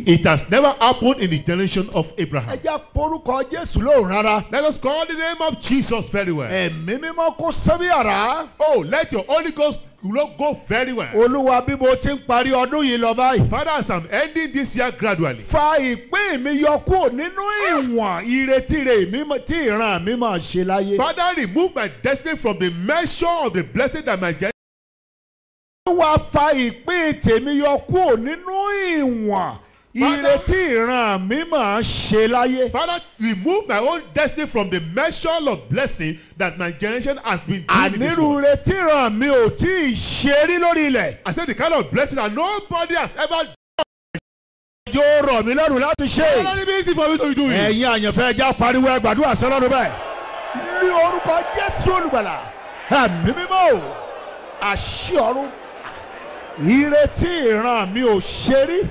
It has never happened in the generation of ẹ Abraham. jẹ́ porúkọ jésù lóhùn rárá. Let us call the name of Jesus very well. ẹ̀mí mímọ́ kó sẹ́bí àrá. Oh, let your Holy Ghost go go very well. olúwa bí mo ti ń parí ọdún yìí lọ báyìí. Father, as I'm ending this year gradually, fa ìpín mi yọ kúrò nínú ìwọ̀n ìrètí mi mọ̀- tí ìran mi máa ṣe láyé. Father, remove my destiny from the measure of the blessing that my generation olúwa fa ìpín tèmi yọ kúrò nínú ìwọ̀n ìrètí ìran mi máa ṣe láyé. Father, remove my own destiny from the measure of blessing that my generation has been doing in this ànírú world. ìrètí ìran mi ò tí ì ṣe rí lórí ilẹ̀. I said the kind of blessing that nobody has ever yóò rọ̀ mí lọ́rùn láti ṣe. done. It easy for me to do it. ẹ̀yin àyànfẹ́ ẹja pariwo ẹ gbàdúrà sọ́lọ́run bẹ́ẹ̀. ní orúkọ jésù olùgbàlà ẹ̀mí mímọ́ o àṣì ọ̀run ìrètí ìran mi ò ṣe rí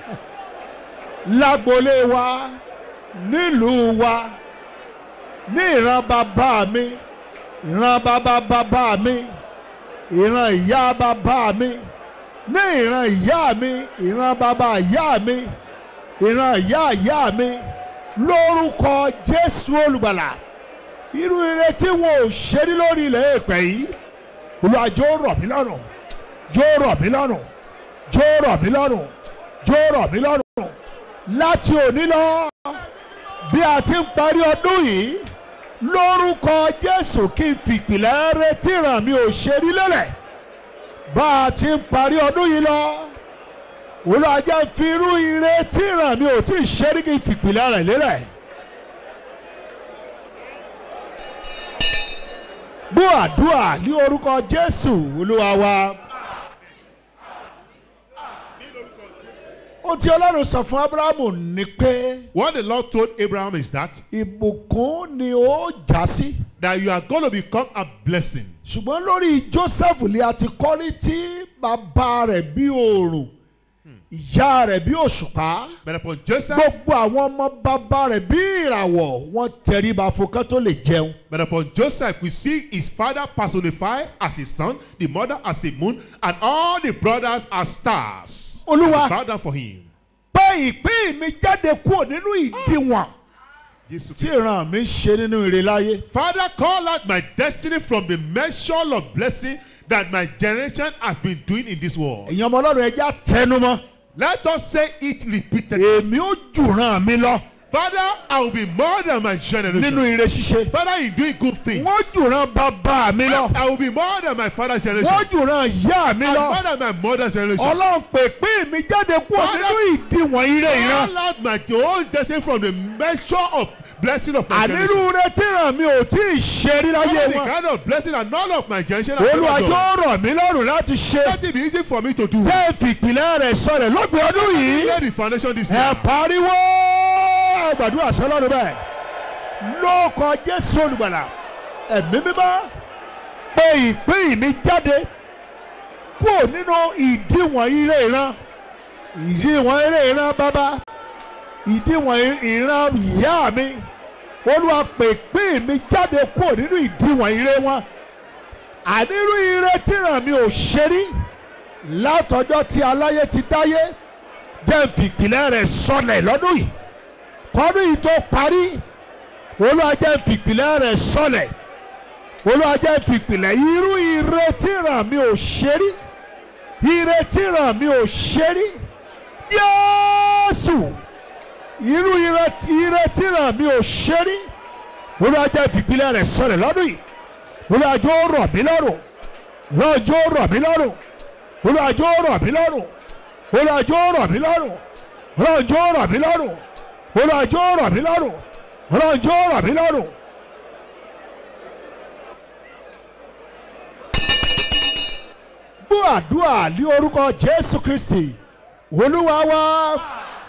lágbolé wa nílùú wa ní ìran bàbá mi ìran bàbá bàbá mi ìran ìyá bàbá mi ní ìran ìyá mi ìran bàbá ìyá mi ìran ìyá ìyá mi lórúkọ jésù olùgbàlà irú ire tí wọn ò ṣe rí lórí ilẹ̀ èpè yìí olùwà jọ̀ọ́ rọ̀ mí lọ́rùn jọ̀ọ́ rọ̀ mí lọ́rùn jọ̀ọ́ rọ̀ mí lọ́rùn jọ̀ọ́ rọ̀ mí lọ́rùn láti òní lọ bí a ti ń parí ọdún yìí lórúkọ jésù kí n fìpìlẹ̀ retí ràn mí ò ṣe rí lélẹ̀ bá a ti ń parí ọdún yìí lọ olùwàjà fi irú ire tí ràn mí ò tí ì ṣe rí kí n fìpìlẹ̀ rẹ̀ lélẹ̀. gbọ́ àdúrà ní orúkọ jésù olúwa wa. ohun tí ọlọ́run sọ fún abrahamu ni pé What the Lord told Abraham is that ìbùkún ni ó já sí. that you are going to become a blessing. ṣùgbọ́n lórí joseph lè àti kọ́rí tí bàbá rẹ̀ bí oòrùn ìyá rẹ̀ bí òṣùpá But upon Joseph, gbogbo àwọn ọmọ bàbá rẹ̀ bí ìràwọ̀ wọ́n tẹríba fún kán tó lè jẹun. but upon Joseph, we see his father personified as his son, the mother as a moon, and all the brothers as stars. olúwa Bow down for him. pé ìpín mi jáde kúrò nínú ìdíwọ̀n Jesus. tí ìran mi ń ṣe nínú ire láyé. Father, call out my destiny from the measure of blessing that my generation has been doing in this world. èèyàn ọmọ ọlọ́run ẹja tẹnumọ́ Let us say it repeatedly. èmi ó jùràn mi lọ Father, I will be more than my generation. nínú ire ṣíṣe. Father, in doing good things. wọ́n jùràn bàbá mi lọ I will be more than my father's generation. wọ́n jùràn ìyá mi And lọ. more than my mother's generation. ọlọ́run pè pín mi jáde kúrò Father, nínú ìdíwọ̀n ire ìran. Call out my own destiny from the measure of blessing of my generation. ànírú rẹ tí ràn mí ò tí ì ṣe rí láyé Father, the wọn. kind of blessing that none of my generation has ever olùwàjò done. rọ̀ mí lọ́rùn láti ṣe. Let it be easy for me to do. tẹ́ ẹ fìpìlẹ̀ rẹ̀ sọlẹ̀ lọ́gbìn ọdún yìí. Lay the foundation this ẹ year. pariwo gbàdúrà sọlọ́run bẹ́ẹ̀. lóòkọ jésù olùgbàlà ẹ̀mí mímọ́ pé ìpín mi jáde kúrò nínú ìdíwọ̀n ire ìran ìdíwọ̀n ire ìran bàbá ìdíwọ̀n ìran ìyá mi olúwa pè pín mi jáde kúrò nínú ìdíwọ̀n ire wọn ànírú ire tíran mi ò ṣe rí látọjọ́ tí aláyé ti dáyé jẹ́ fìpìlẹ̀ rẹ̀ sọlẹ̀ lọ́dún yìí kọ́dún yìí tó parí olúwa jẹ́ fìpìlẹ̀ rẹ̀ sọlẹ̀ olúwa jẹ́ fìpìlẹ̀ irú ire tíran mi ò ṣe rí ire tíran mi ò ṣe rí yéésù irú ire ire tíran mi ò ṣe rí olúwa jẹ́ fìpìlẹ̀ rẹ̀ sọlẹ̀ lọ́dún yìí olúwa jọ̀ọ́ rọ̀ mí lọ́rùn olúwa jọ̀ọ́ rọ̀ mí lọ́rùn olúwa jọ̀ọ́ rọ̀ mí lọ́rùn olúwa jọ̀ọ́ rọ̀ mí lọ́rùn olúwa jọ̀ọ́ rọ̀ mí lọ́rùn olúwa jọ̀ọ́ rọ̀ mí lọ́rùn olúwa jọ̀ọ́ rọ̀ mí lọ́rùn. gbọ́ àdúrà ní orúkọ jésù kristi olúwa wa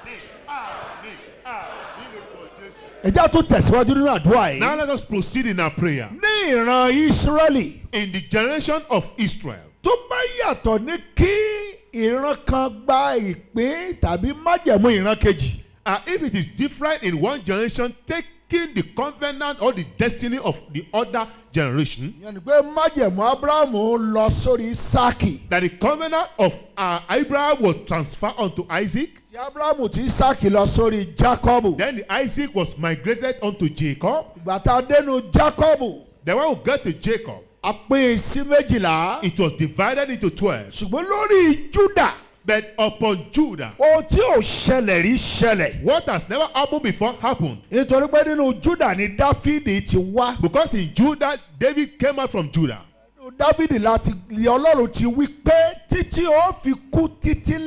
ẹjẹ́ tó tẹ̀síwájú nínú àdúrà yìí Now let us proceed in our prayer. ní ìran ìsírẹ́lì In the generation of Israel, tó bá yàtọ̀ ní kí ìran kan gba ìpín tàbí májẹ̀mú ìran kejì uh, if it is different in one generation, take breaking the covenant or the destiny of the other generation. ìyẹn ni pé májẹ̀mú abrahamu lọ sórí isaki That the covenant of uh, Abraham was transferred unto Isaac. tí abrahamu ti isaki lọ sórí jacobu Then the Isaac was migrated unto Jacob. ìgbà tá a dénú jacobu Then when we get to Jacob, a pín in sí méjìlá it was divided into twelve. ṣùgbọ́n lórí juda But upon Judah, ohun tí ò ṣẹlẹ̀ rí ṣẹlẹ̀ what has never happened before happened. nítorí pé nínú juda ni dáfídì ti wá Because in Judah, David came out from Judah. nínú dáfídì láti lè ọlọ́run ti wí pé títí ó fi kú títí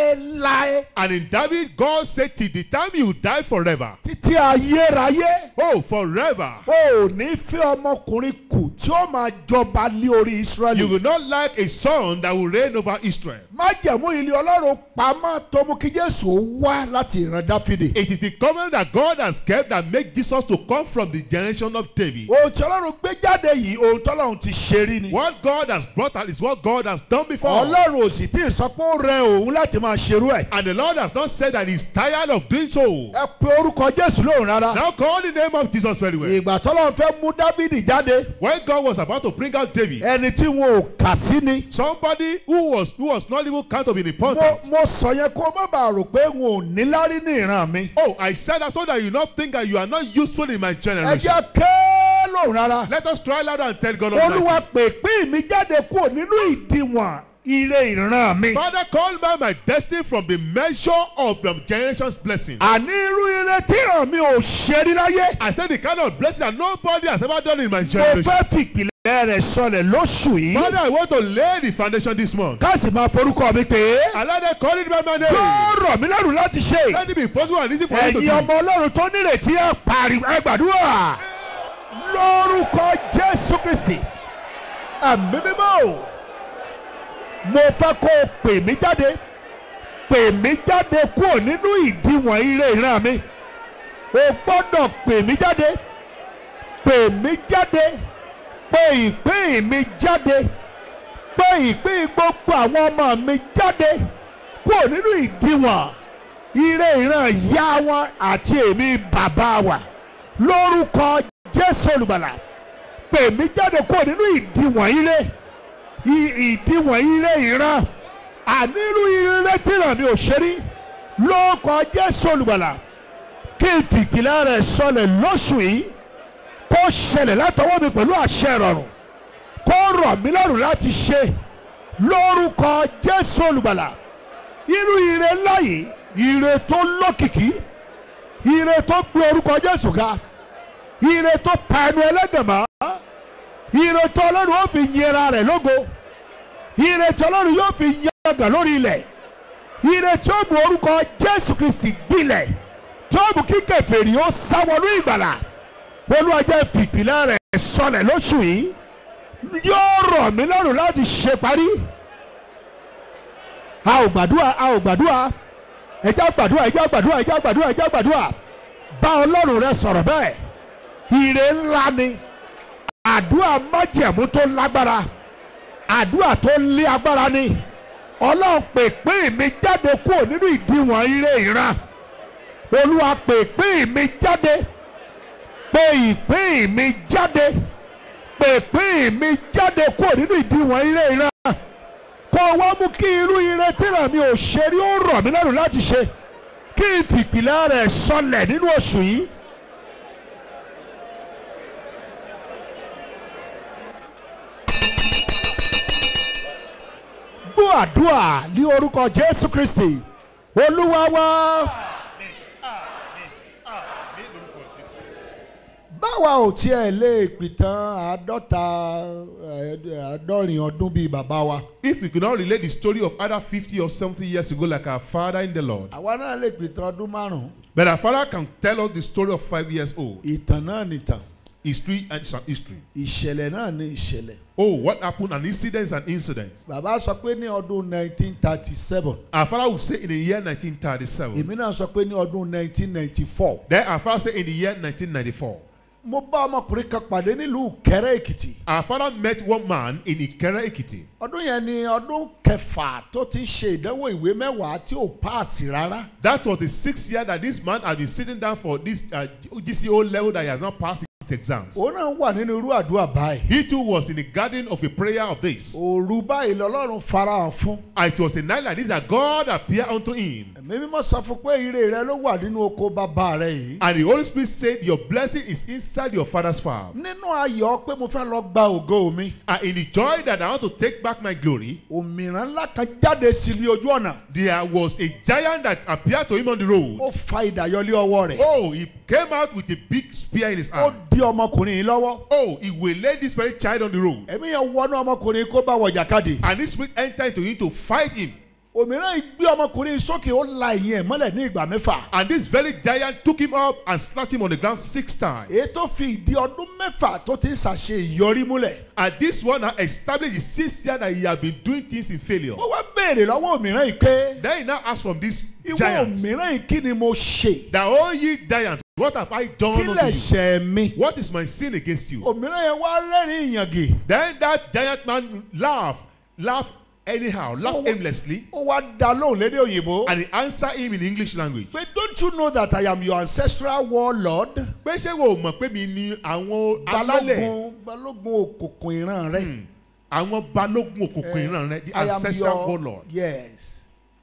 láéláé And in David, God said, Till the time you die forever. títí ayérayé Oh, forever. o ò ní fẹ́ ọmọkùnrin kù tí ó máa jọba lé orí You israẹli. will not like a son that will reign over Israel. májẹ̀mú ilé ọlọ́run pamọ́ tó mú kí jésù ó wá láti ìran dáfídì. It is the covenant that God has kept that make Jesus to come from the generation of David. ohun tí ọlọ́run gbé jáde yìí ohun tí ọlọ́run ti ṣe rí ni. What God has brought out is what God has done before. ọlọ́run ò sì tí ì sọ pé ó rẹ òun láti máa ṣerú ẹ̀. And the Lord has not said that he's tired of doing so. ẹ pe orúkọ jésù lóhùn rárá. Now call the name of Jesus very well. ìgbà tọ́lọ́run fẹ́ mú dáfídì jáde When God was about to bring out David, ẹni tí wọn ò kà sí ni. somebody who was who was not even count of mo important. mo sọ yẹn kó má bàa rò pé n ò níláárí ní ìran mi. Oh, I said that so that you not think that you are not useful in my ẹ generation. jẹ́ ké lóhùn rárá. Let us try louder and tell God olúwa Almighty. pè pín mi jáde kúrò nínú ìdíwọ̀n ire ìran mi. Father, call by my destiny from the measure of the generation's blessing. àní irú ire tí ìran mi ò ṣe rí láyé. I said the kind of blessing that nobody has ever done in my mo generation. fẹ́ fìpìlẹ̀ rẹ̀ sọlẹ̀ lóṣù yìí. Father, I want to lay the foundation this month. ká sì máa forúkọ mi pé Allow them call it by my name. yóò rọ̀ mí lẹ́rù láti ṣe. Let it be possible and easy for you to ẹ̀yin do. ọmọ ọlọ́run tó nírètí ẹ̀ pariwo ẹ gbàdúrà lórúkọ jésù kristi ẹ̀mí mímọ́ o mo fẹ́ kó o pè mí jáde pè mí jáde kúrò nínú ìdíwọ̀n ire ìran mi o gbọ́dọ̀ pè mí jáde pè mí jáde pè ìpín mi jáde pè ìpín gbogbo àwọn ọmọ mi jáde kúrò nínú ìdíwọ̀n ire ìran ìyá wọn àti èmi bàbá wa lórúkọ jésù olùgbàlà pè mí jáde kúrò nínú ìdíwọ̀n ire i- ìdíwọ̀n ire ìran ànírú ire tìràn mi ò ṣe rí lórúkọ jésù olùgbàlà kí n fìpìlẹ̀ rẹ̀ sọlẹ̀ lóṣù yìí kó ṣẹlẹ̀ látọwọ́ mi pẹ̀lú àṣẹ ìrọ̀rùn kó rọ̀ mí lọ́rùn láti ṣe lórúkọ jésù olùgbàlà irú ire ńlá yìí ire tó lókìkí ire tó gbé orúkọ jésù ga ire tó pa ẹnu ẹlẹ́gàn mọ́ ire tó ọlọ́run ó fi yẹra rẹ̀ lógo ire tí ọlọ́run yóò fi yàgàn lórí ilẹ̀ ire tí ó mú orúkọ jésù kristi gbilẹ̀ tí ó mú kí kèfèrí ó sáwọnú ìgbàlà olúwa jẹ́ fìpìlẹ̀ rẹ̀ sọlẹ̀ lóṣù yìí yóò rọ̀ mí lọ́rùn láti ṣe parí a ò gbàdúrà a ò gbàdúrà ẹjá gbàdúrà ẹjá gbàdúrà ẹjá gbàdúrà ẹjá gbàdúrà bá ọlọ́run rẹ sọ̀rọ̀ bẹ́ẹ̀ ire ńlá ni àdúrà májẹ̀mú tó lágbára àdúrà tó lé agbára ni ọlọ́run pè pín mi jáde kúrò nínú ìdíwọ̀n ire ìran olúwa pè pín mi jáde pè ìpín mi jáde pè pín mi jáde kúrò nínú ìdíwọ̀n ire ìran kó wá mú kí irú ire tíra mi ò ṣe rí ó rọ̀ mí lọ́rùn láti ṣe kí n fìpìlẹ̀ rẹ̀ sọlẹ̀ nínú oṣù yìí. gbọ́ àdúrà ní orúkọ jésù kristi olúwa wá. báwa ò tiẹ̀ lè pìtàn àádọ́ta eh, àádọ́rin ọdún bíi bàbá wa. If we could not relate the story of either 50 or 70 years ago like our father in the Lord, àwa náà lè pìtàn ọdún márùn-ún. but our father can tell us the story of five years old. ìtàn náà nìtàn History and some history. ìṣẹ̀lẹ̀ náà ní ìṣẹ̀lẹ̀. Oh, what happened and incidents and incidents. bàbá sọ pé ní ọdún 1937 Our father would say in the year 1937. èmi náà sọ pé ní ọdún 1994 Then our father said in the year 1994. mo bá ọmọkùnrin kan pàdé nílùú kẹrẹ èkìtì Our father met one man in Ikere Ekiti. ọdún yẹn ni ọdún kẹfà tó ti ń ṣe ìdánwò ìwé mẹ́wàá tí ò páàsì rárá That was the sixth year that this man had been sitting down for this uh, GCO level that he has not passed his exams. òun náà wà nínú irú àdúrà báyìí He too was in the garden of a prayer of this. òru báyìí lọ́lọ́run farahàn fún And it was a night like this that God appeared unto him. ẹ̀mí mímọ́ sọ fún pé ire rẹ ló wà nínú oko bàbá rẹ yìí And the Holy Spirit said, Your blessing is inside your father's farm. nínú ayọ̀ pé mo fẹ́ lọ gba ògo mi And in the joy that I want to take back my glory, òmìrán ńlá kan jáde sí ilé ojú ọ̀nà there was a giant that appeared to him on the road. ó fa ìdáyọlé ọwọ́ rẹ̀ Oh, he came out with a big spear in his ó hand. di ọmọkùnrin yìí lọ́wọ́ Oh, he will lay this very child on the road. ẹ̀mí yẹn wọnú ọmọkùnrin kó bá wọ jàkadì And this spirit entered into him to fight him. òmìrán yìí gbé ọmọkùnrin yìí sókè ó la ìyẹn mọ́lẹ̀ ní ìgbà mẹ́fà And this very giant took him up and snatched him on the ground six times. èyí tó fi ìdí ọdún mẹ́fà tó ti ń ṣàṣe ìyọrí múlẹ̀ And this one now established the sixth year that he had been doing things in failure. ó wá béèrè lọ́wọ́ òmìrán yìí pé Then he now asked from this ìwọ giant, òmìrán yìí kí ni mo ṣe that oh ye giant, what have I done kí unto lẹ̀ you? ṣẹ̀ mi What is my sin against you? òmìrán yẹn wá rẹ́rìn ìyàngì Then that giant man laughed, laughed anyhow, laughed Oh, what- aimlessly, ó wá dá lóhùn lédè òyìnbó and he answered him in English language. pé don't you know that I am your ancestral warlord Pé ṣé wo mọ̀ pé mi ni àwọn alálẹ̀, balógun balógun òkùnkùn ìran rẹ Hmm. àwọn balógun òkùnkùn ìran rẹ, the I am ancestral your warlord. yes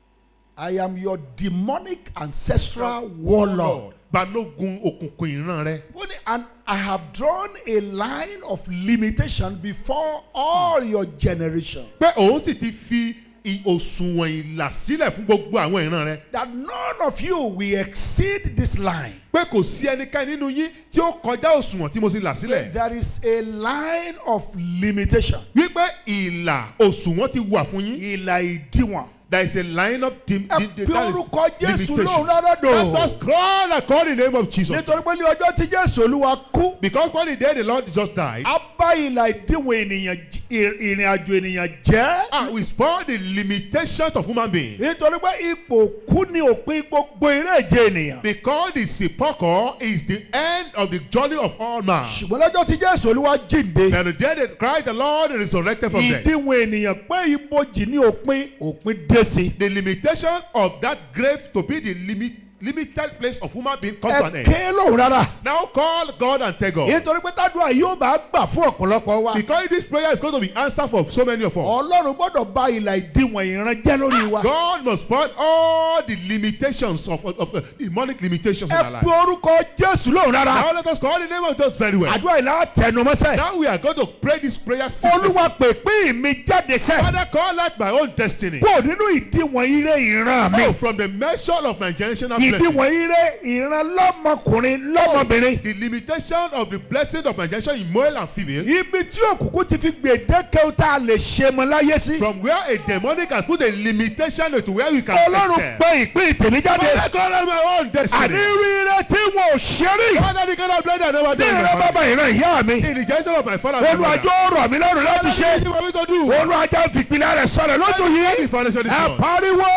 I am your demonic ancestral warlord. balógun òkùnkùn ìran rẹ. Ó ní, And I have drawn a line of limitation before all your generation. pé òun sì ti fi i- òṣùwọ̀n ìlà sílẹ̀ fún gbogbo àwọn ìran rẹ. That none of you will exceed this line. pé kò sí ẹnikẹ́ni nínú yín tí ó kọjá òṣùwọ̀n tí mo sì là sílẹ̀. There is a line of limitation. wípé ìlà òṣùwọ̀n ti wà fún yín. Ìlà ìdíwọ̀n. there is a line of dim Ẹ dim bí that is orúkọ Jésù limitation. lóhùn rárá let us dò. call and call the name of Jesus. Nítorí pé ní ọjọ́ tí Jésù Olúwa kú. because when the day the Lord just died. A bá ìlà ìdíwọ̀n ènìyàn j- ì- ìrìn àjò ènìyàn jẹ́. and we spoil the limitations of human beings. Nítorí pé ipò kú ní òpin gbogbo eré ìje ènìyàn. because the sepulchre is the end of the journey of all man. Ṣùgbọ́n lọ́jọ́ tí Jésù Olúwa jíǹde. and the day that Christ the Lord resurrected from death. ìdíwọ̀n ènìyàn pé ibojì ní òpin òpin dé sí. the limitation of that grave to be the limit limited place of human being comes to an ẹ end. ké lóhùn rárá. now call God and tell God. nítorí pé tádùá yóò bá gbà fún ọ̀pọ̀lọpọ̀ wa. because this prayer is going to be answered for so many of us. ọlọ́run gbọ́dọ̀ bá ìlà ìdíwọ̀n ìran jẹ́ lórí wa. God must spoil all the limitations of, of, of uh, demonic limitations in our ẹ life. pe orúkọ jésù lóhùn rárá. Now let us call the name of Jesus very well. àdúrà ìlà tẹnumọ́sẹ̀. Now we are going to pray this prayer seriously. olúwa pèpè mi jáde sẹ́. Father, call out my own destiny. kó nínú ìdíwọ̀n ire ìran mi. Oh, from the measure of my generational blessing. ìdíwọ̀n ire ìran lọ́mọkùnrin lọ́mọbìnrin. The limitation of the blessing of my generation in male and female. ibi tí òkùnkùn ti fi gbèdéke tá a lè ṣe mọ láyé sí. From where a demonic has put a limitation to where we can ọlọ́run excel. pé ìpín tèmi jáde. Father, call out my own destiny. àní rírẹ tí wọn ò ṣe rí. Father, the kind of blood I never ní done. in ìran my bàbá family. ìran ìyá mi. In the generation of my father. and my mother. olùwàjò rọ̀ mí lọ́rùn láti Father, ṣe. this is what we to do. olùwàjà fìpìlẹ̀ rẹ̀ sọ̀rọ̀ lóṣù Let yìí. the foundation this ẹ month. pariwo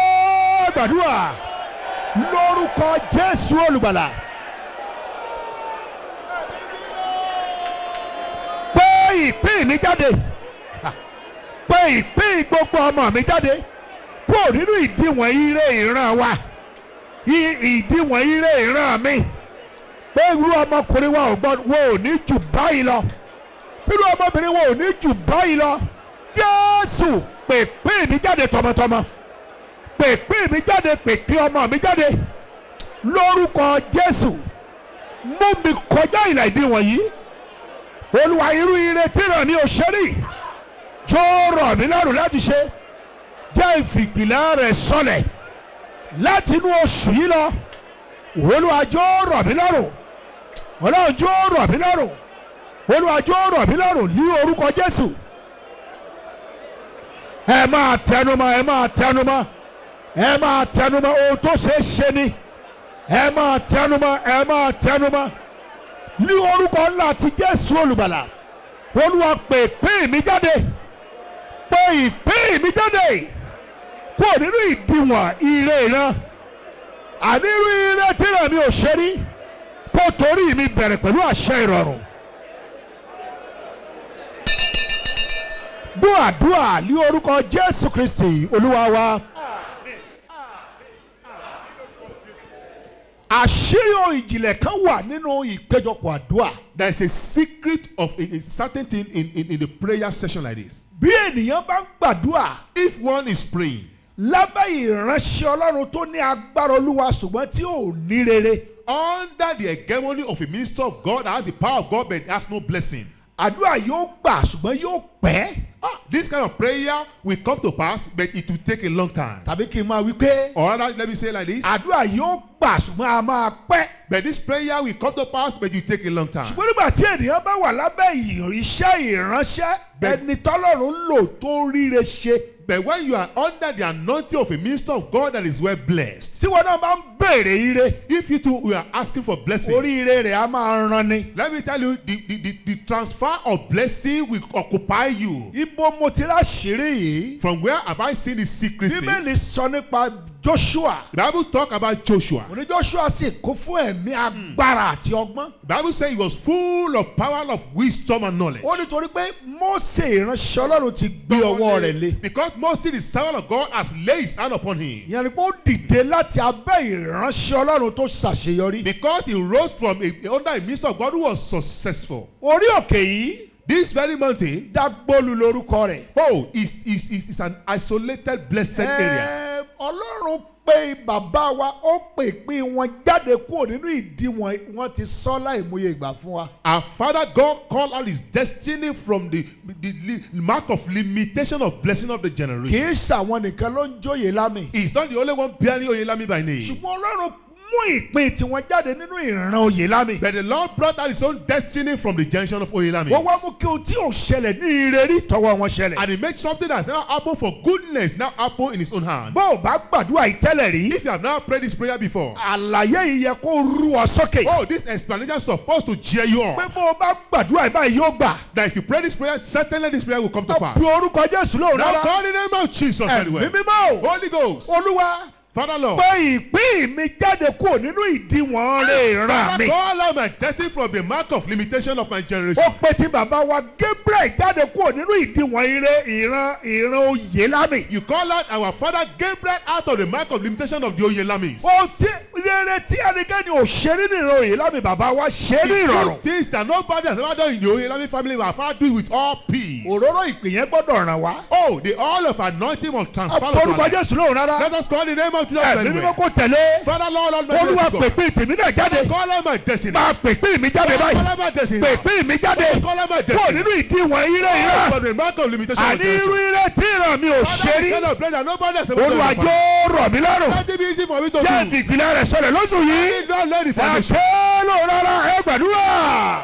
gbàdúrà lórúkọ jésù olùgbàlà. pé ìpín mi jáde pé ìpín gbogbo ọmọ mi jáde kúrò nínú ìdíwọ̀n ire ìran wa I- ìdíwọ̀n ire ìran mi pé irú ọmọkùnrin wa ò gbọ́dọ̀ wo ò ní jù báyìí lọ irú ọmọbìnrin wa ò ní jù báyìí lọ jésù pèpè mi jáde tọmọtọmọ pèpè mi jáde pèpè ọmọ mi jáde lórúkọ jésù mú mi kọjá ìlà ìdíwọ̀n yìí olúwa irú ire tí ràn mí ò ṣe rí tó rọ̀ mí lọ́rùn láti ṣe jẹ́ ìfìpìlẹ̀ rẹ̀ sọlẹ̀ láti inú oṣù yìí lọ olúwa jọ̀ọ́ rọ̀ mí lọ́rùn ọlọ́run jọ̀ọ́ rọ̀ mí lọ́rùn olúwa jọ̀ọ́ rọ̀ mí lọ́rùn ní orúkọ jésù ẹ máa tẹnumọ́ ẹ máa tẹnumọ́ ẹ máa tẹnumọ́ ohun tó ṣe é ṣe ni ẹ máa tẹnumọ́ ẹ máa tẹnumọ́ ní orúkọ ńlá ti jésù olùgbàlà olúwa pè pé mi jáde pé ìpín mi jáde kúrò nínú ìdíwọ̀n ire ìran ànírú ire tí rẹ̀ mi ò ṣe rí kó torí mi bẹ̀rẹ̀ pẹ̀lú àṣẹ ìrọ̀rùn. gbọ́ àdúrà ní orúkọ jésù kristi olúwa wa. àṣírí ohun ìjìnlẹ̀ kan wà nínú ìpéjọpọ̀ àdúrà. There is a secret of a, a certain thing in, in, in the prayer session like this. bí ènìyàn bá ń gbàdúrà If one is praying lábẹ́ ìránṣẹ́ ọlọ́run tó ní agbára olúwa ṣùgbọ́n tí ò ní rere under the hegemony of a minister of God that has the power of God but has no blessing, àdúrà yóò gbà ṣùgbọ́n yóò pẹ́. ah, this kind of prayer will come to pass, but it will take a long time. tàbí kí n máa wí pé Or rather, let me say it like this. àdúrà yóò gbà ṣùgbọ́n a máa pẹ́. But this prayer will come to pass, but it will take a long time. ṣùgbọ́n nígbà tí ènìyàn bá wà lábẹ́ ìyàn iṣẹ́ ìránṣẹ́ Bẹ́ẹ̀- ẹni tọ́lọ́run ń lò tó ríre ṣe But when you are under the anointing of a minister of God that is well blessed, tí wọn náà bá ń béèrè ire if you too we are asking for blessing, oríire rẹ̀ á máa ran ni. let me tell you, the, the, the, the transfer of blessing will occupy you. ibo mo ti láṣìírí yìí From where have I seen the secrecy? bíbélì sọ nípa joshua The Bible talk about Joshua. òní joshua sì kún fún ẹ̀mí agbára àti ọgbọ́n. The Bible says he was full of power of wisdom and knowledge. ó nítorí pé mose ìránṣẹ́ ọlọ́run ti gbé ọwọ́ rẹ̀ lé. Because Moses, the servant of God, has laid his hand upon him. ìyẹn ni pé ó dìde láti abẹ́ ìránṣẹ́ ọlọ́run tó ṣàṣeyọrí. Because he rose from a, under a minister of God who was successful. orí òkè yìí This very mountain, dágbólu lórúkọ rẹ̀. oh, is, is, is, is an isolated, blessed area. Ẹ, ọlọ́run pé bàbá wa ó pè pín wọn jáde kúrò nínú ìdí wọn wọn ti sọ láìmọye ìgbà fún wa. Our Father God called out his destiny from the, the, the mark of limitation of blessing of the kì generation. í ṣàwọn nìkan ló ń jóye lámì. He's not the only one bearing Oyelami by name. ṣùgbọ́n ọlọ́run mú ìpín tiwọn jáde nínú ìran òye lámì. But the Lord brought out his own destiny from the generation of Oyelami. wọ́n wá mú kí ohun tí ò ṣẹlẹ̀ ní ire rí tọwọ́ wọn ṣẹlẹ̀. And he made something that's never happened for goodness now happen in his own hand. bó o bá gbàdúrà yìí tẹ́lẹ̀ rí. If you have never prayed this prayer before, àlàyé yìí yẹ kó rú ọ sókè. oh, this explanation is supposed to cheer you pé up. bó o bá gbàdúrà yìí báyìí yóò gbà. That if you pray this prayer, certainly this prayer will come to ẹ pass. bu orúkọ jésù lóhùn Now rárá. call the name of Jesus ẹ̀mí anyway. mímọ́ o. Holy Ghost, olúwa Father Lord. pé ìpín mi jáde kúrò nínú ìdíwọ̀n rẹ̀ ràn Father, mí. call out my destiny from the mark of limitation of my generation. ó pé tí bàbá wa gabriel jáde kúrò nínú ìdíwọ̀n ire ìran ìran oyè lámì. You call out our father Gabriel out of the mark of limitation of the Oyelamis. ó ti rere tí ẹnikẹ́ni ò ṣe nínú ìran oyè lámì bàbá wa ṣe ní ìrọ̀rùn. Things that nobody has ever done in the Oyelami family, our father do it with all peace. òróró ìpè yẹn gbọ́dọ̀ ràn wá. Oh, the all of anointing must transfer unto our orúkọ life. jésù lóhùn rárá. Let us call the name of Jesus ẹ̀mí anyway. mímọ́ kò tẹ̀lé. Father Lord Almighty. olúwa God. pèpè tèmi náà jáde. Call out my destiny. máa pèpè mi jáde Call báyìí. out my destiny. pèpè mi jáde. Call out my kúrò destiny. nínú ìdíwọ̀n ire ìran. From the mark of limitation of àní irú generation. ire tí ìran mi ò ṣe Father, rí. the kind of prayer that nobody has ever done in olúwa my family. jọ̀ọ́ rọ̀ mí lọ́rùn. Let it be easy for me to do. jẹ́ ìfìpìlẹ̀ rẹ̀ sọlẹ̀ lóṣù yìí. Don't let the foundation. ẹ̀ṣẹ́ ló rárá ẹ gbàdúrà.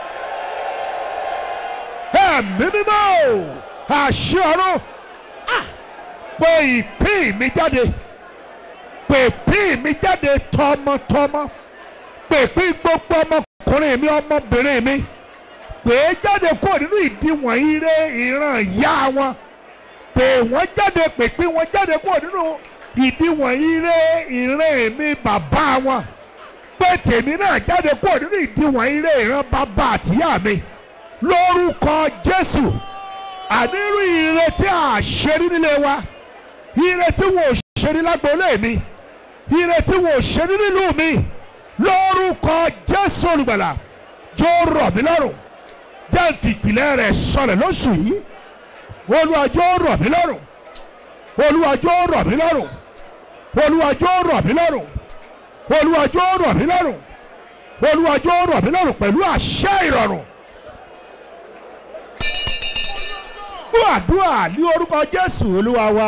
ẹ̀mí mímọ́ o àṣẹ ọ̀run Ah! pé ìpín mi jáde pé ìpín mi jáde tọmọtọmọ pé ìpín gbogbo ọmọkùnrin mi ọmọbìnrin mi pé é jáde kúrò nínú ìdíwọ̀n ire ìran ìyá wọn pé wọ́n jáde pé ìpín wọn jáde kúrò nínú ìdíwọ̀n ire ìran mi bàbá wọn pé tèmi náà jáde kúrò nínú ìdíwọ̀n ire ìran bàbá àtìyá mi lórúkọ Jésù ànírú ire tí a ṣe rí nílé wa ire tí wọn ò ṣe rí lágboolé mi ire tí wọn ò ṣe rí nílùú mi lórúkọ Jésù olùgbàlà jọ rọ̀ mí lọ́rùn jẹ́ ìfìpìlẹ̀ rẹ̀ sọlẹ̀ lóṣù yìí Olúwa jọ̀ọ́ rọ̀ mí lọ́rùn Olúwa jọ̀ọ́ rọ̀ mí lọ́rùn Olúwa jọ̀ọ́ rọ̀ mí lọ́rùn Olúwa jọ̀ọ́ rọ̀ mí lọ́rùn Olúwa jọ̀ọ́ rọ̀ mí lọ́rùn pẹ̀lú àṣẹ ìrọ̀rùn. gbọ́ àdúrà ní orúkọ Jésù Olúwa wa.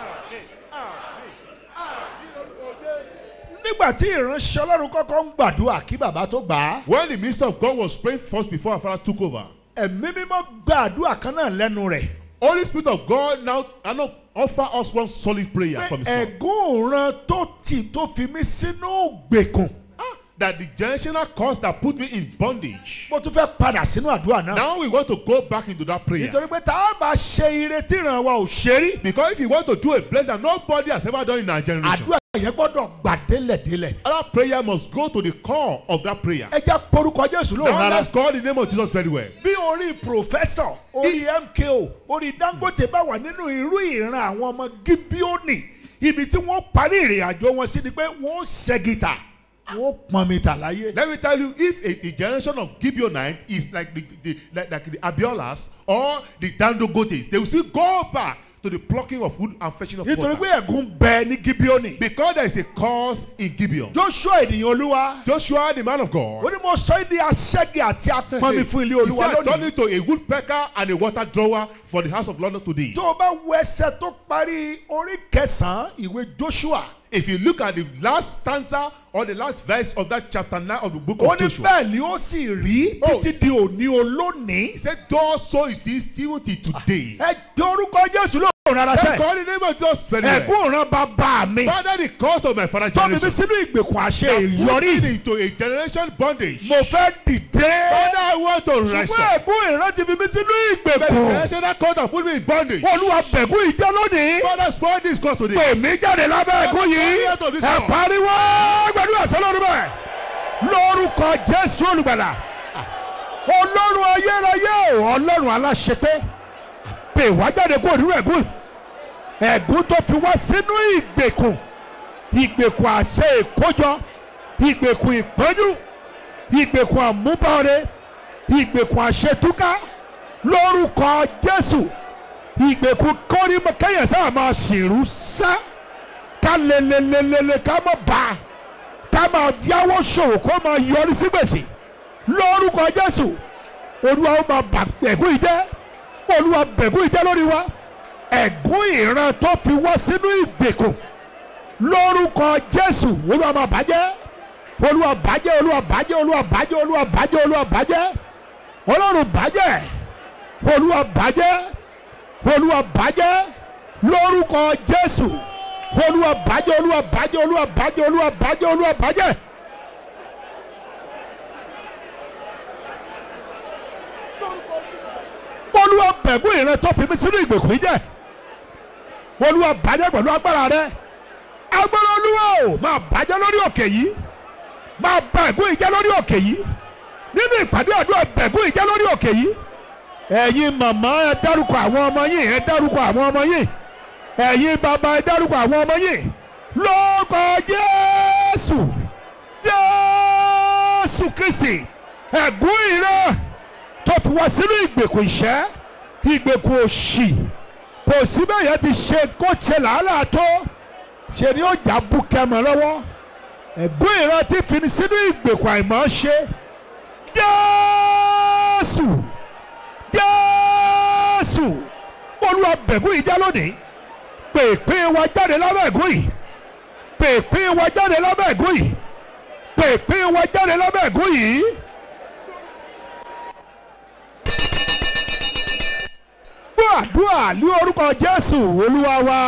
nígbà tí ìránṣẹ́ Ọlọ́run kọ́kọ́ ń gbàdúrà kí bàbá tó gbà á When the minister of God was praying first before our father took over, ẹ̀mí mímọ́ gba àdúrà kan náà lẹ́nu rẹ̀ Holy Spirit of God now, I know, offer us one solid prayer pé from his mouth. ẹ̀gún òran tó tì tó fi mí sínú gbèkùn That the generational cause that put me in bondage. mo tún fẹ́ padà sínú àdúrà náà Now we want to go back into that prayer. nítorí pé tá a bá ṣe ire tí ìran wa ò ṣe rí Because if you want to do a blessing that nobody has ever done in our generation, àdúrà yẹn gbọ́dọ̀ gbà délẹ̀délẹ̀. That prayer must go to the core of that prayer. ẹ jẹ́ porúkọ jésù lóhùn Now rárá. let's call the name of Jesus very well. bí orí pòfẹ́sọ̀ orí mko orí dangote bá wà nínú irú ìran àwọn ọmọ gibioni ibi tí wọ́n parí ìrìn àjò wọn sí ni pé wọ́n ṣẹ́gìtà wọ́n pọn mi tà láyé. Let me tell you, if a, a generation of Gibeonite is like the, the like, like the Abiolas or the Dandogotes, they will still go back to the plucking of wood and fetching of nítorí water. pé ẹ̀gún bẹ ní gibioni. Because there is a cause in Gibeon. joshua ènìyàn olúwa Joshua, the man of ó God, ní mo sọ ẹ́ di aṣẹ́gi àti apọnmi fún ilé he olúwa said, turn lónìí. it to a woodpecker and a water drawer for the house of London today. tó o bá wo ẹsẹ̀ tó parí orí kẹsàn-án ìwé joshua If you look at the last stanza or the last verse of that chapter 9 of the book ó of ní Joshua, bẹ́ẹ̀ ni ó sì rí Oh. títí di òní olónìí. he said, Thus so is this still till today. ẹ gbé orúkọ jésù lóhùn rárá Let's sẹ́. call the name of Jesus very well. ẹ̀gún ìran bàbá mi. Father, the cause of my father's tọ́ mi bí generation. sínú ìgbèkùn àṣẹ that put ìyọrí. me into a generation bondage. mo fẹ́ dìde. Father, I want to rise ṣùgbọ́n up. ẹ̀gún ìran ti fi mí sínú The ìgbèkùn. generation that cause that put me in bondage. olúwa bẹ̀gún ìjẹ́ lónìí. Father, spoil this cause today. pè mí jáde lábẹ́ ẹ̀gún yìí. ẹ pariwo gbàdúrà sọlọ́run bẹ́ẹ̀. lórúkọ jésù olùgbàlà. ọlọ́run ayérayé o ọlọ́run aláṣepé. pè wá jáde kó nínú ẹ̀gún. ẹ̀gún tó fi wá sínú ìgbèkùn. ìgbèkùn àṣẹ ìkójọ. ìgbèkùn ìpọ́njú. ìgbèkùn àmúbọ̀ọ́rẹ́. ìgbèkùn àṣetúká. lórúkọ jésù. ìgbèkùn kọ́rímọ kẹ́yìn sáà máa sìnrú sá. ká lelelelele ká mọ̀ bá a. ká máa yáwó ṣòwò kó máa yọrí sí gbèsè. lórúkọ jésù. olúwa ó máa bà ẹ̀gún yìí jẹ́. olúwa bẹ̀gún yìí jẹ́ lórí wa. ẹ̀gún ìran tó fi wá sínú ìgbèkùn. lórúkọ jésù olúwa máa bàjẹ́. olúwa bàjẹ́ olúwa bàjẹ́ olúwa bàjẹ́ olúwa bàjẹ́ olúwa bàjẹ́. ọlọ́run bàjẹ́. olúwa bàjẹ́. olúwa bàjẹ́. lórúkọ jésù. olúwa bàjẹ́ olúwa bàjẹ́ olúwa bàjẹ́ olúwa bàjẹ́ olúwa bàjẹ́. olúwa bẹ̀gún ìran tó fi mí sínú ìgbèkùn yìí jẹ́ olúwa bàjẹ́ pẹ̀lú agbára rẹ agbára olúwa o máa bàjẹ́ lórí òkè yìí máa bà ẹ̀gún ìjẹ́ lórí òkè yìí nínú ìpàdé àdúrà bẹ̀gún ìjẹ́ lórí òkè yìí ẹ̀yin màmá ẹ dárúkọ àwọn ọmọ yìí ẹ dárúkọ àwọn ọmọ yìí ẹ̀yin bàbá ẹ dárúkọ àwọn ọmọ yìí lórúkọ jésù jésù kristi ẹ̀gún ìran tó fi wá sínú ìgbèkùn ìṣẹ́ ìgbèkùn òṣì kò sí bẹ́ẹ̀ yẹn ti ṣe kó ṣe làálàá tó ṣe ni ó jà bú kẹmọ lọ́wọ́ ẹ̀gún ìran ti fi ní sínú ìgbèkùn àìmọ́ ṣe jésù jésù olúwa bẹ̀gún yìí já lónìí pèpè wa jáde lábẹ́ ẹ̀gún yìí pèpè wa jáde lábẹ́ ẹ̀gún yìí pèpè wa jáde lábẹ́ ẹ̀gún yìí. gbọ́ àdúrà ní orúkọ jésù olúwa wa.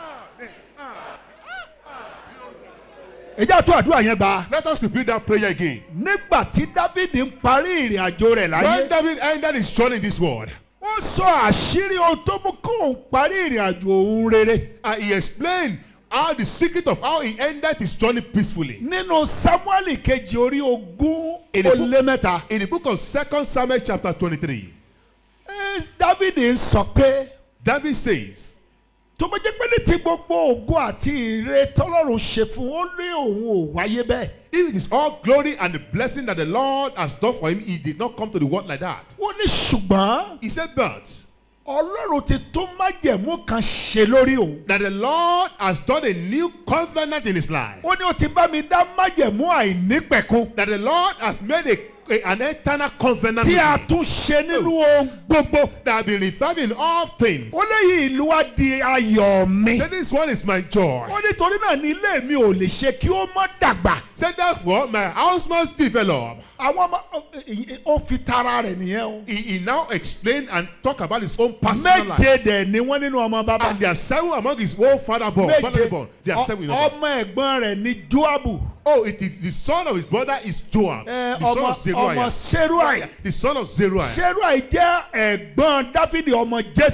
ẹ jẹ́ àtúntò àdúrà yẹn gbà. Let us repeat that prayer again. nígbà tí dávidi ń parí ìrìn àjò rẹ̀ láyé. When David ended his journey in this world, ó sọ àṣírí ohun tó mú kóun parí ìrìn àjò òun rere. and he explained how the secret of how he ended his journey peacefully. nínú samueli kejì orí ogún Èdè ó fún- lé mẹ́ta. In the book of 2 Samuel chapter 23, ẹ, dávidi ń sọ pé David says, tó bá jẹ́ pé ní ti gbogbo ògo àti ire tọ́lọ́run ṣe fún ó ní òun ò wáyé bẹ́ẹ̀. If it is all glory and the blessing that the Lord has done for him, he did not come to the world like that. ó ní ṣùgbọ́n He said, but ọlọ́run ti tún májẹ̀mú kan ṣe lórí òun. that the Lord has done a new covenant in his life. ó ní ó ti bá mi dá májẹ̀mú àìnípẹ̀kun That the Lord has made a, a- an eternal covenant tí with a me. tún ṣe nínú ohun gbogbo. that have been reserved in all things. ó léyìí ìlú wa di ayọ̀ mi. Say this one is my joy. ó nítorí náà ní ilé mi ò lè ṣe kí ó má dàgbà. Say therefore my house must develop. àwọn ọmọ ó fi tara rẹ̀ nìyẹn o. He, he now explained and talk about his own personal life. méje dẹ̀ ni wọ́n nínú ọmọ bàbá. And there are seven among his own father born. Father born. There are seven. in all. ọmọ ẹ̀gbọ́n rẹ̀ ni joabu. Oh, it is the son of his brother is Joab. ẹ, the son ọmọ of Zeruiah. ọmọ seruai. The son of Zeruiah. seruai jẹ́ ẹ̀gbọ́n dáfídì ọmọ jésè.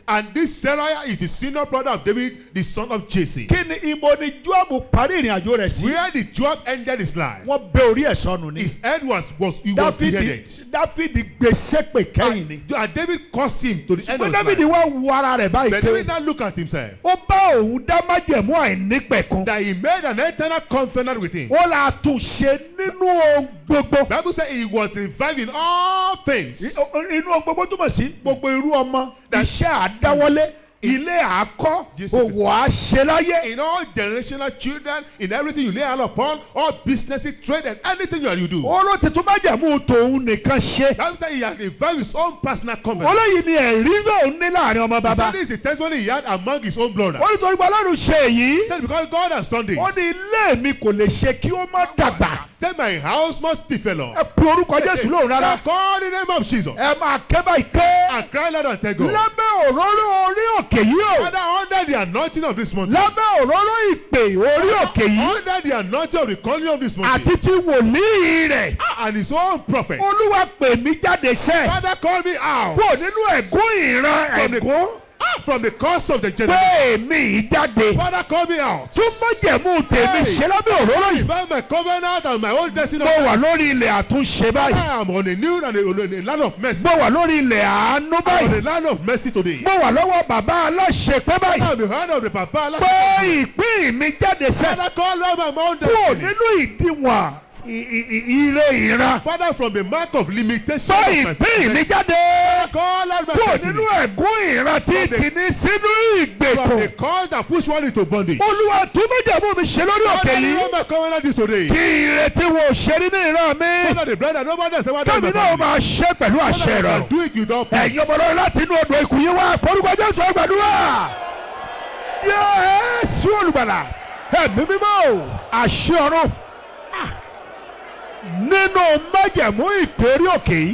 And this Seraiah is the senior brother of David, the son of Jesse. kí ni ibo ni joabu parí ìrìn àjò rẹ̀ sí. Where did Joab ended his life? wọ́n bẹ orí ẹ̀ sọnù ni. His head was was he was dáfídì beheaded. dáfídì gbèsè pè kẹ́yìn ni. And, and David cursed him to the end of ṣùgbọ́n his dáfídì life. wá wo ara rẹ̀ báyìí But David pé now look at himself. ó bá òun dá májẹ̀mú àìnípẹ̀kun. That he made an eternal covenant with him. ó la tún ṣe nínú ohun gbogbo. Bible says he was revived in all things. I- o- inú ohun gbogbo túmọ̀ sí gbogbo irú ọmọ iṣẹ́ àdáwọlé ilé àkọ́ Jésù òwò àṣẹ láyé. In all generational children, in everything you lay hand upon, all businesses, trade, and anything you, you do. ó ló ti tún májẹ̀mú tòun nìkan ṣe. Bible says he has revived his own personal covenant. olóyìn ni ẹ̀rí lòun ní láàrin ọmọ He bàbá. said this is the testimony he had among his own brothers. ó ní torí pé ọlọ́run ṣe èyí. He said because God has done this. ó ní ilé mi kò lè ṣe kí ó má dàgbà. Then my house must develop. ẹ pe orúkọ jésù lóhùn Now rárá. call the name of Jesus ẹ máa ké báyìí ké. and cry loud and tell God. lábẹ́ òróró orí òkè yìí o. Father, under the anointing of this mountain, lábẹ́ òróró ìpè orí òkè yìí. under the anointing of the calling of this mountain, àti ti wòlíì rẹ̀. and his own prophet, olúwa pè mí jáde sẹ́. Father, call me out kúrò nínú ẹ̀gún ìran from the, ẹ̀gún. ah, from the curse of the generation. pé èmi yìí jáde. Father, call me out. tún májẹ̀mú tèmi Hey. ṣe lábẹ́ òróró yìí. By my covenant and my own destiny, mo wà lórí ilẹ̀ àtúnṣe báyìí. I am on a new and a, on a land of mercy. mo wà lórí ilẹ̀ àánú On báyìí. a land of mercy today. mo wà lọ́wọ́ bàbá aláṣepẹ́ báyìí. I am the hand of the Papa. pé ìpín mi jáde sẹ́. Father, call out my own kúrò destiny. nínú ìdíwọ̀n i- i- i- ire ìran. Father, from the mark of limitation pé of my ìpín mi destiny. jáde. Call out my kúrò destiny. nínú ẹ̀gún ìran tí tì ní sínú From ìgbèkùn. the cause that push one into bondage. olúwa tún májẹ̀mú mi ṣe lórí òkè Father, yìí. remember my covenant this today. kí ìrètí wo ṣe rí ní ìran mi. Father, the brother, nobody else ever done kẹ́mi my náà family. máa ṣe pẹ̀lú àṣẹ Father, I ìrọ̀rùn. can do it without pain. ẹ̀yin ọmọ lọ́wọ́ láti inú odò ikùn yín wá orúkọ jésù ẹgbẹ̀dúrà. yéésù olùgbàlà ẹ̀mí mímọ́ o àṣẹ ọ̀run Ah. nínú májẹ̀mú ìpèrí òkè yìí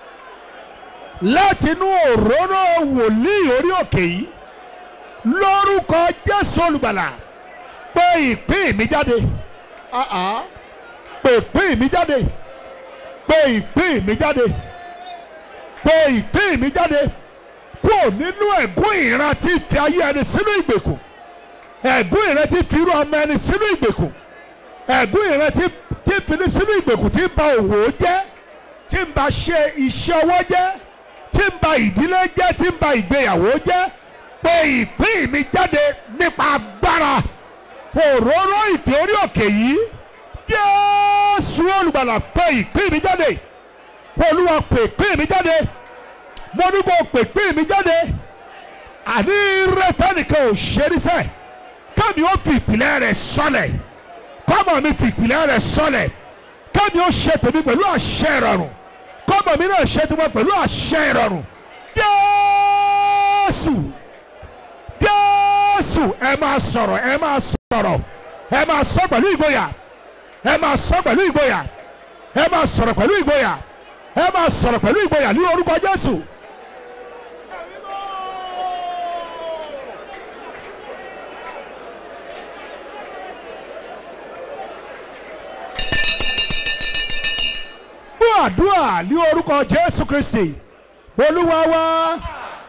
láti inú òróró wòlíì orí òkè yìí lórúkọ jésù olùgbàlà pé ìpín mi jáde Ah, ah. pé ìpín mi jáde pé ìpín mi jáde pé ìpín mi jáde kúrò nínú ẹ̀gún ìran tí fi ayé ẹni sínú ìgbèkùn ẹ̀gún ìran tí fi irú ọmọ ẹni sínú ìgbèkùn ẹ̀gún ìran tí tí fi ní sínú ìgbèkùn tí ń ba òwò jẹ́ tí ń ba ṣe iṣẹ́ ọwọ́ jẹ́ tí ń ba ìdílé jẹ́ tí ń ba ìgbéyàwó jẹ́ pé ìpín mi jáde nípa agbára òróró ìpè orí òkè yìí Jésù olùgbàlà pé ìpín mi jáde olúwa pè ìpín mi jáde mo ní kó pè ìpín mi jáde àní rẹ́tẹ́ nìkan ò ṣe ní sẹ́ kámi ó fi ìpìlẹ̀ rẹ̀ sọlẹ̀ kọ́mọ mi fi ìpìlẹ̀ rẹ̀ sọlẹ̀ kámi ó ṣe tèmi pẹ̀lú àṣẹ ìrọ̀rùn kọ́mọ mi náà ṣe tèmi pẹ̀lú àṣẹ ìrọ̀rùn Jésù Jésù ẹ máa sọ̀rọ̀ ẹ máa sọ̀rọ̀ ẹ máa sọ pẹ̀lú ìgboyà ẹ máa sọ pẹ̀lú ìgboyà ẹ máa sọ̀rọ̀ pẹ̀lú ìgboyà ẹ máa sọ̀rọ̀ pẹ̀lú ìgboyà ní orúkọ Jésù. gbọ́ àdúrà ní orúkọ Jésù Kristi Olúwa wa.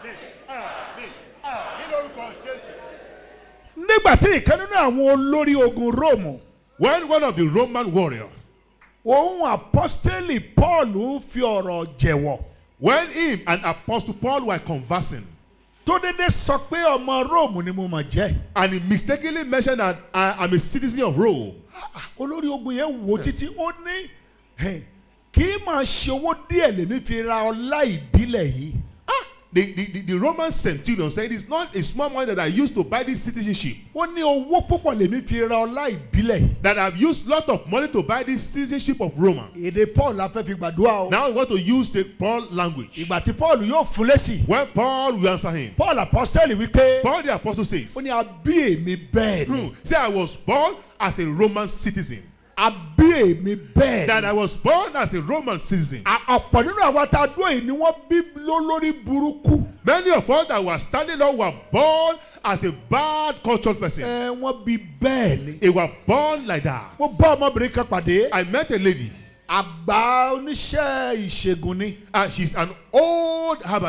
nígbà tí ìkan nínú àwọn olórí ogun Róòmù When one of the Roman warriors, òun apọ́stélì Paul ń fi ọ̀rọ̀ jẹ̀wọ̀ when him and Apostle Paul were conversing, tó dédé sọ pé ọmọ Róòmù ni mo mà jẹ́ and he mistakenly mentioned that I am a citizen of Rome, olórí ogun yẹn wò títí ó ní "Hey, kì í máa ṣe owó díẹ̀ lèmi fi ra ọlá ìbílẹ̀ yìí the, the, the, the Roman centurion said it's not a small money that I used to buy this citizenship, ó ní owó púpọ̀ lèmi fi ra ọlá ìbílẹ̀ that I've used lot of money to buy this citizenship of Roma. èdè Paul la fẹ́ fi gbàdúrà o Now we want to use the Paul language. ìgbà tí Paul yóò fún lésì When Paul will answer him, Paul apọ́stélì wípé Paul the apostle says, ó ní a bí èmi bẹ́ẹ̀ ni "Hmm, Say I was born as a Roman citizen. a bí èmi bẹ́ẹ̀ That ni I was born as a Roman citizen. A- ọ̀pọ̀ nínú àwọn tá a dúró yìí ni wọ́n bí lólórí burúkú Many of us that were standing up were born as a bad cultural person. ẹ wọ́n bí bẹ́ẹ̀ ni. They were born like that. mo bá ọmọbìnrin kan pàdé I met a lady, àgbà oníṣẹ́ ìṣègùn ni and she's an old herbalist.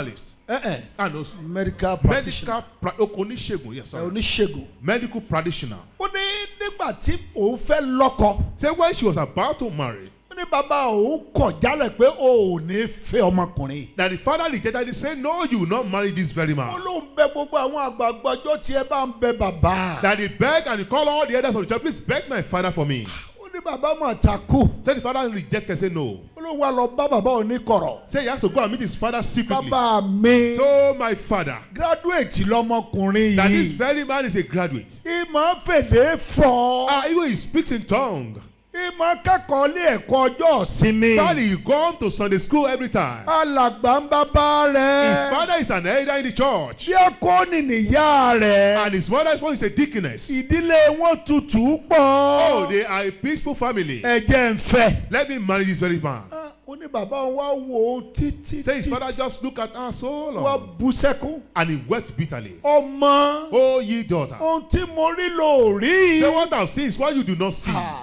ẹ ẹ and also medical practitioner medical pra oníṣègùn yes ẹ sorry oníṣègùn. medical practitioner ó ní nígbà tí òun fẹ́ lọ́kọ say when she was about to marry ó ní bàbá òun kọ̀ jálẹ̀ pé o ò ní fẹ́ ọmọkùnrin yìí. that the father rejected it say no you will not marry this very ó man lóun bẹ gbogbo àwọn àgbààgbà ọjọ́ tí ẹ bá ń bẹ bàbá. that he beg and he call all the elders of the church please beg my father for me ó ní bàbá mà takú. say the father rejected say no ó ló wá lọ bá bàbá òun ní kọ̀rọ̀. say he has to go and meet his father secretly bàbá mi so my father graduate lọmọkùnrin that this yìí. very man is a graduate ìmọ̀ fèdè fọ́. ah even he speaks in tongue ìmọ̀ kẹ́kọ̀ọ́ lé ẹ̀kọ́ ọjọ́ ìsinmi. Daddy, he come to Sunday school every time. alàgbà ń bàbá His rẹ̀. father is an elder in the church. díákónì nìyá rẹ̀. And his mother is one is a deaconess. ìdílé wọn tutù Oh, pọ̀. they are a peaceful family. ẹ̀jẹ̀ ń fẹ́. Let me marry this very man. Ah, ó ní bàbá òun wá wò ó títí Say his títí. father just look at her so wá long. bú sẹ́kún. And he wept bitterly. ọmọ Oh, ye daughter. ohun tí mo rí lò rí. Say what thou seest, what you do not see. Ah,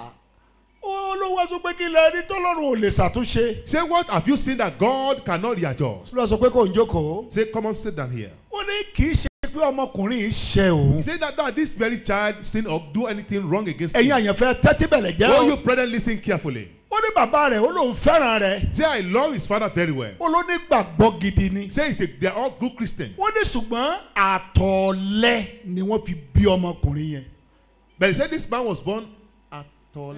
ó ló wá sọ pé kí lẹ rí tọ́lọ́run ò lè ṣàtúnṣe. Say what have you seen that God cannot readjust? ló sọ pé kò ń jókòó. Say, come on, sit down here. ó ní kì í ṣe pé ọmọkùnrin yìí ṣe òun. He said that, that this very child sin or do anything wrong against ẹ̀yin him. àyànfẹ́ tẹ́tí bẹ̀lẹ̀ jẹ́ Oh, o. you brethren, listen carefully. ó ní bàbá rẹ̀ ó lóun fẹ́ràn rẹ̀. Say, I love his father very well. ó ló ní gbàgbọ́ gidi ni. Say, he's a, they're all good Christians. ó ní ṣùgbọ́n àtọ̀ọ̀lẹ́ ni wọ́n fi bí ọmọkùnrin yẹn. But he said this man was born at all.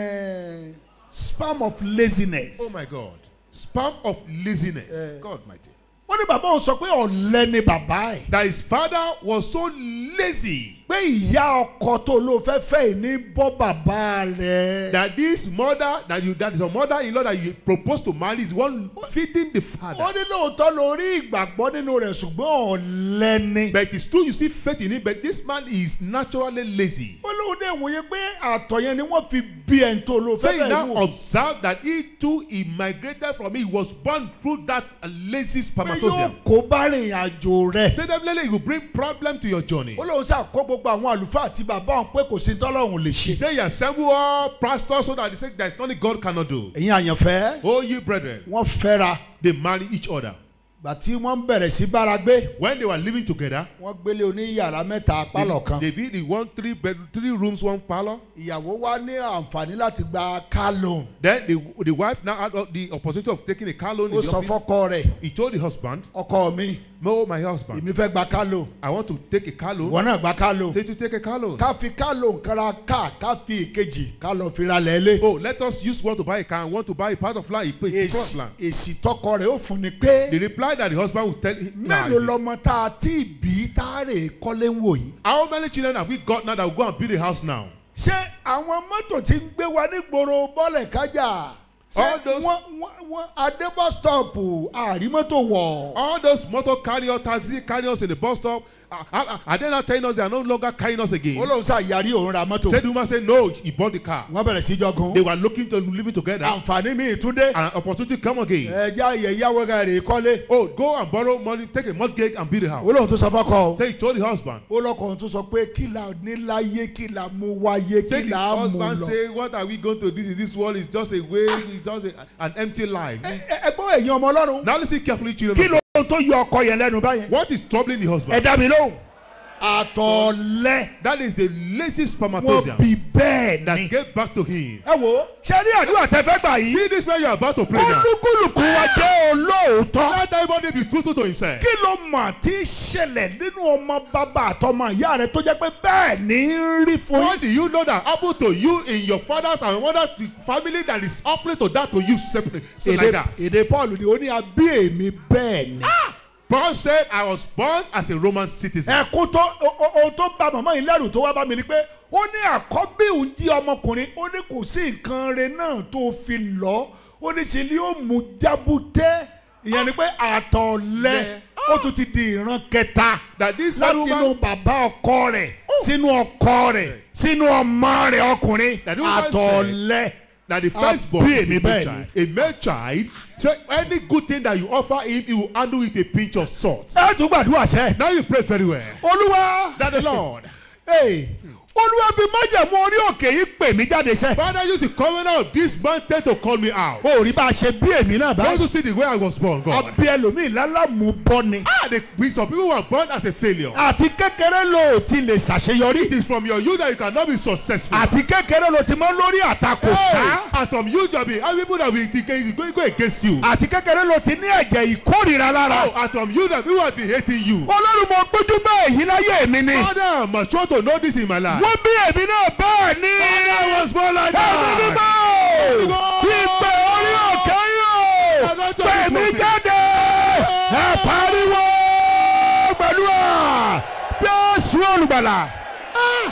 Eh, spam of laziness. Oh my God. Sperm of laziness. Eh. God mighty. ó ní bàbá òun sọ pé ọ̀lẹ ni bàbá ẹ̀. That his father was so lazy pé ìyá ọkọ tó ló fẹ́ fẹ́ yìí ní bọ́ bàbá rẹ̀. that this mother that you that is a mother-in-law that you propose to marry is one feeding the father. ó ní lóòótọ́ lórí ìgbàgbọ́ nínú rẹ̀ ṣùgbọ́n ọ̀lẹ ni. But it's true you see faith in him, but this man is naturally lazy. ó lóun dé ìwòye pé àtọ̀ yẹn ni wọ́n fi bí ẹni tó ló So fẹ́ he fẹ́ now yìí wò. observed that he too he migrated from it. He was born through that lazy pé yóò spermatozoa. kó bá rìn àjò rẹ̀. Say definitely it will bring problem to your journey. ó lóun ṣàkó gbogbo àwọn àlùfáà àti bàbá òun pé kò sí tọ́lọ́hún lè He ṣe. said, You assemble all pastors so that they say there is nothing God cannot do. ẹ̀yin àyànfẹ́ Oh, ye brethren, wọ́n fẹ́ra they marry each other. gbà tí wọ́n bẹ̀rẹ̀ sí bára gbé When they were living together, wọ́n gbélé oníyàrá mẹ́ta pálọ̀ kan. they, they build one three bed, three rooms, one parlor. ìyàwó wa ní àǹfààní láti gba car loan. Then the, the wife now had the opportunity of taking a car loan in ó the sọ office. fọ́kọ rẹ̀ He told the husband, ọkọ mi No, my husband, èmi fẹ́ gba car loan I want to take a car loan. ìwọ náà gba car loan. Say to take a car loan. ká fi car loan kan ra car ká fi ìkejì ká lọ fi ra lẹ́lẹ́. Oh, let us use one to buy a car and one to buy a part of land. He paid the plot èsì land. èsì tọkọ rẹ̀ ó fún ni pé The reply that the husband would tell him, nah, mélòó lọmọ tá a ti bí tá a rè kọ́lé ń wò yìí. How many children have we got now that will go and build a house now? ṣé àwọn mọ́tò tí ń gbé wa nígboro bọ́lẹ̀ kájà ṣé All those- wọ́n wọ́n wọ́n adé bus stop àrí mọ́tò wọ̀. All those motor carrier, taxi carriers in the bus stop, are, are, are they not telling us they are no longer carrying us again? ó lóun ṣàyàrí òun ra mọ́tò. Said the woman said, No, he bought the car. wọ́n bẹ̀rẹ̀ sí jọgun. They were looking to living together. àǹfààní mi túndé. And an opportunity come again. ẹja yẹ̀yàwó rẹ̀ rè kọ́lé. Oh, go and borrow money, take a mortgage and build a ó house. lóun tó sọ fọ́kọ o. Say he told the husband. ó lọ́kọ̀ọ́ tó sọ pé kí la níláyé kí la mú wáyé Say kí the la mú husband lọ. say, What are we going to do? in This world is just a way, it's just a, an empty life. Ẹ- ẹ- ẹgbọ́n ẹ̀yin ọmọ ọlọ́run. Now listen carefully, children. kí of ló God. tó yọ ọkọ yẹn lẹ́nu báyẹn. What is troubling the ẹ husband? dá mi lóhùn. àtọ̀lẹ́ That is the lazy wọn spermatozoa bí bẹ́ẹ̀ that ni. gave back to him. ẹ wo ṣé ní àdúrà tẹ fẹ́ gbà yìí. See this man you are about to pray now. olúkúlùkù wa jẹ́ olóòótọ́. Let everybody be truthful to himself. kí ló mà tí í ṣẹlẹ̀ nínú ọmọ bàbá àtọmọ ìyá rẹ tó jẹ́ pé bẹ́ẹ̀ ní í rí fún What yín. do you know that happened to you in your father's and mother's family that is opposite to that to you separate? So like èdè that. èdè paul ni ó ní abí èmi bẹ́ẹ̀ ni. Paul said, I was born as a Roman citizen. ẹ̀kún tó o- o- ohun tó bà màmá yìí lẹ́rù tó wá bá mi ni pé ó ní àkọ́bí òun jí ọmọkùnrin ó ní kò sí nǹkan rẹ náà tó fi lọ ó ní ṣe ni ó mú jábútẹ́ ìyẹn ni pé àtọ̀lẹ́ ó tún ti di ìran kẹta That this láti very inú woman, bàbá ọkọ rẹ̀ sínú ọkọ rẹ̀ sínú ọmọ rẹ̀ ọkùnrin That woman said- àtọ̀lẹ́ that the firstborn Àbí is èmi a bẹ́ẹ̀ male child. A male child. So any good thing that you offer him, he will handle with a pinch of salt. ẹ tún gbàdúrà sẹ́ Now you pray very well. olúwa That the Lord Hey, olúwa bí májẹ̀mú orí òkè òkè yìí pè mí jáde sẹ́. Father, use the covenant of this mountain to call me out. o rí bá a ṣe bí èmi náà Don't báyìí. you see the way I was born, God? àbí ẹlòmíì lálàmú bọ́ ni. Ah, the, we- some people were born as a failure. àti kékeré ló ti lè It ṣàṣeyọrí. is from your youth that you cannot be successful. àti kékeré ló ti mọ lórí àtakò sá. Hey, and from you, Joby, how people that will think- go, go against you. àti kékeré ló ti ní ẹ̀jẹ̀ ìkórìíra lára. Oh, and from you, that people have been hating you. olórí mo gbójú bá èyí láyé mi ni. Father, I'm mature to know this in my life. wọ́n bí èmi náà bẹ́ẹ̀ ni. Father, I was born like ẹ̀mí that. mímọ́ ìpè orí òkè yóò pè mí jáde ẹ pariwo pẹ̀lú à jésù olùgbàlà. Ah!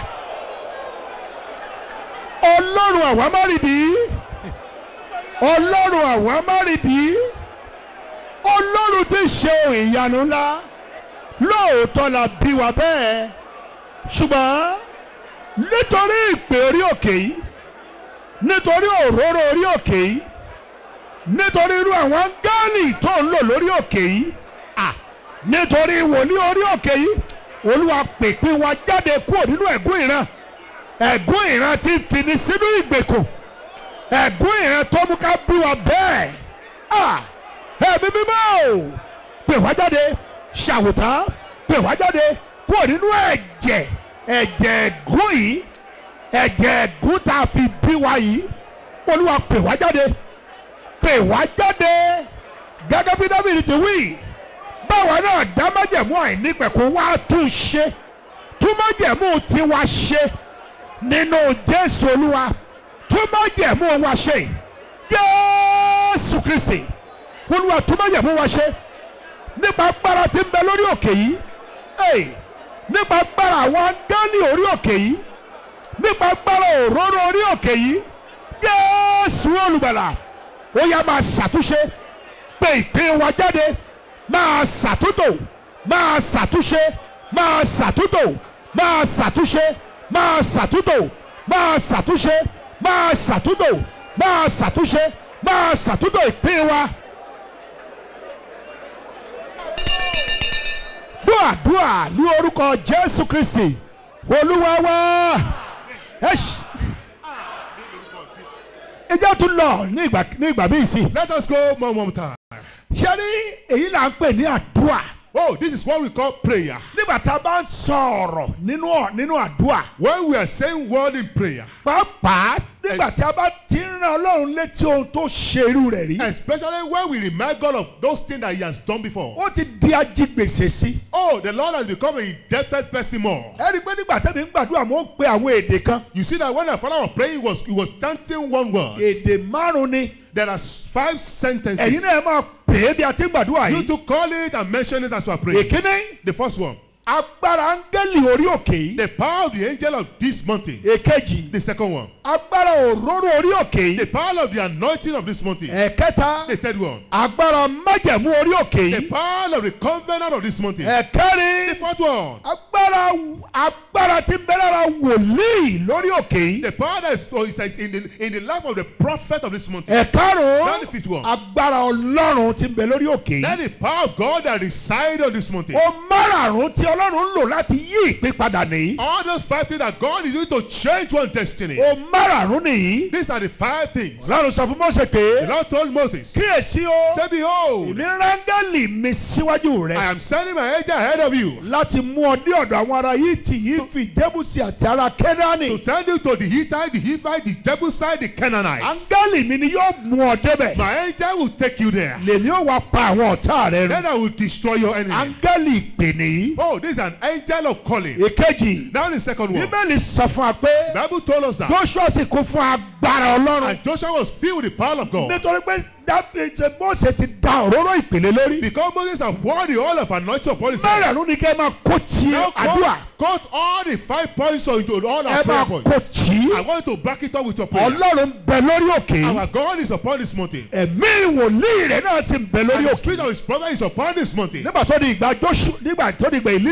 ọlọ́run àwa má rìdí ọlọ́run àwa má rìdí ọlọ́run ti ṣe ohun ìyanu ńlá lóòótọ́ la bí wa bẹ́ẹ̀ ṣùgbọ́n nítorí ìpè orí òkè yìí nítorí òróró orí òkè yìí nítorí irú àwọn áńgẹ́lì tó ń lò lórí òkè yìí à nítorí wòlíì orí òkè yìí olúwa pèpè wa jáde kúrò nínú ẹ̀gún ìran ẹ̀gún ìran tí ń fini sínú ìgbèkùn ẹ̀gún ìran tó mú ká bí wa bẹ́ẹ̀ à ẹ̀mí mímọ́ o pè wá jáde ṣàwòtán pè wá jáde kúrò nínú ẹ̀jẹ̀ ẹ̀jẹ̀ ẹ̀gún yìí ẹ̀jẹ̀ ẹ̀gún tá a fi bí wa yìí olúwa pè wá jáde pè wá jáde gẹ́gẹ́ bí dábìlì ti wí báwa náà dá májẹ̀mú àìnípẹ̀kún wá tún ṣe tún májẹ̀mú tiwa ṣe nínú jésù olúwa tún májẹ̀mú wa ṣe jésù kristi olúwa tún májẹ̀mú wa ṣe nípa agbára tí ń bẹ lórí òkè yìí Hey, nípa agbára àwọn áńgẹ́lì orí òkè yìí nípa agbára òróró orí òkè yìí jésù olùgbàlà ó yá máa ṣàtúnṣe pé ìpín wa jáde máa ṣàtúntò máa ṣàtúnṣe máa ṣàtúntò máa ṣàtúnṣe máa ṣàtúntò máa ṣàtúnṣe máa ṣàtúntò máa ṣàtúnṣe máa ṣàtúntò ìpín wa. dúàdúà ní orúkọ jésù kristi olúwa wá ẹ ṣ- ẹ jẹ́ tún lọ ní ìgbà ní ìgbà míì sí. Let us go one more time. ṣé ní èyí là ń pè ní àdúà Oh, this is what we call prayer. nígbà tá a bá ń sọ ọ̀rọ̀ nínú ọ̀- nínú àdúà When we are saying word in prayer, pàápàá nígbà tí a bá ti ń ran ọlọ́run létí ohun tó ṣe irú rẹ̀ rí especially when we remind God of those things that He has done before. ó ti di ajigbèsè sí. Oh, the Lord has become an indebted person more. ẹ rí i pé nígbà tẹ́mi ń gbàdúrà mo ń pe àwọn èdè kan You see that when the Father was praying, he was, he was chanting one word. èdè márùn-ún ni There are five sentences. ẹ̀yin náà ẹ máa pè é bí a ti ń gbàdúrà You yìí. to call it and mention it as you are praying. èkíní The first one, agbára áńgẹ́lì orí òkè yìí. the power of the angel of this mountain. èkejì The second one, agbára òróró orí òkè the yìí. power of the anointing of this mountain. ẹ̀kẹta The third one, agbára májẹ̀mú orí òkè the yìí. power of the covenant of this mountain. The ẹ̀kẹrin fourth one, agbára agbára tí ń bẹ lára wòlíì lórí òkè yìí. the power that is, oh, is in, the, in the life of the prophet of this mountain. ẹ̀karùn-ún That's the fifth one. agbára ọlọ́run tí ń bẹ lórí òkè Then yìí. the power of God that reside on this mountain. o márààrún tí ọlọ́run ń lò láti yí ìpín padà nìyí. All those five things that God is doing to change one destiny. o márààrún nìyí. These are the five things. ọlọ́run sọ fún Mósè The pé Lord told Moses, kíyèsí o Say, Behold, èmi rángẹ́lì mi síwájú I rẹ am sending my angel ahead of you láti mú ọ dé ọ̀dọ̀ àwọn ará Hítì yìí fi Jébúsì àti ará Kénáánì. to send you to the Hittite, the Hivite, the Jebusite, the Canaanites. áńgẹ́lì mi ni yóò mú ọ débẹ̀. My angel will take you there. lèmi ó wá pa àwọn ọ̀tá rẹ run. Then I will destroy your enemy. áńgẹ́lì ìpè nìyí. Oh, this is an angel of calling. èkejì Now the second one. bíbélì sọ fún wa pé The Bible told us that. Joshua sì kún fún agbára ọlọ́run. And Joshua was filled with the power of God. nítorí pé dáfídì ṣe Mósè ti da òróró ìpèlè lórí. Because Moses had poured the oil of anointing upon his head. mẹ́rẹ̀ẹ̀rún ni kẹ́ ẹ máa kó tí Now àdúrà. cut, cut all the five points into all ẹ our prayer máa points. kó tí. I want you to back it up with your prayer. ọlọ́run bẹ lórí òkè. Our God is upon this mountain. ẹ̀mí wòlíì rẹ̀ náà sì ń bẹ And lórí the òkè. spirit of his prophet is upon this mountain. nígbà tó di ìgbà Joshua nígbà tó di ìgbà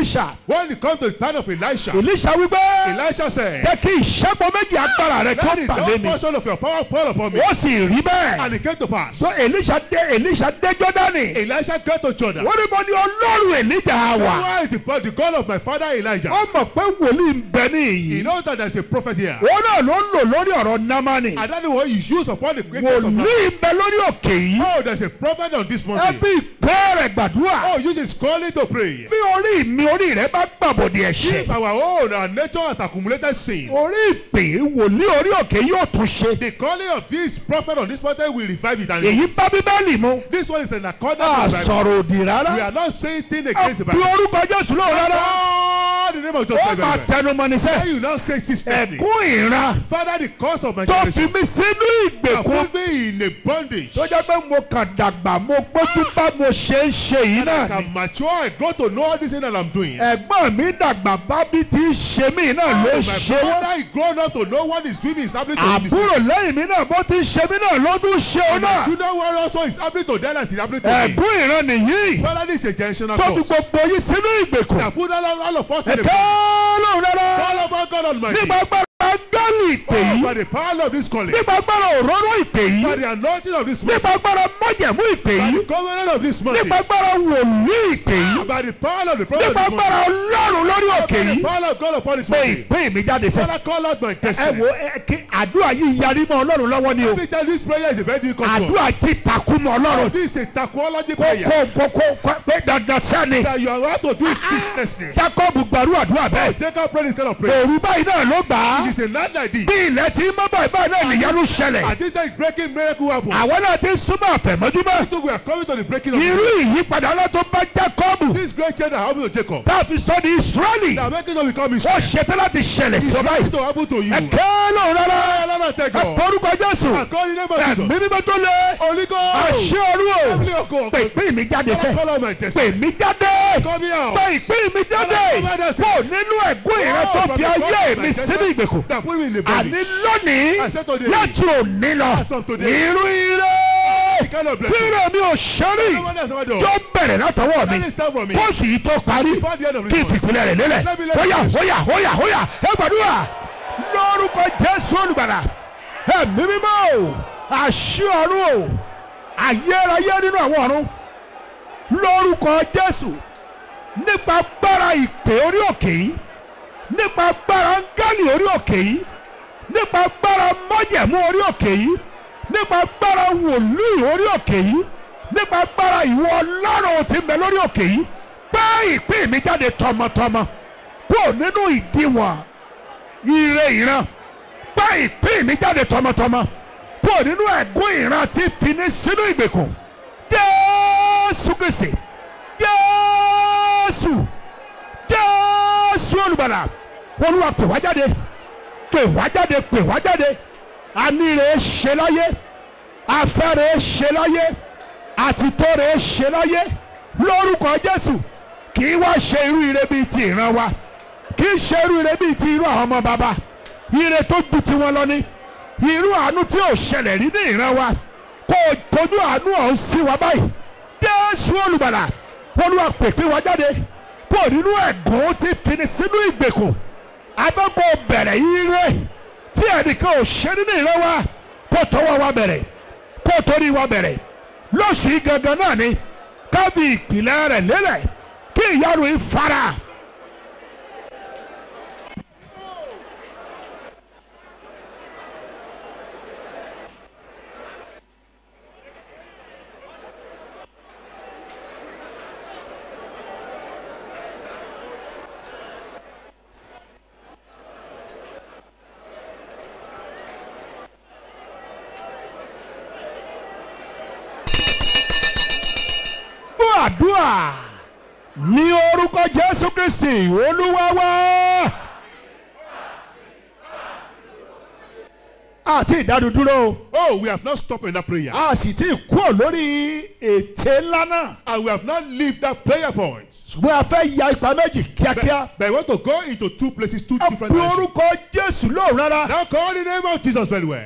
elisha When it comes to the time of Elisha, elisha wípé Elisha said, jẹ́ kí ìṣẹ́gun méjì agbára rẹ kí ó Let the bà lé double mi portion of your power pour upon me. ó sì rí bẹ́ẹ̀ And it came to pass. so elisha dé elisha dé jọ́dánì Elisha came to Jordan. wọ́n ní mo ní ọlọ́run elijah wà Why is the, the God of my father Elijah? ó mọ̀ pé wòlíì ń bẹ ní He ìyí knows that there's a prophet here. òun náà ló ń lò lórí ọ̀rọ̀ námánì And that's what he used upon the greatness of man. wòlíì ń bẹ lórí òkè yìí Oh, there's a prophet on this mountain. ẹbí ìpè rẹ̀ gbàdúrà Oh, use his calling to pray. bí orí mi orí rẹ bá gbàbọ̀dì ẹ̀ṣẹ̀ If our own our nature has accumulated sin, orí ìpè wòlíì orí òkè yóò tún ṣe the calling of this prophet on this mountain will revive it. And èyí bá bíbélì mu this one is in a accordance with the Bible. sọ̀rọ̀ òdì We rárá are not saying things against the bí Bible. orúkọ jésù lóò rárá Oh, the name of Jesus. ó Christ, máa very well. tẹnumọ́ ní Why sẹ́ you now say sisterly? ẹ̀kún ìran Father, the cause of my tó fi generation. mí sínú have ìgbèkùn put me in a bondage. tó jẹ́ pé mo kàn dàgbà mo gbójú bá mo ṣe ń ṣe yìí I náà ni can mature. I go to know all this thing that I'm doing. ẹ̀gbọ́n mi dàgbà bá bí ti ń ṣe mí náà ló my ṣe wọ́n brother is grown up to know what is doing is happening to him. àbúrò lẹ́yìn mi náà bó ti ń ṣe mí náà ló tún ṣe ọ náà You know what also is happening to them as is happening to me. ẹ̀gún ìran nìyí Father, this is a generational tó fi cause. gbogbo yín sínú ìgbèkùn That put all, all of us in the ẹ̀kẹ́ lóhùn rárá Call upon God Almighty. nípa agbára gálì ìpè Oh, yìí by the power of this calling. nípa agbára òróró ìpè By yìí the anointing of this man. nípa agbára májẹ̀mú ìpè By yìí the covenant of this man. nípa agbára wòlíì ìpè yìí By the power of the prophet nípa of this agbára man. ọlọ́run lórí òkè By the yìí power of God upon this pé man. ìpè mi jáde sẹ́ Father, call out my ẹ destiny. wo ẹ kí àdúrà yìí yarí mọ́ ọlọ́run lọ́wọ́ ni o Let me tell you, this prayer is a very difficult one. àdúrà tí takú mọ́ ọlọ́run This is a taquology kó prayer. kó kó kó kó pé dandan sẹ́ni That you are about to do it ceaselessly. jacob gbàrú àdúrà bẹ́ẹ̀ Take out pray this kind of prayer. òru báyìí náà ló gbà á It is a night like this. bí ilẹ̀ tí mọ́ báyìí báyìí náà nìyanu ṣẹlẹ̀ And this time is breaking miracle happen. àwọn náà ti súnmọ́ àfẹ̀mọ́júmọ́ So we are coming to the breaking of irú ìyípadà náà tó bá jacob this great change that happened to Jacob. tá a fi sọ ní israeli That making us become ó Israel. ṣetán láti ṣẹlẹ̀ It's sí ọ báyìí going to happen to you. ẹ kẹ́lò rárá Lord, thank ẹ God. porúkọ jésù I call in the name of ẹ̀mí Jesus. mímọ́ tó lé Holy God. àṣẹ ọ̀run o Heavenly God. pè ìpín mi jáde sẹ́ Call out my pè destiny. mí jáde Come here. pè ìpín mi jáde kó nínú ẹ̀gún ìrẹ́ tó fi ayé mi sínú ìgbèkùn That put me in the àní body. lónìí I said today. láti òní lọ As of today. irú ire The kind of blessing. kíre mi ò ṣẹ́rí No one else ever done. tó bẹ̀rẹ̀ látọwọ́ mi Let it start from me. kóòsù yìí tó parí Before the end of kí this month. ìfìpínlẹ̀ rẹ̀ lélẹ̀ Let me let hóyà you- hóyà hóyà hóyà ẹ gbàdúrà lórúkọ jésù olùgbàlà ẹ̀mí mímọ́ o àṣì ọ̀run o ayérayé nínú àwọn ọ̀run lórúkọ jésù nípa agbára ìpè orí òkè yìí nípa agbára ńgálì orí òkè yìí nípa agbára májẹ̀mú orí òkè yìí nípa agbára wòlíì orí òkè yìí nípa agbára ìwọ ọlọ́run tí ń bẹ lórí òkè yìí gbé ìpín mi jáde tọmọtọmọ kúrò nínú ìdíwọ̀n ire ìran gbé ìpín mi jáde tọmọtọmọ kúrò nínú ẹ̀gún ìran tí fi ní sínú ìgbèkùn jésù kristi jésù jésù olùbàlà olúwa pè wá jáde pè wá jáde pè wá jáde àníre ṣe láyé afẹ́rẹ́ ṣe láyé àtìtọ́rẹ́ ṣe láyé lórúkọ jésù kì í wá ṣe irú ire bíi ti ìran wa kì í ṣe irú ire bíi ti irú àwọn ọmọ bàbá ire tó ju tiwọn lọ ní irú àánú tí ò ṣẹlẹ̀ rí ní ìran wa kó o tójú àánú ọ̀hún sí wa báyìí jésù olùbàlà olúwa pèpè wa jáde kó o nínú ẹ̀gún tí fini sínú ìgbèkùn abẹ́kọ̀ bẹ̀rẹ̀ ire tí ẹnìkan ò ṣe nínú ìran wa kó tọwọ́ wa bẹ̀rẹ̀ kó torí wa bẹ̀rẹ̀ lóṣù yìí gangan náà ni kábí ìpìlẹ̀ rẹ̀ lélẹ̀ kí ìyanu yìí fara. gbọ́ àdúrà ní orúkọ jésù kristi olúwa wa. àti ìdádúdúró Oh, we have not stopped in that prayer. a sì ti kúrò lórí ète ńlá náà And we have not leave that prayer point. ṣùgbọ́n a fẹ́ ya ipa méjì kíákíá. But, but I want to go into two places, two ẹ different pe directions. orúkọ jésù lóhùn rárá. Now call the name of Jesus very well. dábìlì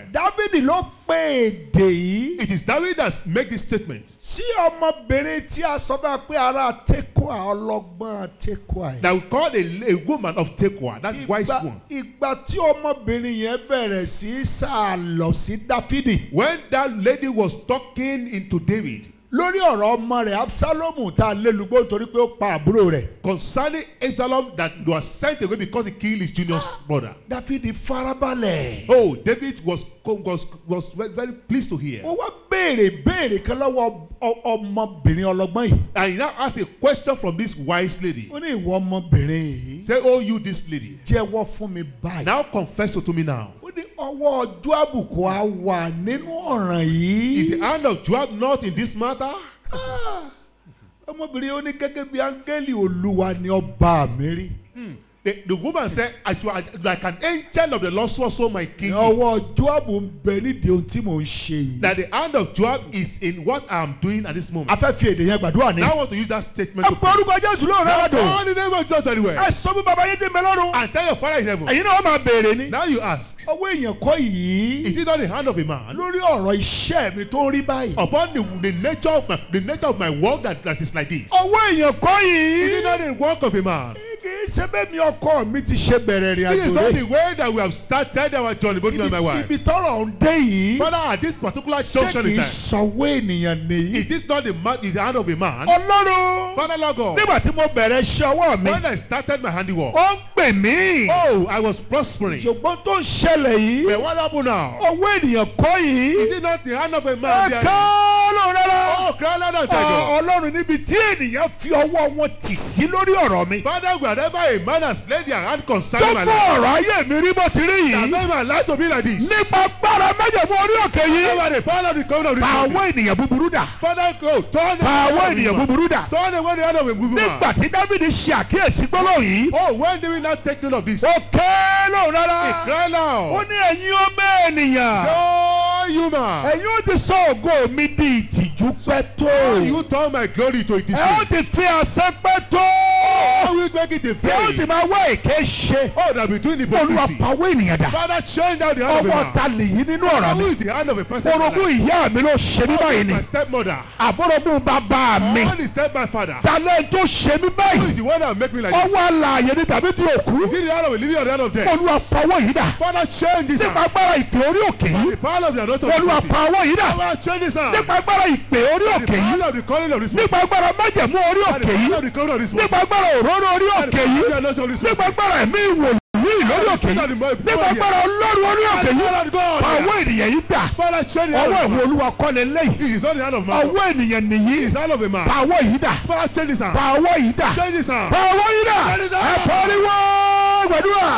dávidi ló pé èdè yìí It is David that make this statement. sí ọmọbìnrin tí a sọ bá pé ara tekoa ọlọ́gbọ́n tekoa yìí. That we call a, a woman of Tekoa, that wise ìgbà one. ìgbà tí ọmọbìnrin yẹn bẹ̀rẹ̀ sí í sá lọ sí dáfídì When that lady was talking into David lórí ọ̀rọ̀ ọmọ rẹ̀ absalomu tá a lé lugbó torí pé ó pa àbúrò rẹ̀ concerning Absalom that was sent away because he killed his junior brother. dáfídì farabalẹ̀. Oh, David was was was very, very pleased to hear. ó wá béèrè béèrè kan lọ́wọ́ ọ- ọmọbìnrin ọlọ́gbọ́n yìí. And he now asked a question from this wise lady. ó ní ìwọ ọmọbìnrin yìí Say, Oh, you, this lady. jẹ́wọ́ fún mi báyìí. Now confess to me now. ó ní ọwọ́ ọjọ́ àbùkù á wà nínú ọ̀ràn Is the yìí. hand of Joab not in this matter? Ah, ọmọbìnrin ó ní gẹ́gẹ́ bí áńgẹ́lì olúwa ni ọba mi rí. The, the woman said, As you are like an angel of the Lord, so also my king. ọwọ́ ọjọ́ àbù ń bẹ nídìí ohun tí mò ń ṣe yìí. That the hand of Joab is in what I am doing at this moment. a fẹ́ fi èdè yẹn gbàdúrà ní. Now I want to use that statement ẹ to pọ orúkọ jésù lóòrè Now, lọ́dọ̀. call the name of Jesus anywhere. ẹ sọ fún bàbá yín tí ń bẹ lọ́rùn. And tell your father in heaven. ẹ̀yin náà wọ́n máa béèrè ni. Now you ask, ọwọ́ èèyàn kọ́ yìí. is it not the hand of a man? lórí ọ̀rọ̀ iṣẹ́ mi tó ń rí báyìí. Upon the, the nature of my the nature of my work that, that is like this. ọwọ́ èèyàn kọ́ Is it yìí. not the work of a man? kì í ṣe bẹ́ẹ̀ mi ọkọ mi ti ṣe bẹ̀rẹ̀ rìn This is àjò not rẹ̀. the way that we have started our journey, both me and my wife. ibi tọrọ ń dé yìí. Father, at this particular ṣé junction kì in í time, sọwọ́ ènìyàn nìyí. is this not the, man, is the hand of a man? ọlọ́run Father, Lord God, nígbà tí mo bẹ̀rẹ̀ iṣẹ́ ọwọ́ mi. when I started my handiwork, ó ń pè mí. oh, I was prospering. ṣùgbọ́n tó ń ṣẹlẹ̀ yìí. But what happened now? ọwọ́ ènìyàn kọ́ Is yìí. it not the hand of a ẹ man? ká there? lóun rárá. Oh, cry aloud and thank God. Ọ- ọlọ́run níbi tí ènìyàn fi ọwọ́ wọn tì sí lórí ọ̀rọ̀ mi. Father, wherever a man has laid their hand tó concerning my mú life, ọ̀rọ̀ ayé mi rí bó ti rí that yìí. made my life to be like this. nípa gbára májèmú orí òkè yìí. Over the power of the covenant of this pa mountain. àwọn ènìyàn búburú dà. Father, go, turn the pa hand àwọn of a ènìyàn woman. búburú dà. Turn away the hand of a moving nígbà man. tí dávidi ṣe àkíyèsí gbólóhùn yìí. Oh, when do we not take note of this? ó ké lóun He rárá. cried ó loud. ní ẹ̀yin ọmọ ènìyàn. Oh, human. ẹ̀yin ó ti sọ ògo mi di ìtìjú pẹ́ tó. You turn my glory to a ẹ ó disgrace. ti fi àṣẹ pẹ́ tó. How will make it a tí ó sì faith? máa wá èké ṣe. Oh, that between olúwa hypocrisy. pàwọ́ ènìyàn dà. Father, change down the hand of a ọwọ́ man. ta lèyí nínú ọ̀rọ̀ Who mi. is the hand of a person? in my orogún life? ìyá mi ló ṣe mí báyìí ni. My stepmother. àbúrògún bàbá mi. All is step my father. talẹ̀ tó ṣe mí Who báyìí. is the one that make me like this? ọwọ́ àlàyé ni tàbí di òkú. Is it the hand of a living or the hand of death? olúwa pàwọ́ yìí dà. Father, change this nípa hand. agbára ìpè orí òkè yìí. The power of the anointing of olúwa this mountain. pàwọ́ yìí dà. Father, change this hand. nípa agbára ìpè orí The òkè yìí. power of the calling of this mountain. nípa agbára májẹ̀mú orí The òkè yìí. power of the calling of this mountain. nípa agbára òróró orí The òkè power yìí. of the anointing of this nípa mountain. agbára ẹ̀mí ìwòlíì lórí òkè yìí. nípa agbára ọlọ́run orí òkè yìí. Father, God. pàwọ́ ènìyàn yìí dà. Father, change the hand ọwọ́ of ìwọ man. olúwa kọ́lẹ̀ lẹ́yìn. It is not the hand of man. ọwọ́ ènìyàn It nìyí. is the hand of a man. pàwọ́ yìí dà. Father, change this hand. pàwọ́ yìí dà. Change this hand. pàwọ́ yìí dà. Change this ẹ hand. pariwo gbàdúrà.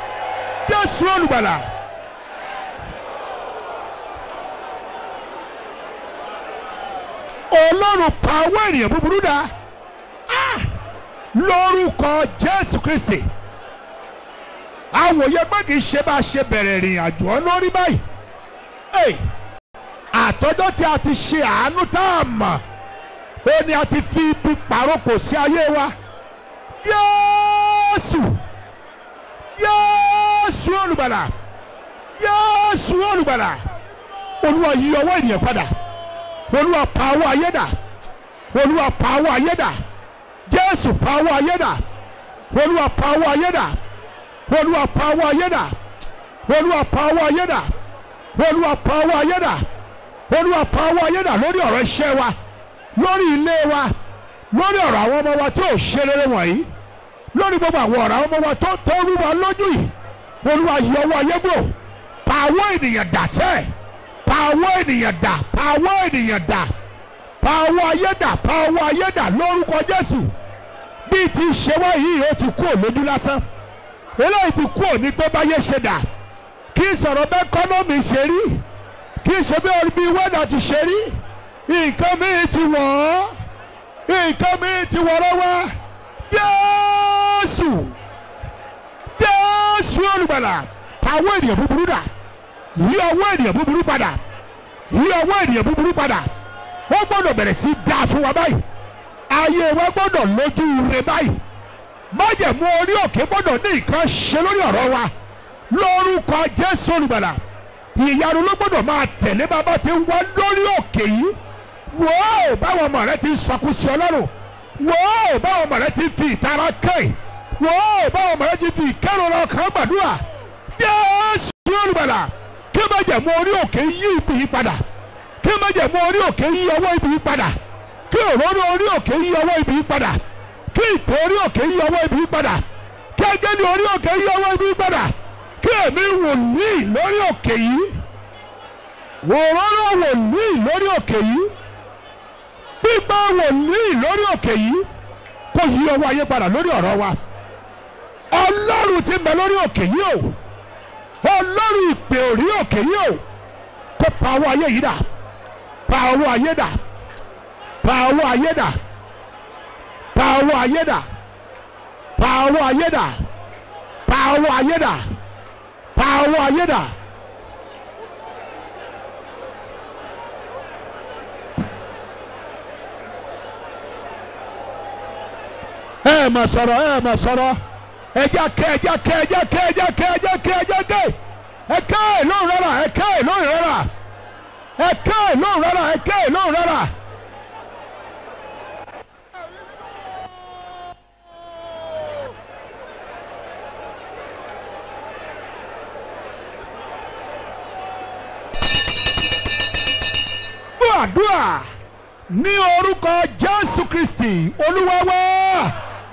jésù olùgbàlà. ọlọ́run pàwọ́ ènìyàn búburú dà. Ah! lórúkọ jésù kristi. àwòye pé kì í ṣe bá a ṣe bẹ̀rẹ̀ ìrìn àjò ọ lórí báyìí. Hey! àtọ́jọ́ tí a ti ṣe àánú tá a mọ̀ ó ní a ti fi ibi pàrókò sí ayé wa yéésù yéésù olùgbàlà yéésù olùgbàlà olúwa yí ọwọ́ ènìyàn padà olúwa pa ọwọ́ ayé dà olúwa pa ọwọ́ ayé dà jésù pa ọwọ́ ayé dà olúwa pa ọwọ́ ayé dà olúwa pa ọwọ́ ayé dà olúwa pa ọwọ́ ayé dà olúwa pa ọwọ́ ayé dà olúwa pa ọwọ́ ayé dà lórí ọ̀rọ̀ iṣẹ́ wa lórí ilé wa lórí ọ̀rọ̀ àwọn ọmọ wa tó ṣe rere wọ̀nyí lórí gbogbo àwọn ọ̀rọ̀ àwọn ọmọ wa tó tó rú wa lójú yìí olúwa yọ ọwọ́ ayé gbò pa ọwọ́ ènìyàn dà sẹ́ pa ọwọ́ ènìyàn dà pa ọwọ́ ènìyàn dà pa ọwọ́ ayé dà pa ọwọ́ ayé dà lórúkọ jésù bí ti ṣe wá yìí ó ti kú òlójú lásán eléyìí ti kú òní pé báyé ṣe dà kí sọ̀rọ̀ bẹ́ẹ̀ kọ́nọ́mì ṣe rí kì í ṣe bí orí bíi wẹ́dà ti ṣe rí nǹkan míì ti wọ̀ ọ́ nǹkan míì ti wọ̀ lọ́wọ́ Jésù Jésù olùgbàlà pàwọ́ ènìyàn búburú dà yí ọwọ́ ènìyàn búburú padà yí ọwọ́ ènìyàn búburú padà wọ́n gbọ́dọ̀ bẹ̀rẹ̀ sí dáa fún wa báyìí ayé wa gbọ́dọ̀ lójú rẹ báyìí májẹ̀mú orí òkè gbọ́dọ̀ ní nǹkan ṣe lórí ọ̀rọ̀ wa lórúkọ Jésù olùgbàlà ìyanu ló gbọ́dọ̀ máa tẹ̀lé bàbá tí ń wá lórí òkè yìí wò ó báwọn ọmọ rẹ ti ń sọkún sí ọlọ́run wò ó báwọn ọmọ rẹ ti fi ìtara kẹ́ẹ̀ wò ó báwọn ọmọ rẹ ti fi ìkẹ́rọ̀rọ̀ kan gbàdúrà jésù olùbàlà kí má jẹ̀ mú orí òkè yí ibi yìí padà kí má jẹ̀ mú orí òkè yí ọwọ́ ibi yìí padà kí òróró orí òkè yí ọwọ́ ibi yìí padà kí ìpè orí òkè yí ọwọ́ ibi yìí padà kí ẹgẹ́ni orí òkè yí ọwọ́ ibi yìí padà kí èmi wòlíì lórí òkè yìí òróró wòlíì lórí òkè yìí pípa wòlíì lórí òkè yìí kó yí ọwọ́ ayé padà lórí ọ̀rọ̀ wa ọlọ́run ti mẹ lórí òkè yìí o ọlọ́run ìpè orí òkè yìí o kó pa ọwọ́ ayé yìí dà pa ọwọ́ ayé dà pa ọwọ́ ayé dà pa ọwọ́ ayé dà pa ọwọ́ ayé dà pa ọwọ́ ayé dà pa ọwọ́ ayé dà. ẹ mà sọ̀rọ̀ ẹ mà sọ̀rọ̀ ẹja kẹ ẹja kẹ ẹja kẹ ẹja kẹ ẹja kẹ ẹja kẹ ẹ kẹ ẹ lóhùn rárá ẹ kẹ ẹ lóhùn rárá ẹ kẹ ẹ lóhùn rárá ẹ kẹ ẹ lóhùn rárá. gbọ́ àdúrà ní orúkọ jésù kristi olúwa wa.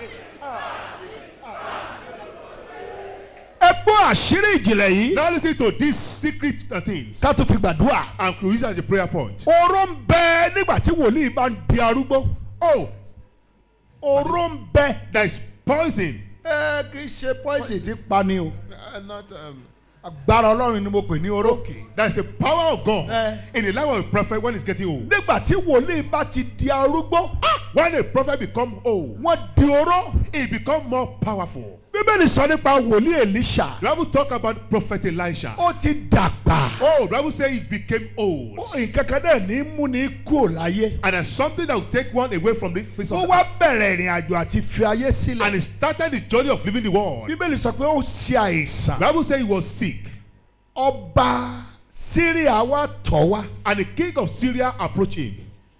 ẹ gbọ́ àṣírí ìjìnlẹ̀ yìí. Now listen to these secret uh, things ká tó fi gbàdúrà. and to use it as a prayer point. oró ń bẹ nígbà tí wòlíì bá ń di arúgbó. Oh, oró ń bẹ. there is poison. ẹ kì í ṣe poison tí pani o. Uh, not, um, agbára ọlọ́run ni mo pè ní oró. okay. There is the power of God Eh. in the life of a prophet when he's getting old. nígbà tí wòlíì bá ti di arúgbó. When a prophet become old, wọ́n di oró. he become more powerful. bíbélì sọ nípa wòlíì èlíṣà. The Bible talk about prophet Elisha. ó ti dàgbà. Oh, the Bible say he became old. nǹkan kan náà ní mú ní kúrò láyé. And there's something that will take one away from the face ó of wá bẹ̀rẹ̀ ìrìn àjò àti fi ayé And sílẹ̀. he started the journey of living the world. bíbélì sọ pé ó ṣe àìsàn. The Bible say he was sick. ọba síríà wá tọ̀ wá. And the king of Syria approached him.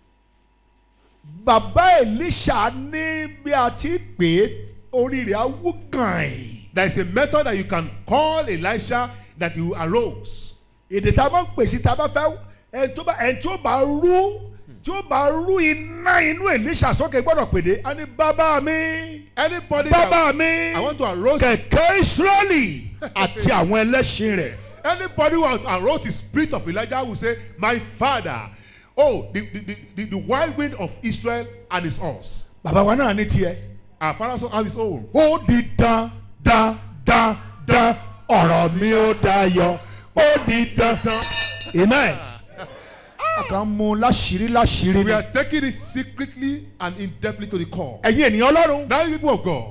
bàbá èlíṣà ní bí a ti pè é orí rẹ̀ á wú gàn-ín. There is a method that you can call Elisha that you arose. èdè tá a máa ń pè sí tá a bá fẹ́ ẹni tó bá ẹni tí ó bá rú tí ó bá rú iná inú èlíṣà sókè gbọ́dọ̀ pèdé á ní bàbá mi Anybody bàbá that mi I want to arose kẹ̀kẹ́ ìsírẹ́lì àti àwọn ẹlẹ́ṣin rẹ̀. anybody who has arose the spirit of Elijah will say, My father, oh, the, the, the, the, the wild wind of Israel and his horse. bàbá wa náà ní tiẹ̀. Our father also have his own. ó di dán dán dán dán ọ̀rọ̀ mi ó dayọ̀ ó di dán. amen. a kàn mú láṣìírí láṣìírí We ni. are taking it secretly and in depthly to the core. ẹ̀yin ènìyàn ọlọ́run. Now, you people of God,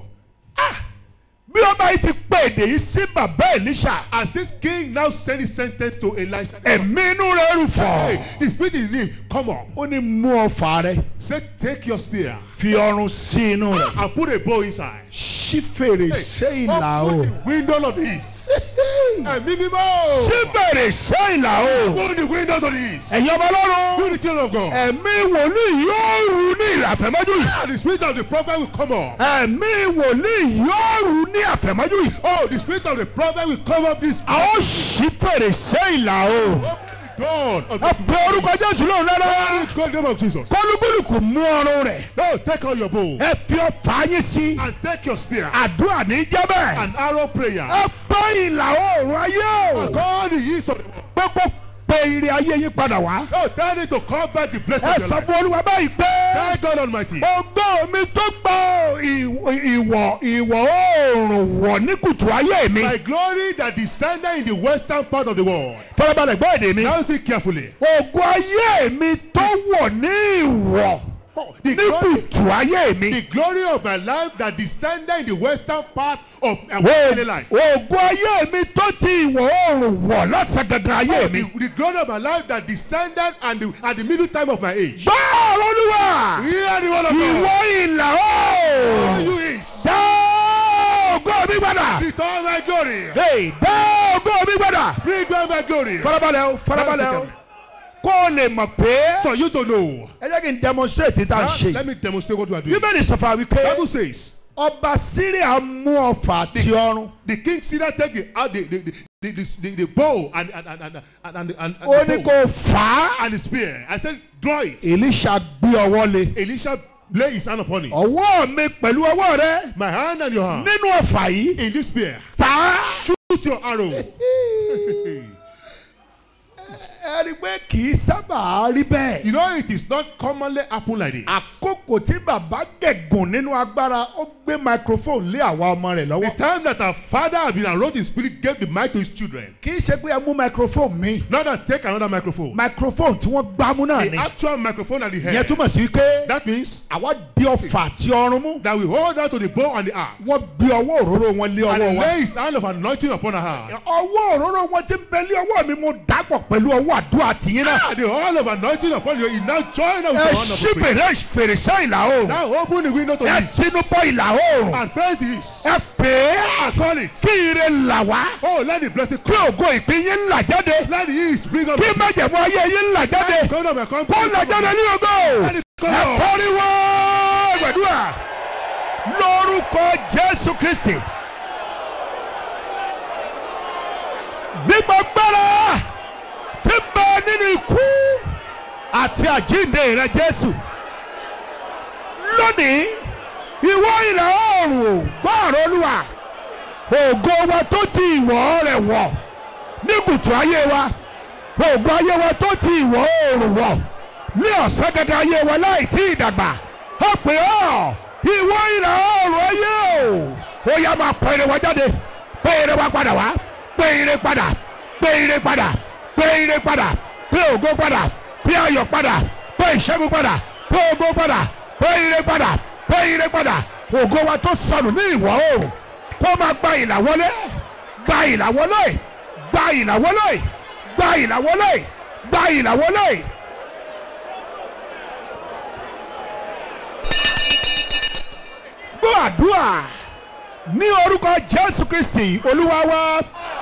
bí ó bá yìí ti pé èdè yìí sí bàbá Èlíṣà. as this king now send his sentence to Elisha, ẹ̀mí inú rẹ̀ rù fọ̀. hey, the spirit in him, come up. ó ní mú ọfà rẹ̀ Say, take your spear fi ọrùn sí inú rẹ̀. and put a bow inside. ṣí fèrèsé ìlà o. Open the window of the east. Ẹ̀mí mímọ́. ṣí fèrèsé ìlà o. Open the window to the east. ẹ̀yin ọmọ ọlọ́run. You the children of God. ẹ̀mí wòlíì yóò rù ní ìlàfẹ́mọ́jú yìí. And the spirit of the prophet will come up. ẹ̀mí wòlíì yóò rù ní àfẹ́mọ́jú yìí. Oh, the spirit of the prophet will come up this. a ó ṣí fèrèsé ìlà o. Open the door of ẹ the pe orúkọ jésù lóhùn dáadáa. God name of Jesus. kọlùkùlùkù mú ọrùn rẹ̀. No, take out your bow ẹ fi ọfà yín sí. and take your spear àdúrà ní jẹ́bẹ̀. and arrow prayer. ẹ pẹ́ ìlà oòrùn ayé o. Call the east of the world. pé kó pe ire ayé yín padà wá. No, tell it to call back the blessing ẹ of your sọ life. fún olúwa báyìí pé. Tell God Almighty. ògo mi tó gbọ́ ìwọ̀ ìwọ̀ oòrùn wọ̀ ní kùtù ayé mi. My glory that descended in the western part of the world. fọlọ́balẹ̀ gbọ́ èdè mi. Now see carefully. ògo ayé mi tó wọ̀ ní ìwọ̀ Oh, the, ní glory, kùtù ayé mi. the glory of my life that descended in the western part of my daily life. ògo ayé mi tó ti ìwọ̀ oòrùn wọ̀ lọ́sàn gangan ayé mi. The, the glory of my life that descended and the, at the middle time of my age. gbọ́ olúwa Hear the word of ìwọ God. ìlà Oh, oòrùn you is. dá ògo mi padà. Return my glory. Hey, dá ògo ògo mi gbọ́dọ̀. Bring back my glory. farabalẹ̀ o farabalẹ̀ o kó o lè mọ̀ pé For you to know. ẹ jẹ́ kí n demonstrate tá a Now, ṣe let me demonstrate what you are doing. bíbélì sọ fún wa wípé Bible says ọba syria mú ọfà àti ọrùn the king Syria take the out the the the the, the, the, the bow and and and and and, and, and, and ó the ní bow kó fà á and the spear. I said, draw it. elisha gbé ọwọ́ lé Elisha lay his hand upon it. ọwọ́ mi pẹ̀lú ọwọ́ rẹ My hand and your hand nínú ọfà yìí in this spear. fà á. Shoot your arrow. ẹ rí i pé kì í sábà rí bẹ́ẹ̀. You know it is not commonly happen like this. àkókò tí bàbá gẹ̀gùn nínú agbára ó gbé microphone lé àwa ọmọ rẹ̀ The lọ́wọ́. time that our father had been enrolled in spirit gave the mic to his children. kì í ṣe pé ẹ mú microphone mi Not that take another microphone. microphone tí wọ́n gbámú náà The ni. actual microphone at the ìyẹn head. túmọ̀ sí wípé That means àwa di ọfà àti ọrùn mú. that we hold on to the bow and the arrow. wọ́n gbé ọwọ́ òróró wọn lé And ọwọ́ he wa. lay his hand of anointing upon her hand. ọwọ́ òróró wọn ti ń bẹ lé ọwọ́ mi mo dàpọ̀ pẹ̀lú ọwọ́ àdúrà tìyín náà. Ah, the whole of anointing upon you. He now join us ẹ with the hand of ṣí the prayer. fèrè fèrèsé ìlà oòrùn. Now open the window to ẹ this tinú bọ ìlà oòrùn. and face the east. ẹ pè é And call it. kí ire là wá. Oh, let the blessing kí come. ògo ìpín yín là jáde. Let the east bring up kí májẹ̀mú ayé yín là jáde. come up and come. kó là jáde ní ògo. Let it come ẹ up. kọ́ríwó gbàdúrà lórúkọ jésù kristi. nígbà gbára tí ń bẹ nínú ikú àti àjíǹde rẹ jésù. lónìí ìwọ ìlà oòrùn gbọ́ọ̀rọ̀ olúwa ògo wa tó ti ìwọ̀ rẹ̀ wọ̀ ní kùtù ayé wa ògo ayé wa tó ti ìwọ̀ oòrùn wọ̀ ní ọ̀sán gẹ́gẹ́ ayé wa láì tí ì dàgbà ó pè ọ́ ìwọ ìlà oòrùn ayé o ó yá máa pè ire wa jáde pè ire wa padà wá pè ire padà pè ire padà pè ire padà pè ògo padà pè ayọ̀ padà pè ìṣẹ́gun padà pè ògo padà pè ire padà pè ire padà ògo wa tó sọnù ní ìwọ̀ oòrùn kó máa gba ìlà wọlé gba ìlà wọlé gba ìlà wọlé gba ìlà wọlé gba ìlà wọlé. gbọ́ àdúrà ní orúkọ jésù kristi olúwa wa.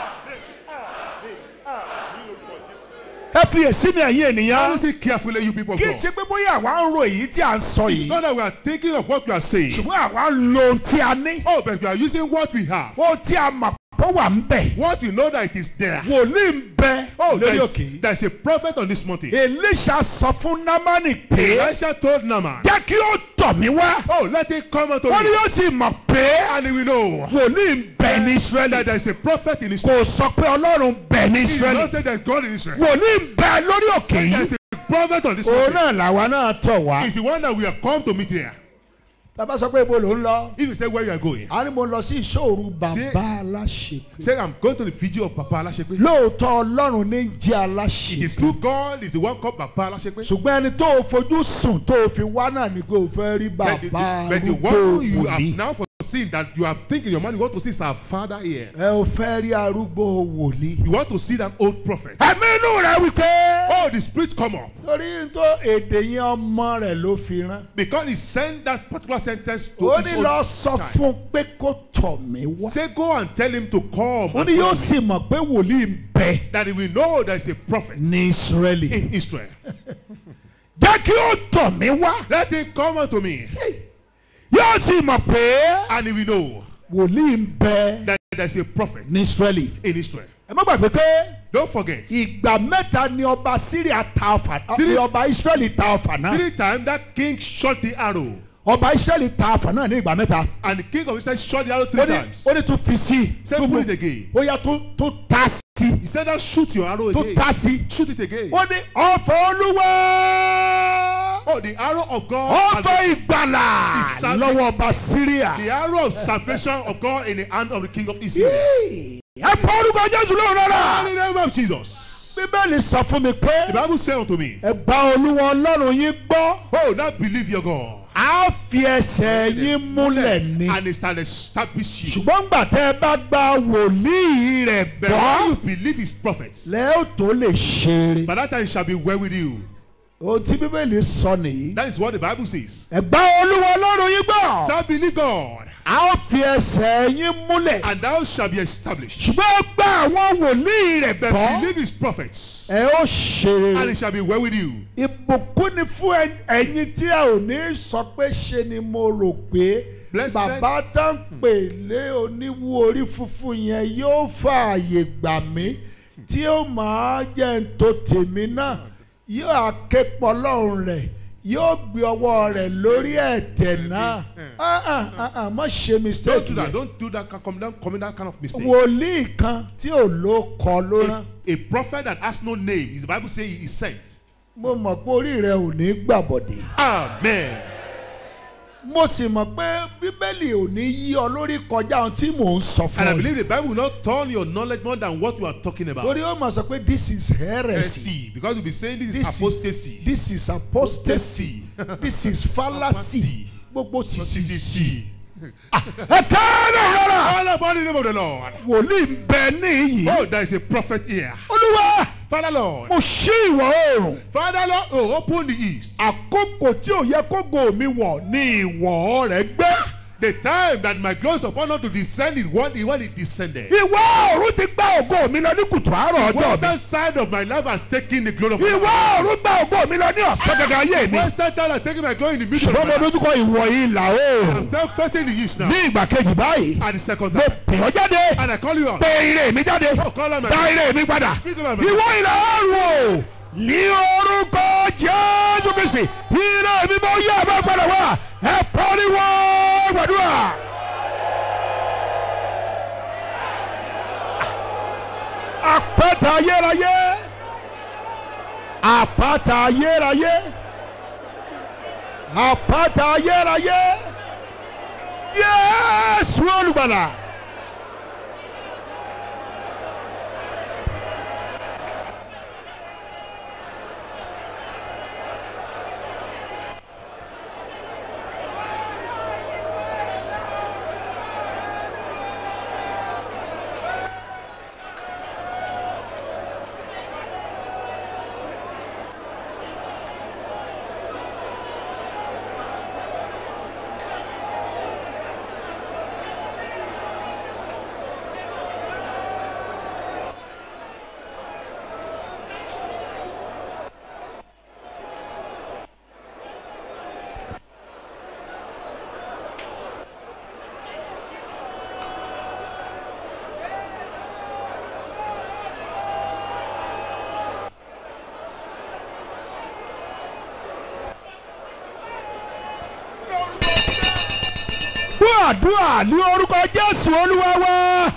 ẹ fi èsì mi ẹ̀yin ènìyàn. Listen carefully, you people of kì í God. ṣe pé bóyá àwa ń ro èyí tí à ń sọ It's yìí not that we are thinking of what we are saying. ṣùgbọ́n àwa ń lo ohun tí a ní. Oh, but we are using what we have. ohun tí a mọ̀ pé wà ń bẹ̀. What we know that it is there. wòlíì ń bẹ Oh, there lórí is, òkè. there is a prophet on this mountain. elisha sọ fún námánì pé Elisha told Naaman, jẹ́ kí ó tọ̀ mí wá. Oh, let it come unto wọ́n ní me. yóò sì mọ̀ pé And he will know wòlíì ń bẹ ní that israẹli. there is a prophet in Israel. kò sọ pé ọlọ́run bẹ ní He did not israẹli. say there is God in Israel. wòlíì ń bẹ lórí òkè There yìí. is a prophet on this òun mountain. náà làwa náà tọ̀ wá. It's the one that we have come to meet here. bàbá sọ pé ibo ló ń lọ. If you say where you are going, a ní mo lọ sí ìṣòro bàbá aláṣepé. say I'm going to the video of Papa Alashepe. lóòótọ́ ọlọ́run ní jẹ́ It is aláṣepé. true God is the one called Papa Alashepe. ṣùgbọ́n ẹni tó o fojú sùn tó o fi wá náà ni pé o fẹ́ rí But the, bàbá but the arúgbó one you have wòlíì. now foreseen that you have thinking in your mind, you want to see is our father here. ẹ o fẹ́ rí arúgbó wòlíì. You want to see that old prophet. ẹ̀mí inú rẹ̀ wípé. Oh, the spirit come up. torí tó èdè yẹn ọmọ rẹ̀ ló fi rán. Because he sent that particular sentence to ó his ní own lọ sọ child. fún un pé kó tọ̀ mí wá. Say go and tell him to come. ó and ní yóò follow me. sì mọ̀ pé wòlíì ń bẹ That he will know there is a prophet ní israẹli. in Israel. jẹ́ kí ó tọ̀ mí wá. Let him come unto me. yóò sì mọ̀ pé And he will know wòlíì ń bẹ that there is a prophet ní israẹli. in Israel. ẹ má gbàgbé pé Don't forget. ìgbà mẹ́ta ni ọba syria ta ọfà Three- ni ọba israẹli ta ọfà náà. Three times that king shot the arrow. ọba israẹli ta ọfà náà ní ìgbà mẹ́ta. And the king of Israel shot the arrow ó three ní times. ó ní tún fi sí Say tún put mú it again. ó yá tún tún ta sí He said that shoot your arrow tún again. ta sí. Shoot it again. ó ní ọ̀fọ̀ olúwa Oh, the arrow of God. has ọ̀fọ̀ been- ìgbàlà Is that- lọ́wọ́ ọba syria. The arrow of salvation of God in the hand of the king of Israel. ẹ pa orúkọ jésù lóhùn In rárá. the name of Jesus. bíbélì sọ fún mi pé The Bible said unto me, ẹ gba olúwa ọlọ́run yín gbọ́ Oh, now believe your God. á fi ẹsẹ̀ yín múlẹ̀ ni. And it shall establish you. ṣùgbọ́n gbà tẹ́ ẹ bá gba wòlíì rẹ̀ But when gbọ́ you believe his prophets, lẹ́ ó tó lè ṣeré. by that time it shall be well with you. ohun tí bíbélì sọ nìyí. That is what the Bible says. ẹ gba olúwa ọlọ́run yín gbọ́. Shall believe God. a ó fi ẹsẹ̀ yín múlẹ̀ and thou shalt be established. ṣùgbọ́n gba àwọn wòlíì rẹ̀ But gbọ́ believe his prophets, ẹ ó ṣe and rere it shall be well with you. ìbùkún ni fún ẹ- ẹ̀yin tí ẹ ò ní sọ pé ṣe ni mo rò pé Blessed- bàbá tó ń pè lé oníwú orí funfun yẹn yóò fààyè gbà mí tí ó máa jẹ́ ń tó tèmi náà yóò àképọ̀ lọ́rùn rẹ̀ yóò gbé ọwọ́ rẹ̀ lórí ẹ̀tẹ̀ náà Ah, ah, ah, ah, má ṣe Don't mistake do that. yẹn Don't do that. Come down, commit that kind of mistake. wòlíì kan tí ò ló kọ ló rán A prophet that has no name, is the Bible say he is sent. mo mọ̀ pé orí rẹ̀ ò ní gbàbọ̀dé. Amen. mo sì mọ̀ pé bíbélì ò ní yí ọ lórí kọjá ohun tí mò ń sọ And I fún ọ believe the Bible will not turn your knowledge more than what we are talking about. torí ó mọ̀ sọ pé this is heresy Heresy. Because we'll be saying this, This is is- apostasy. this is apostasy this is fallacy gbogbo sisi Apostasy. ẹ kẹ́rẹ́ rárá All about the name of the Lord. wòlíì ń bẹ níyì Oh, there is a prophet here. olúwa Father Lord. mo ṣí ìwọ̀ oòrùn Father Lord, oh, open the east. àkókò tí ò yẹ kógo mi wọ̀ ní ìwọ̀ rẹ̀ gbé The time that my glory is upon us to descend is when, when it descended. ìwọ̀ oòrùn ti gbá ògo mi lọ ní kùtù àárọ̀ ọjọ́ mi Western side of my life has taken the glory of my ìwọ̀ life. oòrùn gbá ògo mi lọ ní ọ̀sán gangan ayé mi Western side has taken my glory in the middle of ṣùgbọ́n my mo life. dojúkọ ìwọ̀ ìlà oòrùn I'm now facing the east now. ní ìgbà kejì báyìí At the second mo time. pè ọ́ jáde And I call you out. pé ire mi jáde Oh, call out my dá ire mi padà ìwọ ìlà oòrùn o ní orúkọ jésù kristi ire mi mo yẹ ẹ bá padà wá ẹ pariwo gbàdúrà. àpáta ayérayé àpáta ayérayé àpáta ayérayé yéésù olùgbàlà. gbọ́ àdúrà ní orúkọ jésù olúwa wá.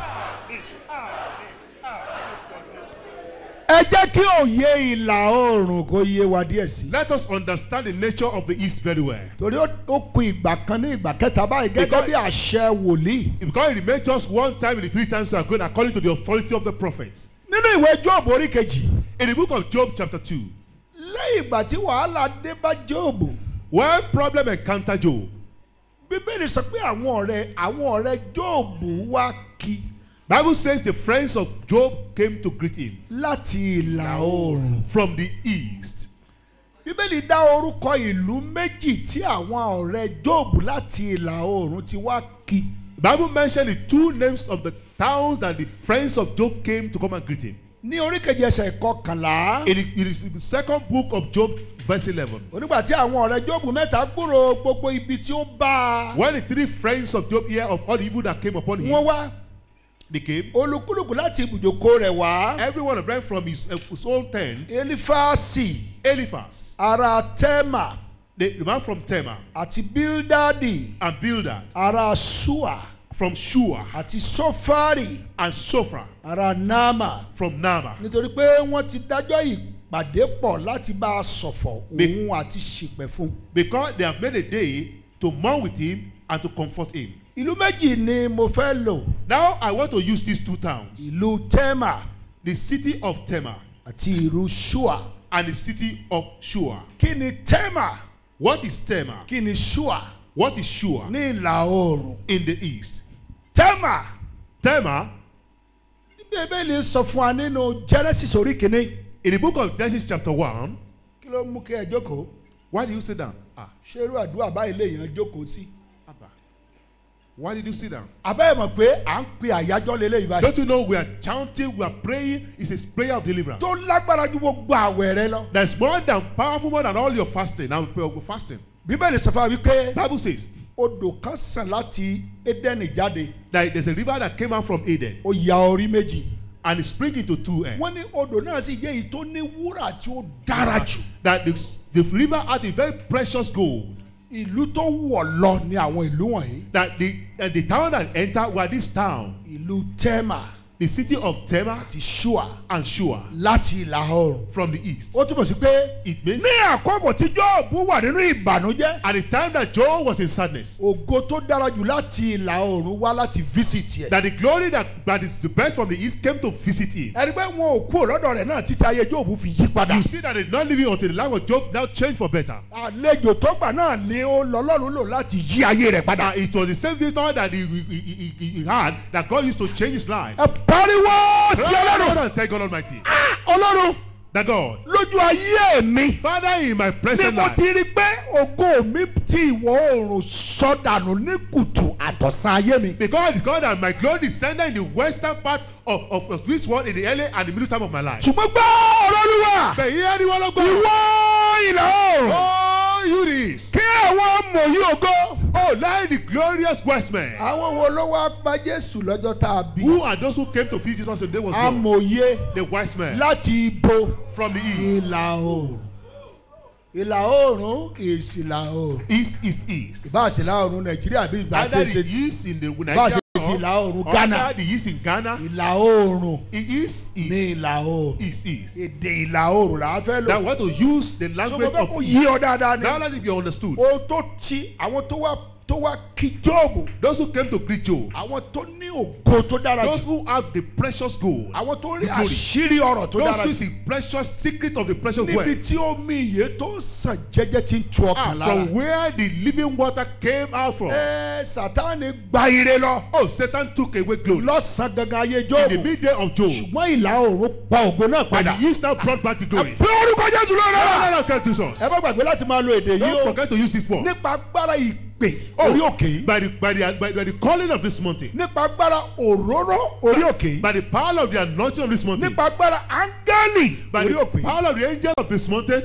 ẹ jẹ́ kí òye ìlà oòrùn kó yé wa díẹ̀ sí. Let us understand the nature of the east very well. torí ó ó kun ìgbà kan ní ìgbà kẹta báyìí gẹ́gẹ́ bí àṣẹ wòlíì. Because it remained just one time in the three times we are going according to the authority of the prophets. nínú ìwé job orí kejì In the book of Job, chapter 2, lẹ́yìn ìgbà tí wàhálà dé bá job when problem encountered Job, bíbélì sọ pé àwọn ọ̀rẹ́ àwọn ọ̀rẹ́ job wá kí Bible says the friends of Job came to greet him láti ìlà oòrùn. from the east. bíbélì dá orúkọ ìlú méjì tí àwọn ọ̀rẹ́ job láti ìlà oòrùn ti wá kí. The Bible mentioned the two names of the towns that the friends of Job came to come and greet him. ní oríkejì ẹsẹ̀ kọkànlá In the, in the second book of Job, verse 11. onígbà tí àwọn ọ̀rẹ́ job mẹ́ta gbúrò gbogbo ibi tí ó bá a When the three friends of Job hear of all the evil that came upon him, wọ́n wá they came. olúkúlùkù láti ibùjókòó rẹ̀ wá Every one of them from his, uh, his own tent. elifasi Eliphaz, ará tẹ́mà the, the man from Tema, àti bildadi and Bildad ará sua from Shua, àti sofari and Sophra ará nama from Nama. nítorí pé wọ́n ti dájọ́ ìpàdé pọ̀ láti bá a ṣọ̀fọ̀ Be- òun àti ṣìpẹ̀ fún un. Because they have made a day to mourn with him and to comfort him. ìlú méjì ni mo fẹ́ lò Now I want to use these two towns ìlú tẹ́mà the city of Tema àti ìlú sua and the city of Shua. kí ni tẹ́mà What is Tema? kí ni sua What is Shua ní ìlà oòrùn in the east? tẹ́mà Tema, bíbélì sọ fún wa nínú genesis orí kìíní in the book of Genesis chapter 1, kí ló mú kí ẹ jókòó why do you sit down? Ah, ṣé irú àdúrà báyìí lèèyàn jókòó sí Abba. Why did you sit down? abẹ́ ẹ̀ mọ̀ pé à ń pe àyájọ́ lélẹ́yìí báyìí Don't you know we are chanting, we are praying? It's a prayer of deliverance. tó lágbára ju gbogbo àwẹ̀ rẹ lọ. That's more than powerful more than all your fasting. Now we're fasting. bíbélì sọ fún wa wípé Bible says odò kan sàn láti édẹ́nì jáde that there's a river that came out from Eden ó ya orí méjì. and it spring into two ends. wọ́n ní odò náà sì jẹ́ èyí tó ní wúrà tí ó dára jù. That the, the river had a very precious gold. ìlú tó wọ̀ lọ ní àwọn ìlú wọ̀nyí. That the uh, the town that entered were this town, ìlú tẹ́mà the city of Tema àti ṣùà and Shua láti ìlà oòrùn. from the east. ó túmọ̀ sí pé It means ní àkókò tí jọ́ọ̀bù wà nínú ìbànújẹ́ at the time that Job was in sadness, ògo tó dára jù láti ìlà oòrùn wá láti visit yẹ. that the glory that, that is the best from the east came to visit him. ẹni pé wọn ò kú lọ́dọ̀ rẹ̀ náà títí ayé jọ́ọ̀bù fi yí padà. You see that it's not living until the life of Job now changed for better. àlejò tó gbà náà ni ó lọ́lọ́run lò láti yí ayé rẹ̀ padà. Uh, it was the same visitor that he, he, he, he, he had that God used to change his life. ẹ pariwo sí ọlọ́run. and thank God Almighty. ọlọ́run That God, lójú ayé mi. Father, in my ni present mo life, ti rí pé ògo mi ti ìwọ̀ oòrùn sọdànù ní kùtù àtọ̀sán ayé mi. because God and my glory descended in the western part of, of, of this world in the early and the middle time of my life. ṣùgbọ́n gbọ́ ọlọ́run wà. But here anyone of God, ìwọ ìlà oòrùn. oh, you this. kí àwọn mòyí ògo. Oh, like the glorious west men. àwọn wo ló wá pa jésù lọ́jọ́ tá a bí. Who are those who came to visit Jesus on the day was born? amòye The wise men láti ibo. from the east. ìlà oòrùn. ìlà oòrùn is ìlà oòrùn. East, east, east. ìbá àṣìlá oòrùn nàìjíríà bí ìgbà tó Either ṣe the east in the Bá a ṣe Nigeria ti ìlà oòrùn or Ghana. either the east in Ghana. ìlà oòrùn It is ní east. ìlà oòrùn. East, east. èdè ìlà oòrùn là á fẹ́ lò. Now we want to use the so mo language fẹ́ of kó east. yí ọ dáadáa ni. Now let it be understood. ohun tó ti àwọn tó wá tó wá kí jóòbù. Those who came to greet Job, àwọn tó ní ògo tó dára those jù. who have the precious gold, àwọn tó rí the glory. àṣírí ọ̀rọ̀ tó those dára who jù. see precious secret of the precious níbi wealth, tí omi ìyè tó ń sàn jẹ́jẹ́ tí ń tu ah, ọkàn lára. from where the living water came out from. ẹ sátánì gba ire lọ. Oh, Satan took away glory lọ́sàn-án gangan ayé in the jóòbù. midday of Job, ṣùgbọ́n ìlà oòrùn pa ògo náà and padà. the east now brought back the glory. pé orúkọ jésù ló rẹ̀. Let us get this us. ẹ bá gbàgbé láti máa lo èdè yìí Don't o. forget to use this word. nípa agbára ìpè Oh, orí òkè yìí. by the by the by, by the calling of this mountain, nípa agbára òróró orí òkè yìí. by the power of the anointing of this mountain, nípa agbára áńgẹ́lì by orí the òkè yìí. power of the angel of this mountain.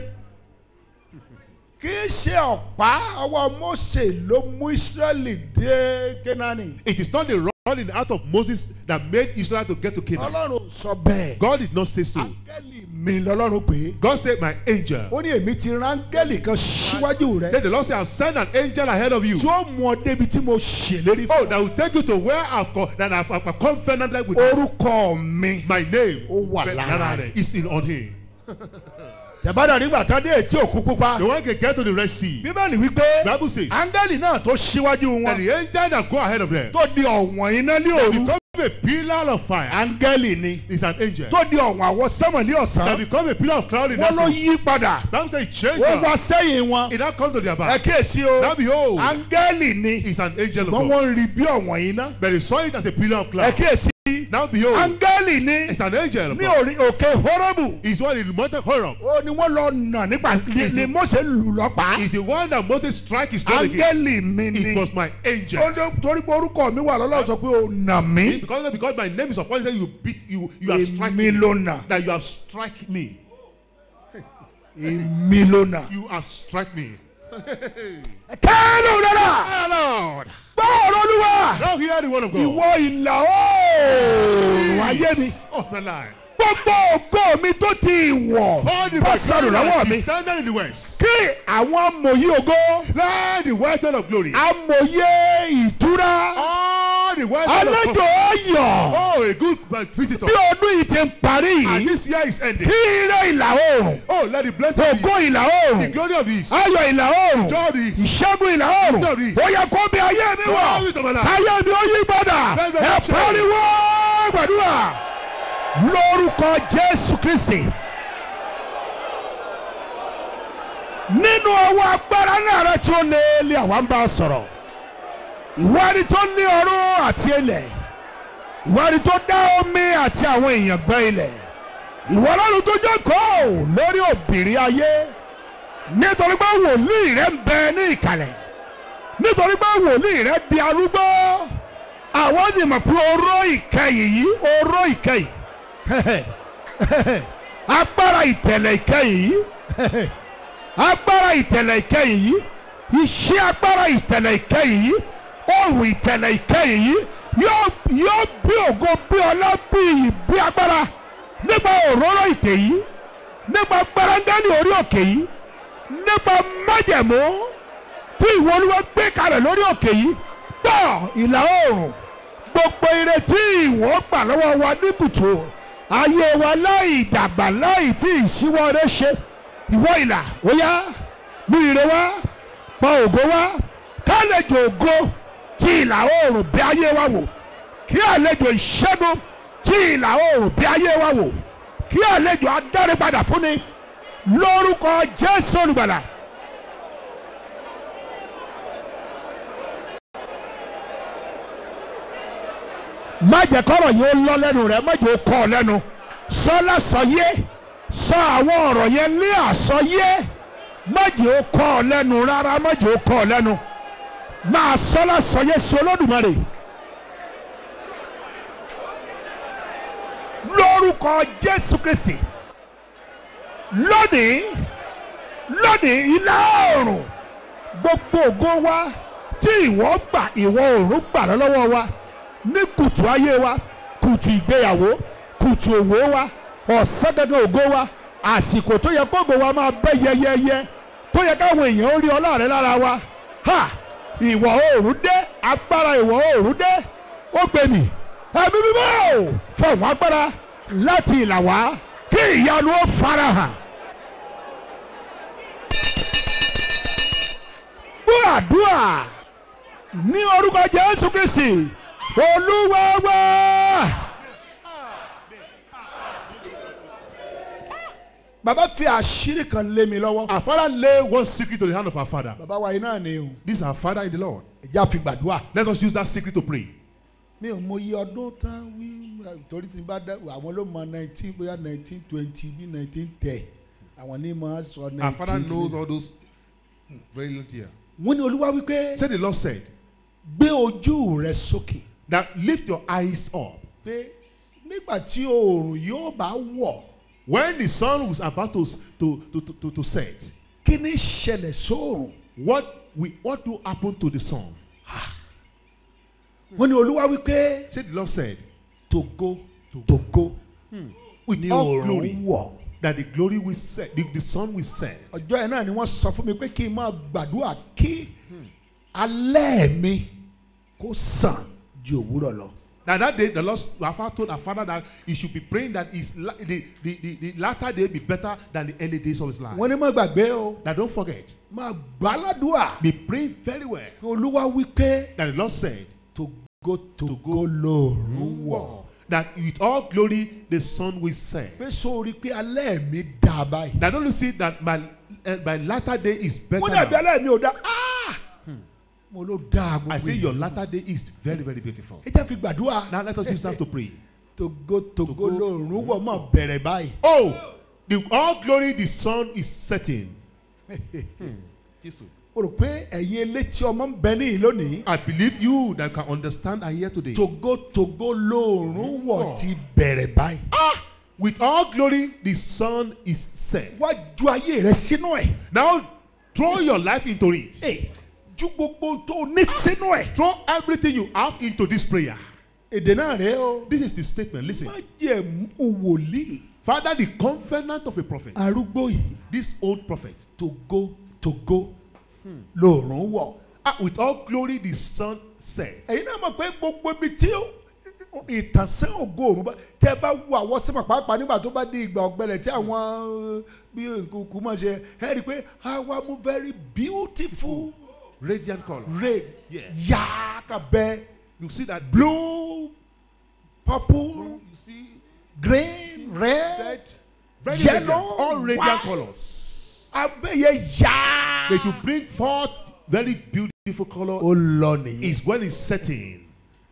kì í ṣe ọ̀pá ọwọ́ Mósè ló mú Ísírẹ́lì dé Kénáánì. It is not the rod in the heart of Moses that made Israel to get to Canaan. Ọlọ́run sọ bẹ́ẹ̀. God did not say so. áńgẹ́lì mi lọ́lọ́run pé. God said, My angel. ó ní èmi ti rán áńgẹ́lì kan síwájú rẹ. Then the Lord said, I'll send an angel ahead of you. tí ó mú ọ débi tí mo ṣèlérí Oh, fún. that will take you to where I've co- that I've, I've covenanted with you. orúkọ mi. My name Ó wà lára rẹ̀. is in on him. tẹ̀bádà nígbà tán dé etí òkú pupa. The one can get to the Red Sea. bíbélì wípé Bible says áńgẹ́lì náà tó síwájú that wọn. the angel that go ahead of them tó di ọ̀wọ̀n iná ní òru. become a pillar of fire. áńgẹ́lì ni. Is an angel tó di ọ̀wọ̀n àwọ̀ sánmọ̀ ní that ọ̀sán. become a pillar of cloud in wọ́n that ló day. yí padà. Bible says it changed. ó wá them. sẹ́yìn wọn. It now comes to their ẹ back. kíyèsí o. Now behold, áńgẹ́lì ni. it's an angel of wọ́n God. wọ́n rí bí ọ̀wọ̀n iná. But they saw it as a pillar of ẹ cloud. kíyèsí. Now behold, áńgẹ́lì ni. it's an angel of ní God. orí òkè hórébù. It's one in the mountain Horeb. ó ní wọ́n lọ nà nípa ni Is ni it- Mósè lù lọ́pàá. It's the one that Moses strike his stone against. áńgẹ́lì mi It ni. was my angel. ó ní torí pé orúkọ mi wà lọ́lọ́ sọ pé ó nà mí. Because because my name is upon it, he said you beat you you have struck èmi me. ló nà. That you have struck me. èmi ló nà. You have struck me. kẹ́lù dára. Ah, Lord. gbọ́ ọ̀rọ̀ olúwa. Now hear the word of God. ìwọ ìlà oòrùn ayé mi. Oh my life. gbogbo ògo mi tó ti wọ̀. All the ó sọnù lọ́wọ́ mi. is standing in the west. kí àwọn amòye ògo. Let the white of glory. amòye ìtura. All the white of àlejò ọyọ̀. Oh, a good visitor. bí ọdún yìí ti ń parí And yìí. this year is ending. kí ire ìlà oòrùn. Oh, let the blessing ògo ìlà the oòrùn. glory of this. ayọ̀ ìlà oòrùn. Joy of this. ìṣẹ́gun ìlà oòrùn. ó yẹ kó bí ayé mi wọ̀. Glory to my life. ayé mi ó yí padà. Bẹ́ẹ̀ bẹ́ẹ̀ ẹ ṣe. pariwo gbàdúrà. lórúkọ jésù kristi. nínú ọwọ́ agbára náà rẹ tí ó lé lé àwa ń bá a sọ̀rọ̀. ìwádìí tó ní ọ̀run àti ilẹ̀. ìwádìí tó dá omi àti àwọn èèyàn gbẹ́ ilẹ̀. ìwọ ọlọ́run tó jókòó lórí òbìrí ayé nítorí pé wòlíì rẹ ń bẹ ní ìkàlẹ̀ nítorí pé wòlíì rẹ di arúgbó àwọn sì mọ̀ pé oró ìkẹyìn yìí oró ìkẹyìn agbára ìtẹ̀lẹ̀ ìkẹyìn yìí agbára ìtẹ̀lẹ̀ ìkẹyìn yìí iṣẹ́ agbára ìtẹ̀lẹ̀ ìkẹyìn yìí ohun ìtẹ̀lẹ̀ ìkẹyìn yìí yóò yóò bí ògo bí ọlá bí iyì bí agbára nípa òróró ìpè yìí nípa gbẹrẹngẹ́lì orí òkè yìí nípa májẹ̀mú tí ìwọ olúwa gbé kalẹ̀ lórí òkè yìí gbọ́ ìlà oòrùn gbogbo ire tí ìwọ gbà lọ́wọ́ wa ní kùtù ayé wa láì dàgbà láì tí ìṣíwọ́ rẹ ṣe ìwọ ìlà ó yá mú ire wá pa ògo wá kálejò ògo tí ìlà oòrùn bí ayé wa wò kí àlejò ìṣẹ́gun tí ìlà oòrùn bí ayé wa wò kí àlejò adáre padà fún ni lórúkọ jésù olùgbàlà. má jẹ́ kọ́rọ̀ yìí ó lọ lẹ́nu rẹ̀ má jẹ́ ó kọ́ ọ lẹ́nu sọ lásọyé sọ àwọn ọ̀rọ̀ yẹn ní àsọyé má jẹ́ ó kọ́ ọ lẹ́nu rárá má jẹ́ ó kọ́ ọ lẹ́nu máa sọ lásọyé sí olódùmarè lórúkọ jésù kristi lónìí lónìí ilá oòrùn gbogbo ògo wa tí ìwọ gbà ìwọ oòrùn gbà lọ́wọ́ wa ní kùtù ayé wa kùtù ìgbéyàwó kùtù òwò wa ọ̀sán gangan ògo wa àsìkò tó yẹ kógo wa máa bẹ́ yẹyẹyẹ tó yẹ káwọn èèyàn ó rí ọlá rẹ lára wa ha ìwọ̀ oòrùn dé agbára ìwọ̀ oòrùn dé ó gbé mi ẹ̀mí mímọ́ ò fọ̀hún agbára láti ìlà wá kí ìyanu ó farahàn. gbọ́ àdúrà ní orúkọ jésù kristi olúwa wá. bàbá fi àṣírí kan lé mi lọ́wọ́. Our father lay one secret to the hand of our father. bàbá wa yìí náà ni o. This is our father in the Lord. ẹja fi gbàdúrà. Let us use that secret to pray. mi ò mọ iye ọdún tán wí torí tí n bá dá àwọn ló mọ nineteen bóyá nineteen twenty bí nineteen ten àwọn ní máa sọ nineteen. Our father knows all those very little here. wọ́n ní olúwa wípé Say the Lord said gbé ojú rẹ sókè that lift your eyes up. pé nígbà tí oòrùn yóò bá wọ̀ When the sun was about to, to, to, to, to, to set, kí ni ṣẹlẹ̀ sóòrùn. what, we, what will happen to the sun? wọ́n ní olúwa wípé Say the Lord said tògo tògo with ní all oòrùn glory wọ̀. that the glory will set, the, the sun will set. ọjọ́ yẹn náà ni wọ́n sọ fún mi pé kí n máa gbàdúrà kí alẹ́ mi kó sàn ju òwúrọ̀ lọ. Now that day, the Lord, our father told our father that he should be praying that his, la- the, the, the, the latter day be better than the early days of his life. wọ́n ní má gbàgbé o Now don't forget, máa gbà ládùúà be praying very well. olúwa wípé That the Lord said, tògo tògo lòórùn wọ̀. that with all glory the sun will set. pé sórí pé alẹ́ mi dà báyìí. Now don't you see that my, uh, my latter day is better mo dàbí now. alẹ́ mi ò dá Ah! mo ló dá I gbogbo say yìí. your latter day is very, very beautiful. ẹ jẹ́ fi gbàdúrà Now let us use that to pray. tògo tògo lòórùn wọ̀ máa bẹ̀rẹ̀ báyìí. Oh, the all glory the sun is setting. Jesus. mo rò pé ẹ̀yin elétí ọmọ ń bẹ níyì lónìí. I believe you that can understand are here today. tògo tògo lòórùn wọ̀ ti bẹ̀rẹ̀ báyìí. With all glory the sun is set. wá ju ayé rẹ sínú ẹ̀. Now throw your life into it. Ẹ, ju gbogbo tó o ní sínú ẹ̀. Throw everything you have into this prayer. èdè náà rẹ o. This is the statement. Listen. má jẹ́ mú wòlíì. Father, the covenant of a prophet, arúgbó yìí this old prophet, tògo tògo lòórùn wọ̀. ah, with all glory the sun set. ẹ̀yin náà mọ̀ pé gbogbo ibi tí ó- ìtànsán ògo òrùn bá tẹ́ bá wo àwọn sẹ́mọ̀ pàápàá nígbà tó bá di ìgbà ọ̀gbẹ́lẹ̀ tí àwọn bí nkùnkùn máa ṣe ẹ rí i pé àwa mú very beautiful Radiant color. red Yes. yaaka bẹ You see that blue purple You see green red red, very Yellow, radiant, all radiant white. colors. abẹ́yẹ yaa. But to bring forth very beautiful color ó lọ nìyí. is when it's setting.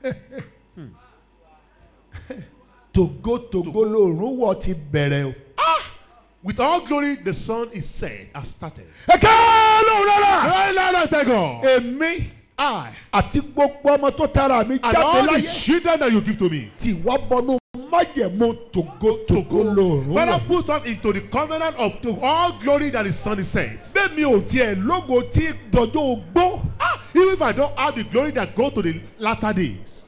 tògo tògo lòórùn wọ̀ ti bẹ̀rẹ̀ o. With all glory, the sun is set, has started. ẹ ká lóhùn rárá. Hey, Lord, I thank God. èmi I àti gbogbo ọmọ tó tara mi and jáde all the láyé children that you give to me. tí wọ́n bọnú májẹ̀mú tògótògó lòrùn Father, wọ̀. put us into the covenant of to all glory that the Son is sent. bẹ́ẹ̀mi ò tiẹ̀ lógo tí dọjọ́ ogbó Ah, even if I don't have the glory that go to the latter days.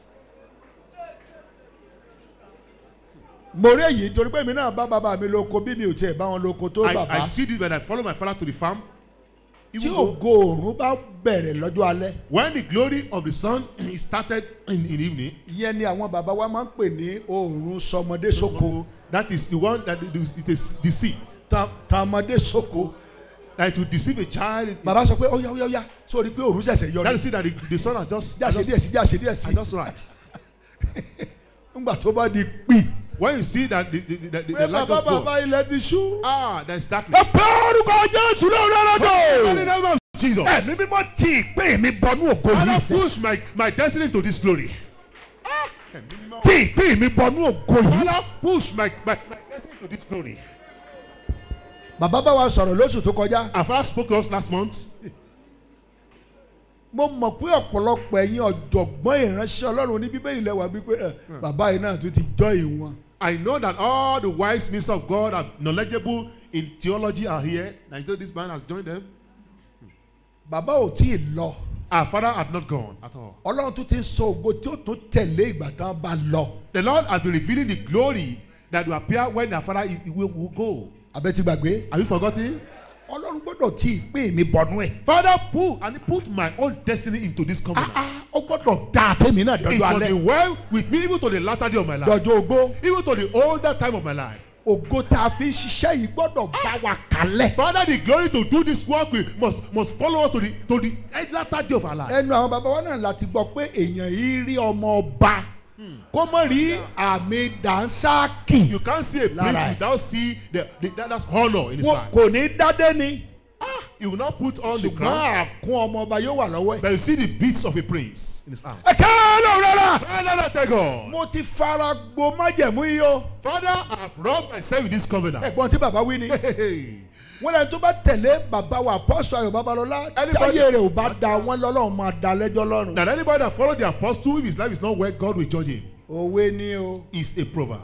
mo rí èyí torí pé mi náà bá bàbá mi lóko bí mi ò tiẹ̀ bá wọn lóko tó I, bàbá I see this when I follow my father to the farm. tí Even though ògo òrùn bá bẹ̀rẹ̀ lọ́jọ́ alẹ́ when the glory of the sun is started in, in evening, ìyẹn ni àwọn bàbá wa máa ń pè ní òòrùn sọmọdé sóko that is the one that it is deceit. ta- tàmọdé sóko That to deceive a child. bàbá sọ pé óyá óyá óyá sórí pé òòrùn ṣẹ̀ṣẹ̀ yọ That ni is see that the, the sun has just, jáṣe díẹ̀ sí jáṣe díẹ̀ sí has just rise. ńgbà tó bá di pì When you see that the, the, the, the, pé the light bàbá just go, bàbá ilẹ̀ ti ṣú. ah, there is darkness. ẹ pé orúkọ jésù lórí In the ọlọ́dọ̀. name of Jesus. ẹ̀mí mímọ́ tí ìpín mi bọnú ògo Father, yìí sẹ́. push my, my destiny to this glory. tí ìpín mi bọnú ògo yìí. Father, push my, my, my destiny to this glory. bàbá bá wa sọ̀rọ̀ lóṣù tó kọjá. Our father spoke to us last month. mo mọ̀ pé ọ̀pọ̀lọpọ̀ ẹ̀yin ọ̀jọ̀gbọ́n ìránṣẹ́ ọlọ́run ní bíbélì lẹ́wà wípé ẹ̀, bàbá yìí náà tún ti jọ́ ìwọ̀n. I know that all the wise ministers of God are knowledgeable in theology are here. I know this man has joined them. bàbá ò tí ì lọ. Our father had not gone at all. ọlọ́run tún ti ń sọ ògo tí ó tún tẹ̀lé ìgbà tán bá lọ. The Lord has been revealing the glory that will appear when our father is, will, will go. abẹ́ ti gbàgbé. Have you forgotten? ọlọ́run gbọ́dọ̀ tí ìpín mi bọnú ẹ̀. Father, put and he put my own destiny into this covenant. Ah, ó gbọ́dọ̀ dá àtẹ̀mí náà it dọ́jọ́ must be alẹ́. well with me even to the latter day of my life. dọ́jọ́ ogbó. Even to the older time of my life. ògo tá a fi ń ṣiṣẹ́ yìí gbọ́dọ̀ bá wa kalẹ̀. Father, the glory to do this work we must must follow us to the to the latter day of our life. ẹnu àwọn bàbá wa náà láti gbọ́ pé èèyàn yìí rí ọmọ ọba kó mọ̀ rí àmì dànsákì You can't see a Lára priest ẹ̀. without see the, the that, that's honor in his wọn life. kò ní dádé ni He will not put on the ṣùgbọ́n crown, àkún ọmọ ọba yóò wà lọ́wọ́ ẹ̀. but you see the beats of a prince in his hand. ẹ káàárọ̀ rárá. Father, thank God. mo ti fara gbo májẹ̀mú yìí o. Father, I have rubbed myself with this covenant. ẹ̀gbọ́n tí bàbá wí ni. Hey, hey. wọ́n lẹ́nu tó bá tẹ̀lé bàbá wa apọ́sù ayọ̀ babalọ́lá Anybody- táyé rẹ̀ ò bá da wọn lọ́lọ́run máa da lẹ́jọ́ lọ́rùn. That anybody that follow the apostle, if his life is not well, God will judge him. òwe ni o Is a proverb.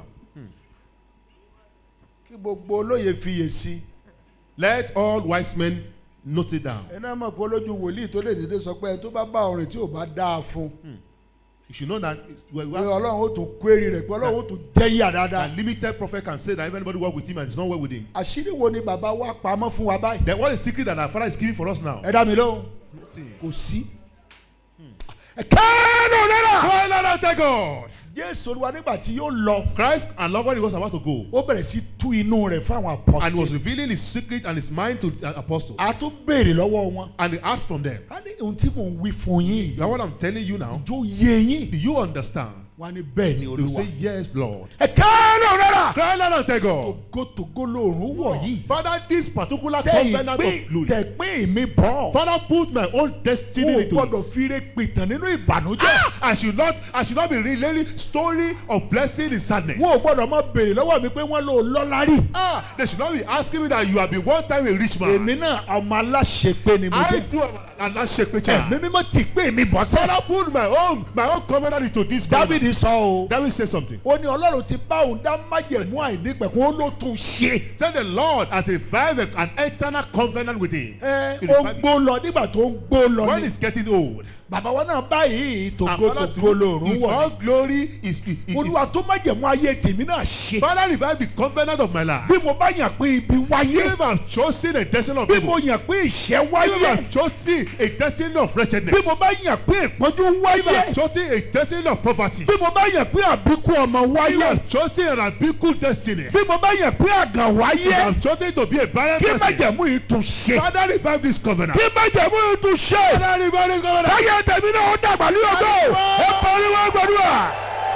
kí gbogbo olóye fiyè sí. Let all wise men note it down. ẹ náà mọ̀ pé olójú wòlíì tó lè dédé sọ pé ẹ tó bá bá ọrìn tí ò bá dáa fún un. You should know that it's- well, pé well, ọlọ́run ó tún query rẹ̀ pé ọlọ́run ó tún jẹ́yà dáadáa. a limited prophet can say that if anybody work with him and it's not well with him. àṣírí wo ni bàbá wa pamọ́ fún wa báyìí. Then what is the secret that our father is giving for us now? ẹ dá mi lóhùn kò sí. ẹ kẹ́ẹ́nù náírà. Well, Lord, I thank God. jésù olúwa nígbà tí yóò lọ Christ and love when he was about to go. ó bẹ̀rẹ̀ sí tú inú rẹ̀ fún àwọn And he was apọ́sítì. revealing his secret and his mind to the apostles. a tún béèrè lọ́wọ́ wọn. And he asked from them, a ní ohun tí mò ń wí fún yín Now yìí. what I'm telling you now, jó yé yín. do you understand? wọ́n á ní bẹ́ẹ̀ ni You olúwa. say, Yes, Lord. ẹ kẹ́ẹ́nù náírà. Cry loud and thank God. togotogo lòrùn wọ̀ yìí. Father, this particular tẹ covenant ìpín of glory. tẹ pín mi bọ̀. Father, put my own destiny o into gbọ́dọ̀ it. fi re pìtàn nínú ìbànújẹ́. I should not, I should not be relating story of blessing in sadness. wọn ò gbọ́dọ̀ máa béèrè lọ́wọ́ mi pé wọ́n lò lọ́lá rí. Ah, they should not be asking me that you have been one time a rich man. èmi náà ọmọ aláṣepé ni mo I jẹ́. too am an aláṣepé ẹ̀mí child. mímọ́ ti pé mi bọ́ sẹ́. Father, put my own, my own covenant into this covenant. dávidi sọ o. David say something. ó ní ọlọ́run ti bá òun dá májẹ̀mú àìnípẹ̀kún ó ló tún ṣe. Tell the Lord as a five an eternal covenant with him. ẹ It ó is ń five- gbó lọ nígbà tó ń gbó lọ When ni. it's getting old. bàbá wa náà báyìí And tògo Father, tògo lòrùn with wọ̀ all ni. glory is, is, is olúwa tó májẹ̀mú ayé tèmi náà ṣe. Father revive the covenant of my life. bí mo bá yàn pé ibi wáyé. If I'm chosen a destiny of bí evil. mo yàn pé ìṣẹ́ If wáyé. I'm chosen a destiny of wretchedness. bí mo bá yàn pé ìpọ́njú If wáyé. I'm chosen a destiny of poverty. bí mo bá yàn pé àbíkú ọmọ If wáyé. I'm chosen an ambiguous destiny. bí mo bá yàn pé àgàn If wáyé. I'm chosen to be a barren kí person. májẹ̀mú yìí tún ṣe. Father revive this covenant. kí májẹ̀mú yìí tún ṣe. Father revive this covenant. káyé tèmi náà ó dàgbà ní ọgọ́. ẹ pariwo gbàdúrà.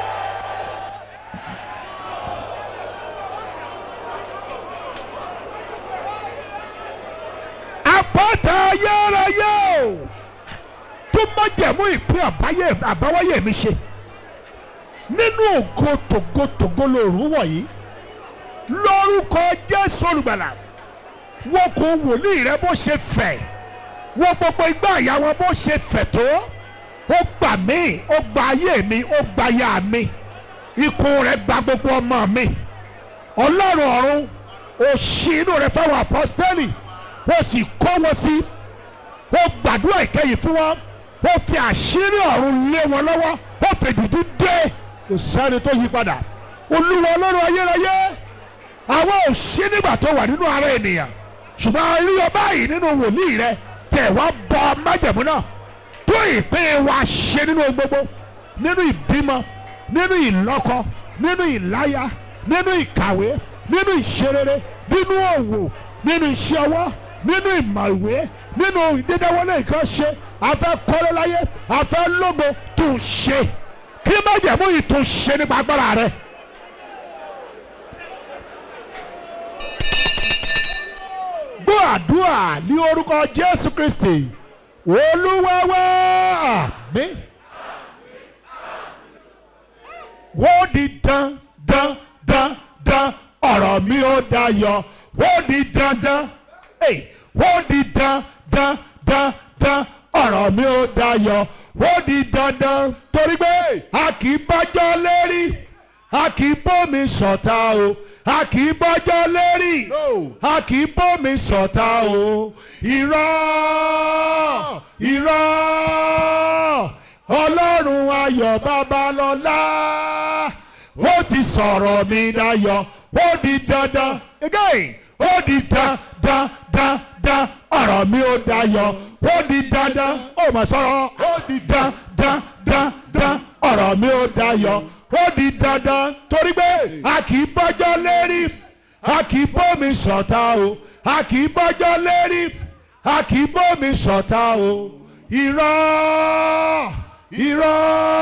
àpáta ayérayé o tó májẹ̀mú ìpín àbáyé àbáwáyé mi ṣe nínú ògo tògótògó lòrùn wọ̀nyí lórúkọ jésù olùgbàlà wọ́n kò wòlíì rẹ bó ṣe fẹ̀ wọ́n gbogbo igbá àyà wọn bó ṣe fẹ̀ tó ó gbà mí ó gba ayé mi ó gba aya mi ikùn rẹ̀ gba gbogbo ọmọ mi ọlọ́run ọ̀run ó ṣí inú rẹ̀ fáwọn apọ́sítẹ́lì ó sì kọ́ wọn sí ó gbàdúrà ìkẹyìn fún wọn ó fi àṣírí ọ̀run lé wọn lọ́wọ́ ó fèdìdí dé kò sẹ́ni tó yí padà olúwa ọlọ́run ayérayé àwa ò sí nígbà tó wà nínú ara ènìyàn ṣùgbọ́n ayé báyìí nínú wòlíì rẹ tẹ̀ wá bọ májẹ̀mú náà tó ìpín wa ṣe nínú ohun gbogbo nínú ìbímọ nínú ìlọ́kọ nínú ìláya nínú ìkàwé nínú ìṣerere nínú òwò nínú iṣẹ́ ọwọ́ nínú ìmọ̀ ìwé nínú dídáwọlé nǹkan ṣe afẹ́ kọ́lé láyé afẹ́ lógo tún ṣe kí májẹ̀mú yìí tún ṣe nípa agbára rẹ. gbọ́ àdúrà ní orúkọ jésù kristi olúwa wá àmín. ó di dán dán dán dán ọ̀rọ̀ mi ó dayọ̀ ó di dandan Hey, ó di dán dán dán dán ọ̀rọ̀ mi ó dayọ̀ ó di dandan torí pé a kì í bọ́jọ́ lérí a kì í bómi sọ̀tà o a kì í bọ́jọ́ lérí No. a kì í bómi sọ̀tà o irọ́ irọ́ ọlọ́run ayọ̀ babalọ́lá ó ti sọ̀rọ̀ mi dayọ̀ ó di dandan again ó di dandan dandan ọ̀rọ̀ mi ó dayọ̀ ó di dandan ó mà sọ̀rọ̀ ó di dandan dandan ọ̀rọ̀ mi ó dayọ̀ ó di dandan torí pé a kì í bọ́jọ́ lérí a kì í bómi sọ̀tà o a kì í bọ́jọ́ lérí a kì í bómi sọ̀tà o irọ́ irọ́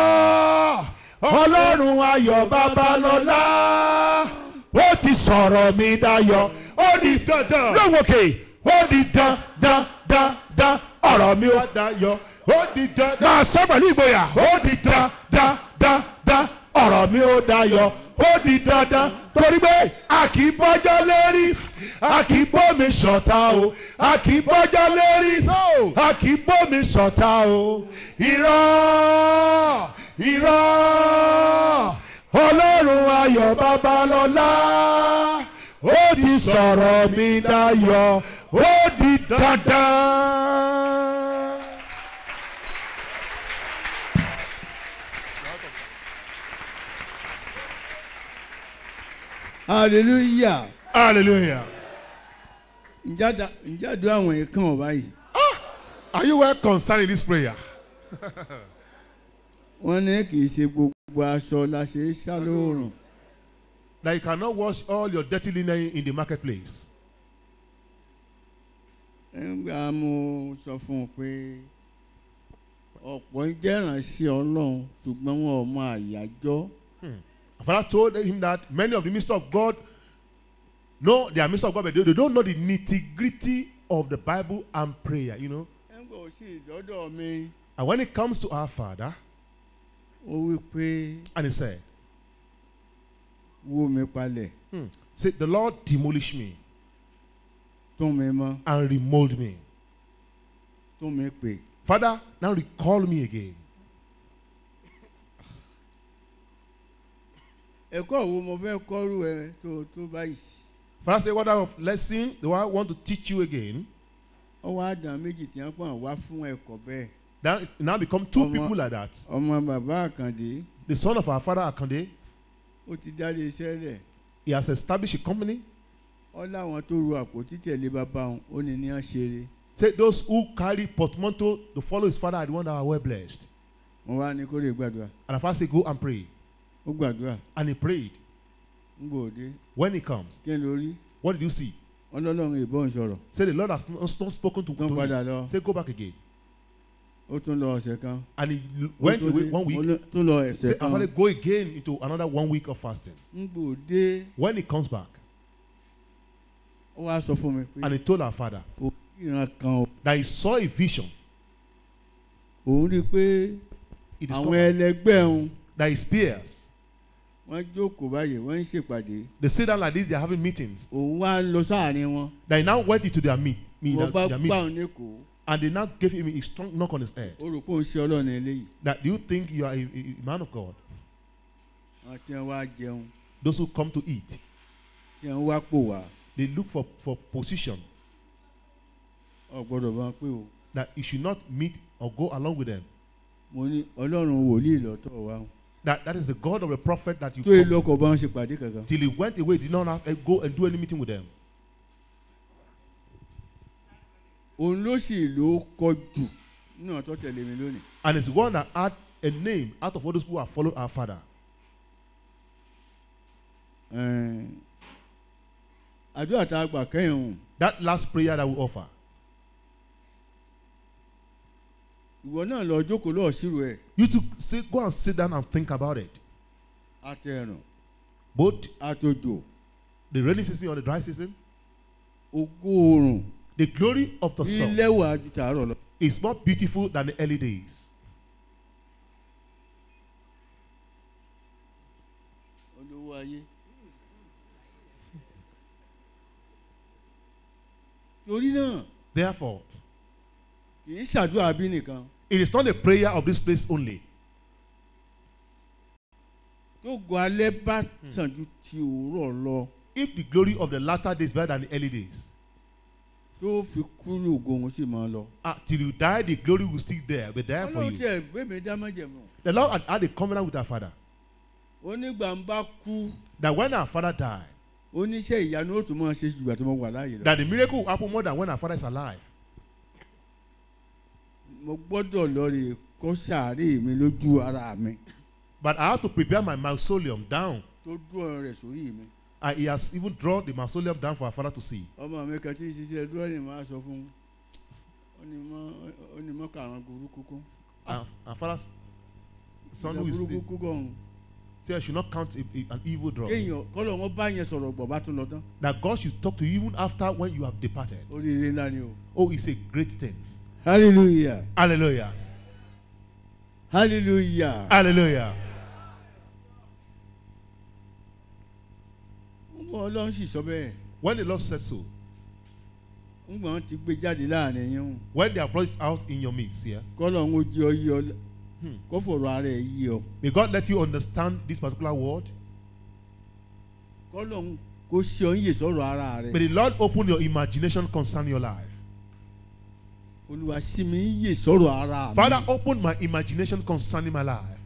ọlọ́run ayọ̀ babalọ́lá ó ti sọ̀rọ̀ mi dayọ̀ ó di dandan lóhùn òkè ó di dandan dandan ọ̀rọ̀ mi ó dayọ̀ ó di dandan. máa sọ pẹ̀lú ìgboyà ó di dandan dandan ọ̀rọ̀ mi ó dayọ̀ ó di dandan torí pé a kì í bọ́jọ́ lérí a kì í bómi sọ̀tà o a kì í bọ́jọ́ lérí No. a kì í bómi sọ̀tà o irọ́ irọ́ ọlọ́run ayọ̀ babalọ́lá ó ti sọ̀rọ̀ mi dayọ̀ ó di dandan. hallelujah hallelujah. ǹjẹ́ àdá- ǹjẹ́ àdúrà àwọn yẹn kàn ọ́ báyìí are you well concerned in this prayer. wọ́n ní kì í ṣe gbogbo aṣọ la ṣe é sá lóòrùn that you cannot wash all your dirty linen in the marketplace. nígbà mo sọ fún un pé ọ̀pọ̀ ń jẹ́ ìránṣẹ́ ọlọ́run ṣùgbọ́n wọn ò mọ àyájọ́ My father told him that many of the ministers of God know they are ministers of God, but they, they don't know the nitty gritty of the Bible and prayer, you know. nígbà ó sì dọ́dọ̀ mi And when it comes to our Father, ó wí pé and he said, wó mi palẹ̀ hmm, say, The Lord demolish me tún mi mọ́ and remold me. tún mi pè Father, now recall me again. ẹ̀kọ́ wo mo fẹ́ kọ́rù ẹ tó tó báyìí Father, say, What kind of lesson do I want to teach you again? ọwọ́ àdán méjì tí wọ́n pọ̀ wá fún ẹ̀kọ́ bẹ́ẹ̀ Now, it now become two Ọmọ- people like that. ọmọ bàbá àkàndé The son of our father Akande, ó ti dá lé iṣẹ́ lẹ̀ he has established a company. ọ láwọn tó ru àpótí tẹ̀lé bàbá òun ó ní ní àṣeré Say those who carry portmanteau to follow his father are the one that are well blessed. wọ́n wá ní kó lè gbàdúrà And the father say, Go and pray. ó gbàdúrà And he prayed. ń gbòde When he comes, kí n lórí what did you see? ọlọ́lọ́run ìbọn sọ̀rọ̀ Say the Lord has not, not spoken to, tán to padà him. lọ Say go back again. ó tún lọ ọ̀sẹ̀ kan And he l- ó went tún away dé- one ó week. lọ- tún lọ Say ẹ̀sẹ̀ and kan father go again into another one week of fasting. ń gbòde When he comes back, ó wá sọ fún mi pé and he told our father ó ìran kan o that he saw a vision. òun rí i pé He àwọn discovered ẹlẹgbẹ́ òun that his peers, wọ́n jókòó báyìí wọ́n ń ṣèpàdé they sit down like this, they are having meetings. òun wá lọ sáàrin wọn That he now went into their meet, meet wọ́n bá their gbà meeting. òun lẹ́kọ̀ọ́ And they now gave him a strong knock on his head. ó rò pé òun ṣe ọlọ́run eléyìí That do you think you are a, a- a man of God? àwọn tí wọ́n wá jẹun Those who come to eat, tí wọ́n wá pò wá they look for, for position ọ̀ gbọ́dọ̀ bá wọn pé o that you should not meet or go along with them. mo ní ọlọ́run wòlíì lọ́tọ̀ wa o. That that is the God of the prophet that you tó yẹ come lọ́kọ̀ bá wọn ṣe pàdé kankan till he went away, did not have, eh, go and do any meeting with them. òun ló sì ló kọ jù nínú ọ̀tọ̀ tẹ̀lé mi lónìí And it's the one that had a name out of all those who have followed our father. Ẹ̀ẹ́n, àdúrà tá a gbà kẹ́yìn òun That last prayer that we offer. ìwọ náà lọ jókòó lọ́ọ̀ sírò ẹ̀ You to sit, go and sit down and think about it. àtẹ̀rùn Both àtòjò the rainy season or the dry season, ògo oòrùn the glory of the sun ilẹ̀wà ju tàárọ̀ lọ. is more beautiful than the early days. olówó ayé. torí náà Therefore, kì í ṣàdúrà bí nìkan it is not a prayer of this place only. tó gọ alẹ́ bá sàn ju ti òwúrọ̀ lọ If the glory of the latter days better than the early days, tó fi kúrò ògo òun sì máa lọ. uh, till you die, the glory will still there, be there for ọlọ́run you. tiẹ̀ gbé mi dá májẹ̀mú. The Lord had had a covenant with our father onígbà ń bá kú that when our father died, oníṣẹ́ ìyanu ó tún máa ṣe jùgbà tó máa wà láàyè lọ. that the miracle will happen more than when our father is alive. mo gbọ́dọ̀ lọ rè kọ́ sàárè mi lójú ara mi But I have to prepare my mausoleum down. tó dúró rẹ̀ sórí mi. And he has even drawn the mausoleum down for our father to see. ọmọ mi kan tí ń ṣiṣẹ́ dúrọ́ọ̀nì máa sọ fún un ó ní mọ́ ó ní mọ́ kàrán burúkú kún. Our, our father's son ìjà who burúkú is kún gan-an. say I should not count a, a, an evil draw. kéèyàn kọ́lọ̀ wọn bá yẹn sọ̀rọ̀ gbọ̀ bá tún lọ tán. That God should talk to you even after when you have departed. oríire ńlá ni o. Oh, it's a great thing. hallelujah Hallelujah. hallelujah. Hallelujah. ńgbọ́n ọlọ́run sì sọ bẹ́ẹ̀ When the Lord said so, ńgbọ́n ti gbé jáde láàrin yín o. when they have brought it out in your midst here, kọ́lọ̀ ń jí ọ yí ọ Hmm. kó fọ̀rọ̀ ara ẹ̀ yí ọ. may God let you understand this particular word. kọ́lọ̀ ń kó ṣe ọ ń yè sọ̀rọ̀ ara May rẹ̀. the Lord open your imagination concerning your life. olúwa sí mi ń yè sọ̀rọ̀ ara mi. Father, open my imagination concerning my life.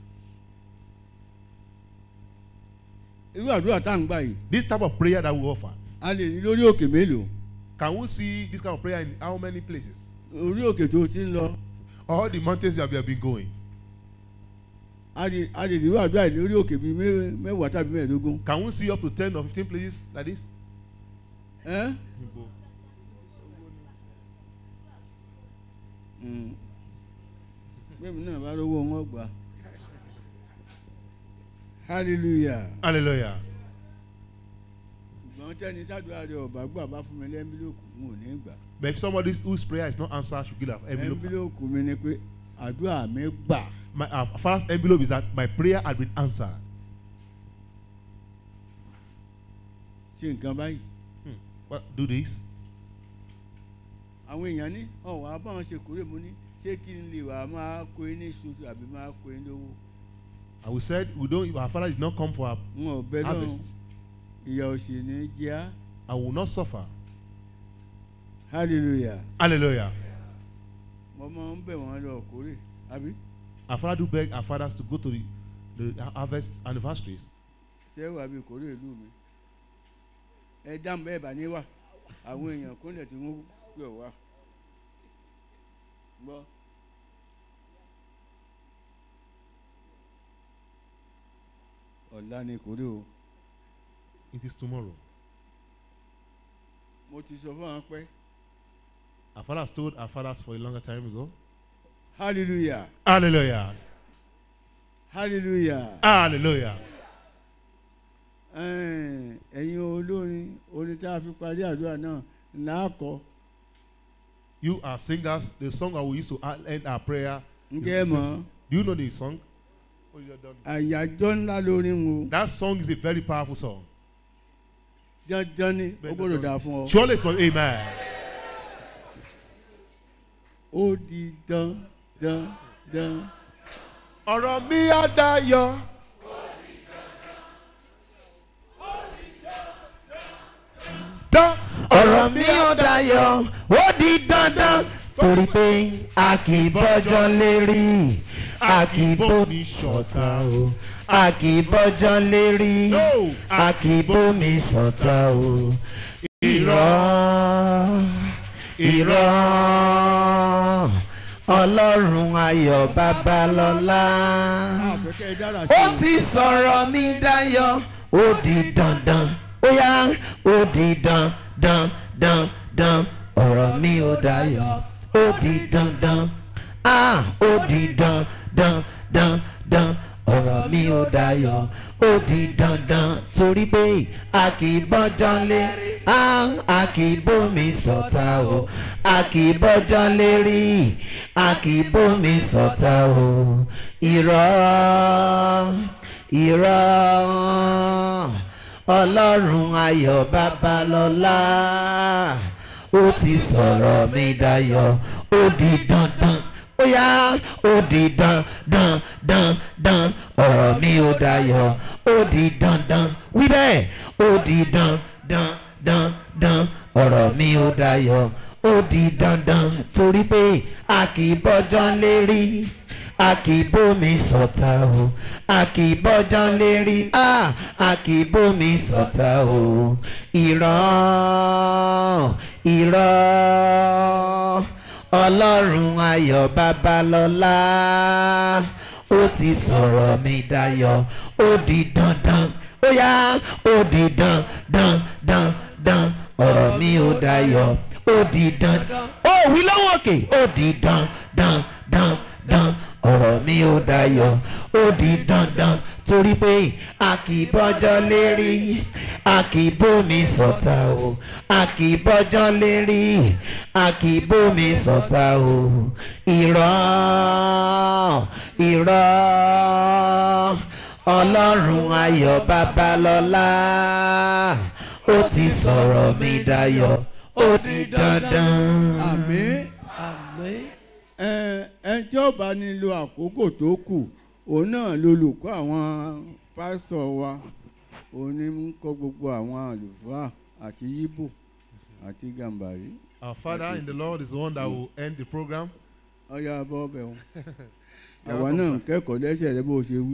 irú àdúrà tá à ń gbà yìí This type of prayer that we offer. a lè rí lórí òkè mélòó Can we see this kind of prayer in how many places? orí òkè tó ti ń lọ All the mountains you have been going. a lè a lè rí irú àdúrà yìí lórí òkè bíi mẹ́- mẹ́wàá tàbí mẹ́ẹ̀ẹ́dógún. Can we see up to 10 or 15 places like this? ẹ́ Mm. bẹ́ẹ̀ni náà bá lówó wọn gbà hallelujah Hallelujah. ṣùgbọ́n tẹ́ni tádùá rẹ̀ ọ̀bá gbà bá fún mi lẹ́ńbílòkù n ò ní gbà But if somebody whose prayer is not answered should give an envelope. lẹ́ńbílòkù mi ni pé àdúrà mi gbà My uh, first envelope is that my prayer had been answered. ṣe nǹkan báyìí Hmm. Well, do this. àwọn èèyàn ní ọ̀wọ́ abáwọn ṣe kúrè mú ní ṣé kí n lè wà máa kó ní ṣoṣo àbí máa kó ní lówó And we said we don't. Our father did not come for our n ò bẹ lọ́run harvest. ìyà òsì ní jẹ́ á I will not suffer. hallelujah Hallelujah. mo máa ń bẹ̀ wọ́n lọ kórè àbí Our father do beg our fathers to go to the, the harvest anniversaries. ṣé wàá bí kórè ìlú mi ẹ dáhùn bẹ́ẹ̀ bá ní wà àwọn èèyàn kúnlẹ̀ tí wọ́n pè wá gbọ́ ọ̀la ni kórè o It is tomorrow. mo ti sọ fún wọn pé Our fathers told our fathers for a longer time ago. hallelujah Hallelujah. hallelujah Hallelujah. Ẹ̀n, ẹ̀yin olórin orin tá a fi parí àdúrà náà là á kọ You are singers. The song that we used to end our prayer. ǹjẹ́ ẹ mọ̀ Do you know the song? àyájọ́ ńlá lórí ń wo That song is a very powerful song. dandan ni ó gbọ́dọ̀ dáa fún ọ. Surely it's not amen. ó di dán dán dán. ọ̀rọ̀ mi á dayọ̀. dán ọ̀rọ̀ mi ò dayọ̀ ó di dandan torí pé a kì í bọ́jọ́ lérí a kì í bómi ṣọ̀tá o a kì í bọ́jọ́ lérí a kì í bómi ṣọ̀tá o irọ́ irọ́ ọlọ́run ayọ̀ babalọ́lá àfẹ́kẹ́ dára ó ti sọ̀rọ̀ mi dayọ̀ ó di dandan ó yá ó di dandan dan dan ọ̀rọ̀ mi ó dayọ̀ ó di dandan ah ó di dandan dan dan ọ̀rọ̀ mi ó dayọ̀ ó di dandan torí pé a kì í bọ́jọ́ lé ah a kì í bómi sọ̀tà o a kì í bọ́jọ́ lérí a kì í bómi sọ̀tà o irọ́ irọ́ ọlọ́run ayọ̀ babalọ́lá ó ti sọ̀rọ̀ mi dayọ̀ ó di dandan ó yá ó di dandan dan dan ọ̀rọ̀ mi ó dayọ̀ ó di dandan wí bẹ́ẹ̀ ó di dandan dan dan ọ̀rọ̀ mi ó dayọ̀ ó di dandan torí pé a kì í bọ́jọ́ lérí a kì í bómi sọ̀tà o a kì í bọ́jọ́ lérí a a kì í bómi sọ̀tà o irọ́ irọ́ ọlọ́run ayọ̀ babalọ́lá ó ti sọ̀rọ̀ mi dayọ̀ ó di dandan ó yá ó di dandan dan dan ọ̀rọ̀ mi ó dayọ̀ ó di dandan ó wí lọ́wọ́ òkè ó di dandan dan dan ọ̀rọ̀ mi ó dayọ̀ ó di dandan torí pé a kì í bọ́jọ́ lérí a kì í bómi sọ̀tà o a kì í bọ́jọ́ lérí a kì í bómi sọ̀tà o irọ́ irọ́ ọlọ́run ayọ̀ babalọ́lá ó ti sọ̀rọ̀ mi dayọ̀ ó di dandan. àmín Àmín. ẹ ẹ tí ó bá nílò àkókò tó kù òun náà lolùkọ́ àwọn pásítọ̀ wa òun ní ń kọ́ gbogbo àwọn àlùfáà àti yíbò àti gàmbàrí Our Father in the Lord is the one that will end the program. ọyá bọ́ bẹ̀ wọn. àwa náà ń kẹ́kọ̀ọ́ lẹ́sẹ̀ rẹ bó ṣe wí.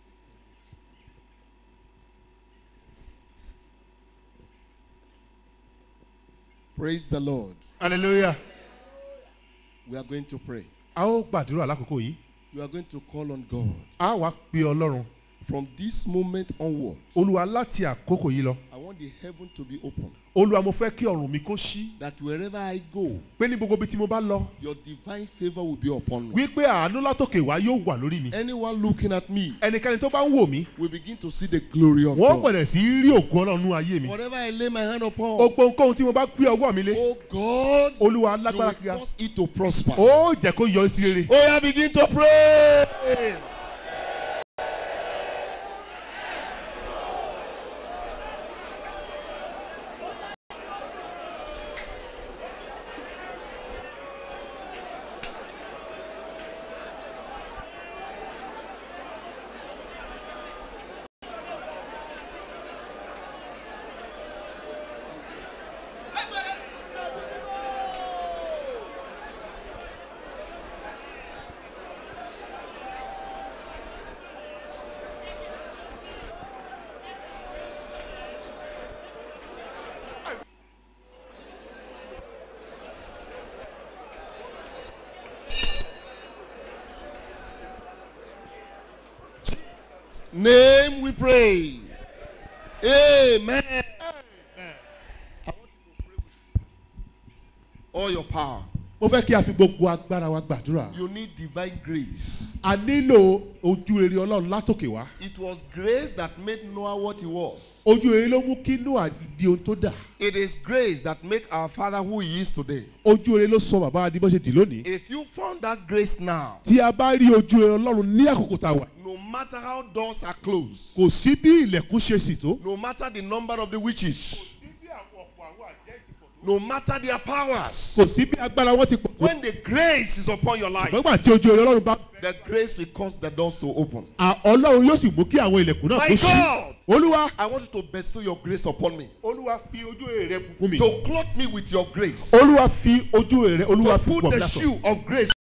Praise the Lord. Hallelujah. We are going to pray. A ó gbàdúrà lákòókò yìí. We are going to call on God. A wá pe Ọlọ́run. From this moment onward, Olúwa láti àkókò yìí lọ. I want the heaven to be open. Olúwa mo fẹ́ kí ọ̀run mi kó ṣí. That wherever I go, Pé ní gbogbo ibi tí mo bá lọ. your divine favor will be upon me. Wípé àánú látòkè wá yóò wà lórí mi. Anyone looking at me Ẹnikẹ́ni tó bá ń wò mí. will begin to see the glory of Wọ́n God. bẹ̀rẹ̀ sí í rí ògùn Ọlọ́run nú ayé mi. Whatever I lay my hand upon, Gbogbo nǹkan tí mo bá gbé ọwọ́ mi lé. oh God, Olúwa you lágbára will kíá. cause it to prosper. Ó jẹ́ kó yọrí sí rere. Oh, yeah, begin to pray. Name we pray. Amen. I want you to pray with all your power. Mo fẹ́ kí a fi gbogbo agbára wa gbàdúrà. You need divine grace. A nílò ojú rere Ọlọ́run látòkè wá. It was grace that made Noah what he was. Ojú rere ló mú kí Noah di ohun tó dà. It is grace that make our father who he is today. Ojú rere ló sọ bàbá wa di bó ṣe dì lónìí. If you found that grace now, Tí a bá rí ojú rere Ọlọ́run ní àkókò tá a wà. no matter how doors are closed, Kò sí bí ilẹ̀kùn ṣe sì tó. no matter the number of the witches, No matter their powers. kò sí bí agbára wọn ti pọ̀ tó When the grace is upon your life, nígbà tí ojú orí ọlọ́run bá the grace will cause the doors to open. à- ọlọ́run yóò sì mú kí àwọn ilẹ̀kùn náà My kó ṣí God! olúwa I want you to bestow your grace upon me. olúwa fi ojú èrè rẹ bùkún mi To clothe me with your grace. olúwa fi ojú èrè rẹ olúwa To fi put bọ̀ mí the lásán shoe of grace